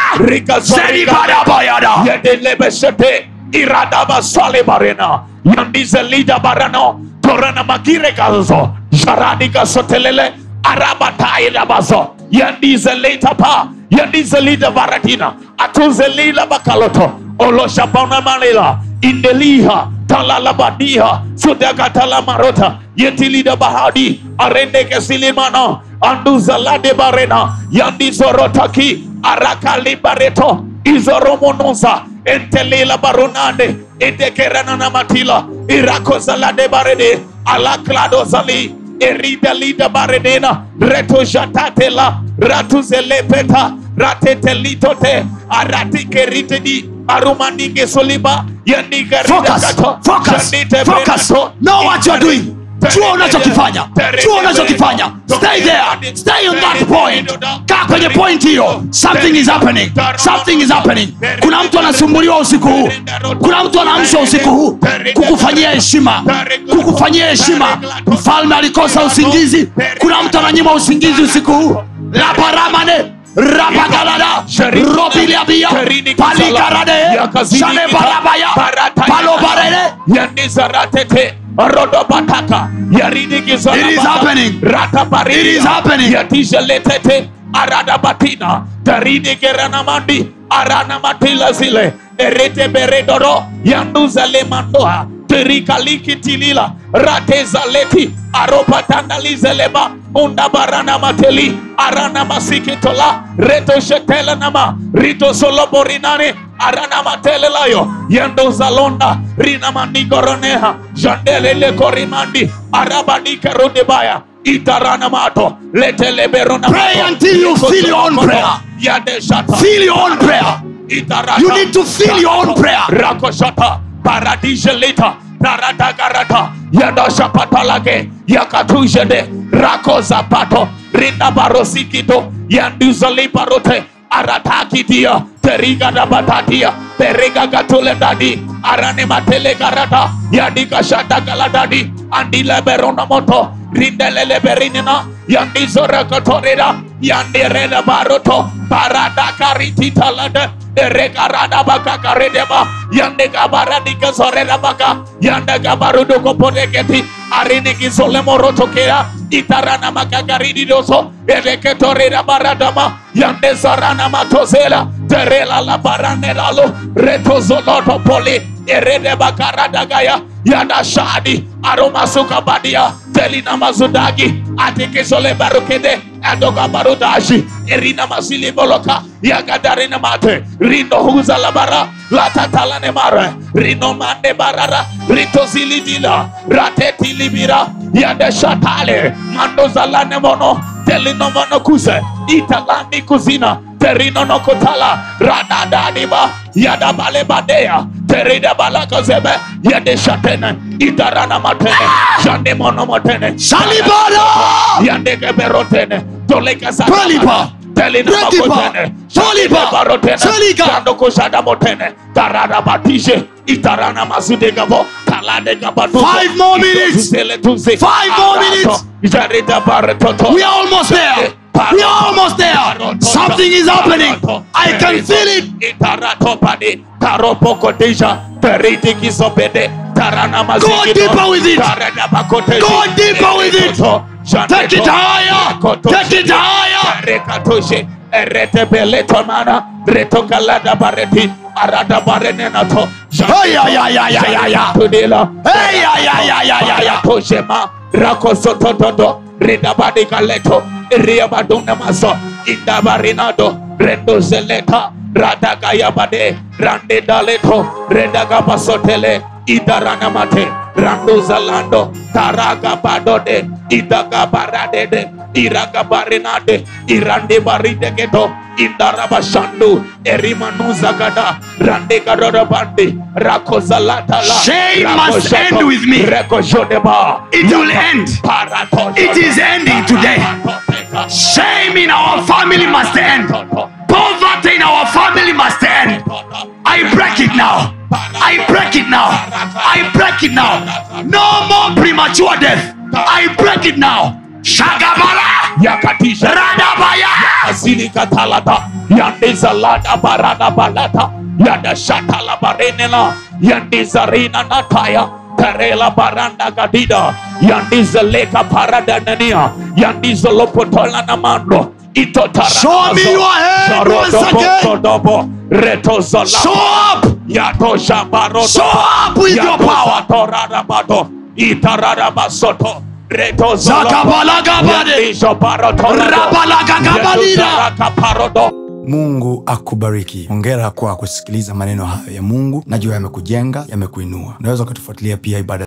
selibarabayada yedelebesete iradaba sale barena yandize lida barano torana magire gazo jaradi gasotelele arabata irabazo yandize leta pa yandize lida varadina atuze lila bakaloto oloshabana malela indeliha talalabadiha sudakatalamarota yetilida bahadi arendeke silimana anduzalade barena yandizorotaki arakalibareto izoromonosa entelila baronande edekerananamatila irakozalade barede alakladozali eridalida baredena retojatatela ratuzelepeta ratetelitote aratikeritedi arumanige soliba Focus, focus, focus. Know what you're doing. Jua unachokifanya. Jua unachokifanya. Stay there. Stay on that point. Kaa kwenye point hiyo. Something is happening. Something is happening. Kuna mtu anasumbuliwa usiku huu. Kuna mtu anaamshwa usiku huu kukufanyia heshima, kukufanyia heshima. Mfalme alikosa usingizi. Kuna mtu ananyima usingizi usiku huu. Laparamane rapagalada robiliabia palikarade shalebarabaya palobarele yandizaratete rodobataka yarinigizaa It is happening. It is happening. yatizeletete aradabatina tarinigeranamandi aranamatila zile ereteberedoro yanduzalemandoa terikalikitilila ratezaleti aropatandalizeleba undabaranamateli aranamasikitola retoshetelenama ritosoloborinane aranamatelelayo yandozalonda rinamanigoronea jandelelekorimandi arabanikerudibaya itaranamato leteleberonamato Pray until you feel your own prayer. yadeshata Feel your own prayer. Itarata. You need to feel your own prayer. Rakoshata. Paradiselita. Taradagarata. Yadashapatalage. Yakatujede. Rakozapato. Rinda barosikito. Yanduzaliparote. Aratakitia. Teriga da batatia. Periga gatule dadi. Arane matele garata. Yadika shata galadadi. Andile berona moto. Rindelele berinina. Yandizora katorida. Yandireda baroto. Parada karitita lada. Erekarada baka karedeba. Yandega baradika zoreda baka. Yandega barudo kopodeketi. Ariniki solemoroto kea. Itarana makagaridi doso. Ereketoreda baradama. Yande zarana matozela. Terela la baranelalo. Retozoloto poli. Erede bakarada gaya. Yanda shadi. Aroma suka badia. Telina mazudagi. Atikisole barukede. Adoga barudashi. Erina masili boloka. Yagadarina mate. Rindo huza labara. Latatalane mare. Rino mande barara. Rito zilidila. Rateti libira. Yande shatale. Mando zalane mono. Telino mono kuse. Italandi kuzina. Terino no kotala. Radadadiba. Yada bale badea. Terida balaka zebe. Yade shatene. Itarana matene. Jande mono motene. Salibara! Yande keberotene. Toleka sa. Palipa! Telina Retipa! makotene. Tolipa! Barotene. Selika! Kando kushada motene. Tarada batishe. Itarana mazude gabo. Talade gabatu. Five more minutes. Five more minutes. Jarida baretoto. We are almost there. We are almost there. Something is happening. I can feel it. Itaratopadi. Taropokotisha. Teriti kisobede. Tarana Go mazikito. deeper with it. Tarada bakoteshi. Go deeper with it. Take it higher. Take it higher. Rekatoshe. Erete beleto mana. Reto kalada bareti. Arada barenenato. Hey, ya, ya, ya, ya, ya, ya. Tudila. Hey, ya, ya, ya, ya, ya, ya. Toshema. Rakosototodo. Ridabadi kaleto. Riabaduna maso. Indabarinado. Rendo zeleta. Radagaya bade. Rande daleto. Redaga pasotele. Idarana mate. Rando zalando. Taraga badode. Idaga baradede. Iraga barinade. Irande baride geto. Indaraba shandu. Erimanuza gada. Rande garoda bandi. Rakozalata la. Shame must end with me. Rekoshodeba. It will end. Parato. It is ending today. Shame in our family must end. Poverty in our family must end. I break it now. I break it now. I break it now. No more premature death. I break it now. Shagabala. Yakatisha. Radabaya. Asili katalata. Yandiza lada barada balata. Yada shatala barenela. Yandiza rina nataya. Terela baranda gadida. Yandiza leka parada nania. Yandiza lopotola namando. Itotara- Show me your hand once Sharodobo, again. Sodobo, Retozola. Show up. Yato Shabarodo. Show up with your Yato power. Satorarabado. Itararabasoto. Retozolo. Zakabalagabade. Yandisho Barotolado. Rabalagagabalina. Yetozarakaparodo. mungu akubariki hongera kwa kusikiliza maneno hayo ya mungu najua yamekujenga yamekuinua unaweza ukatufuatilia pia ibada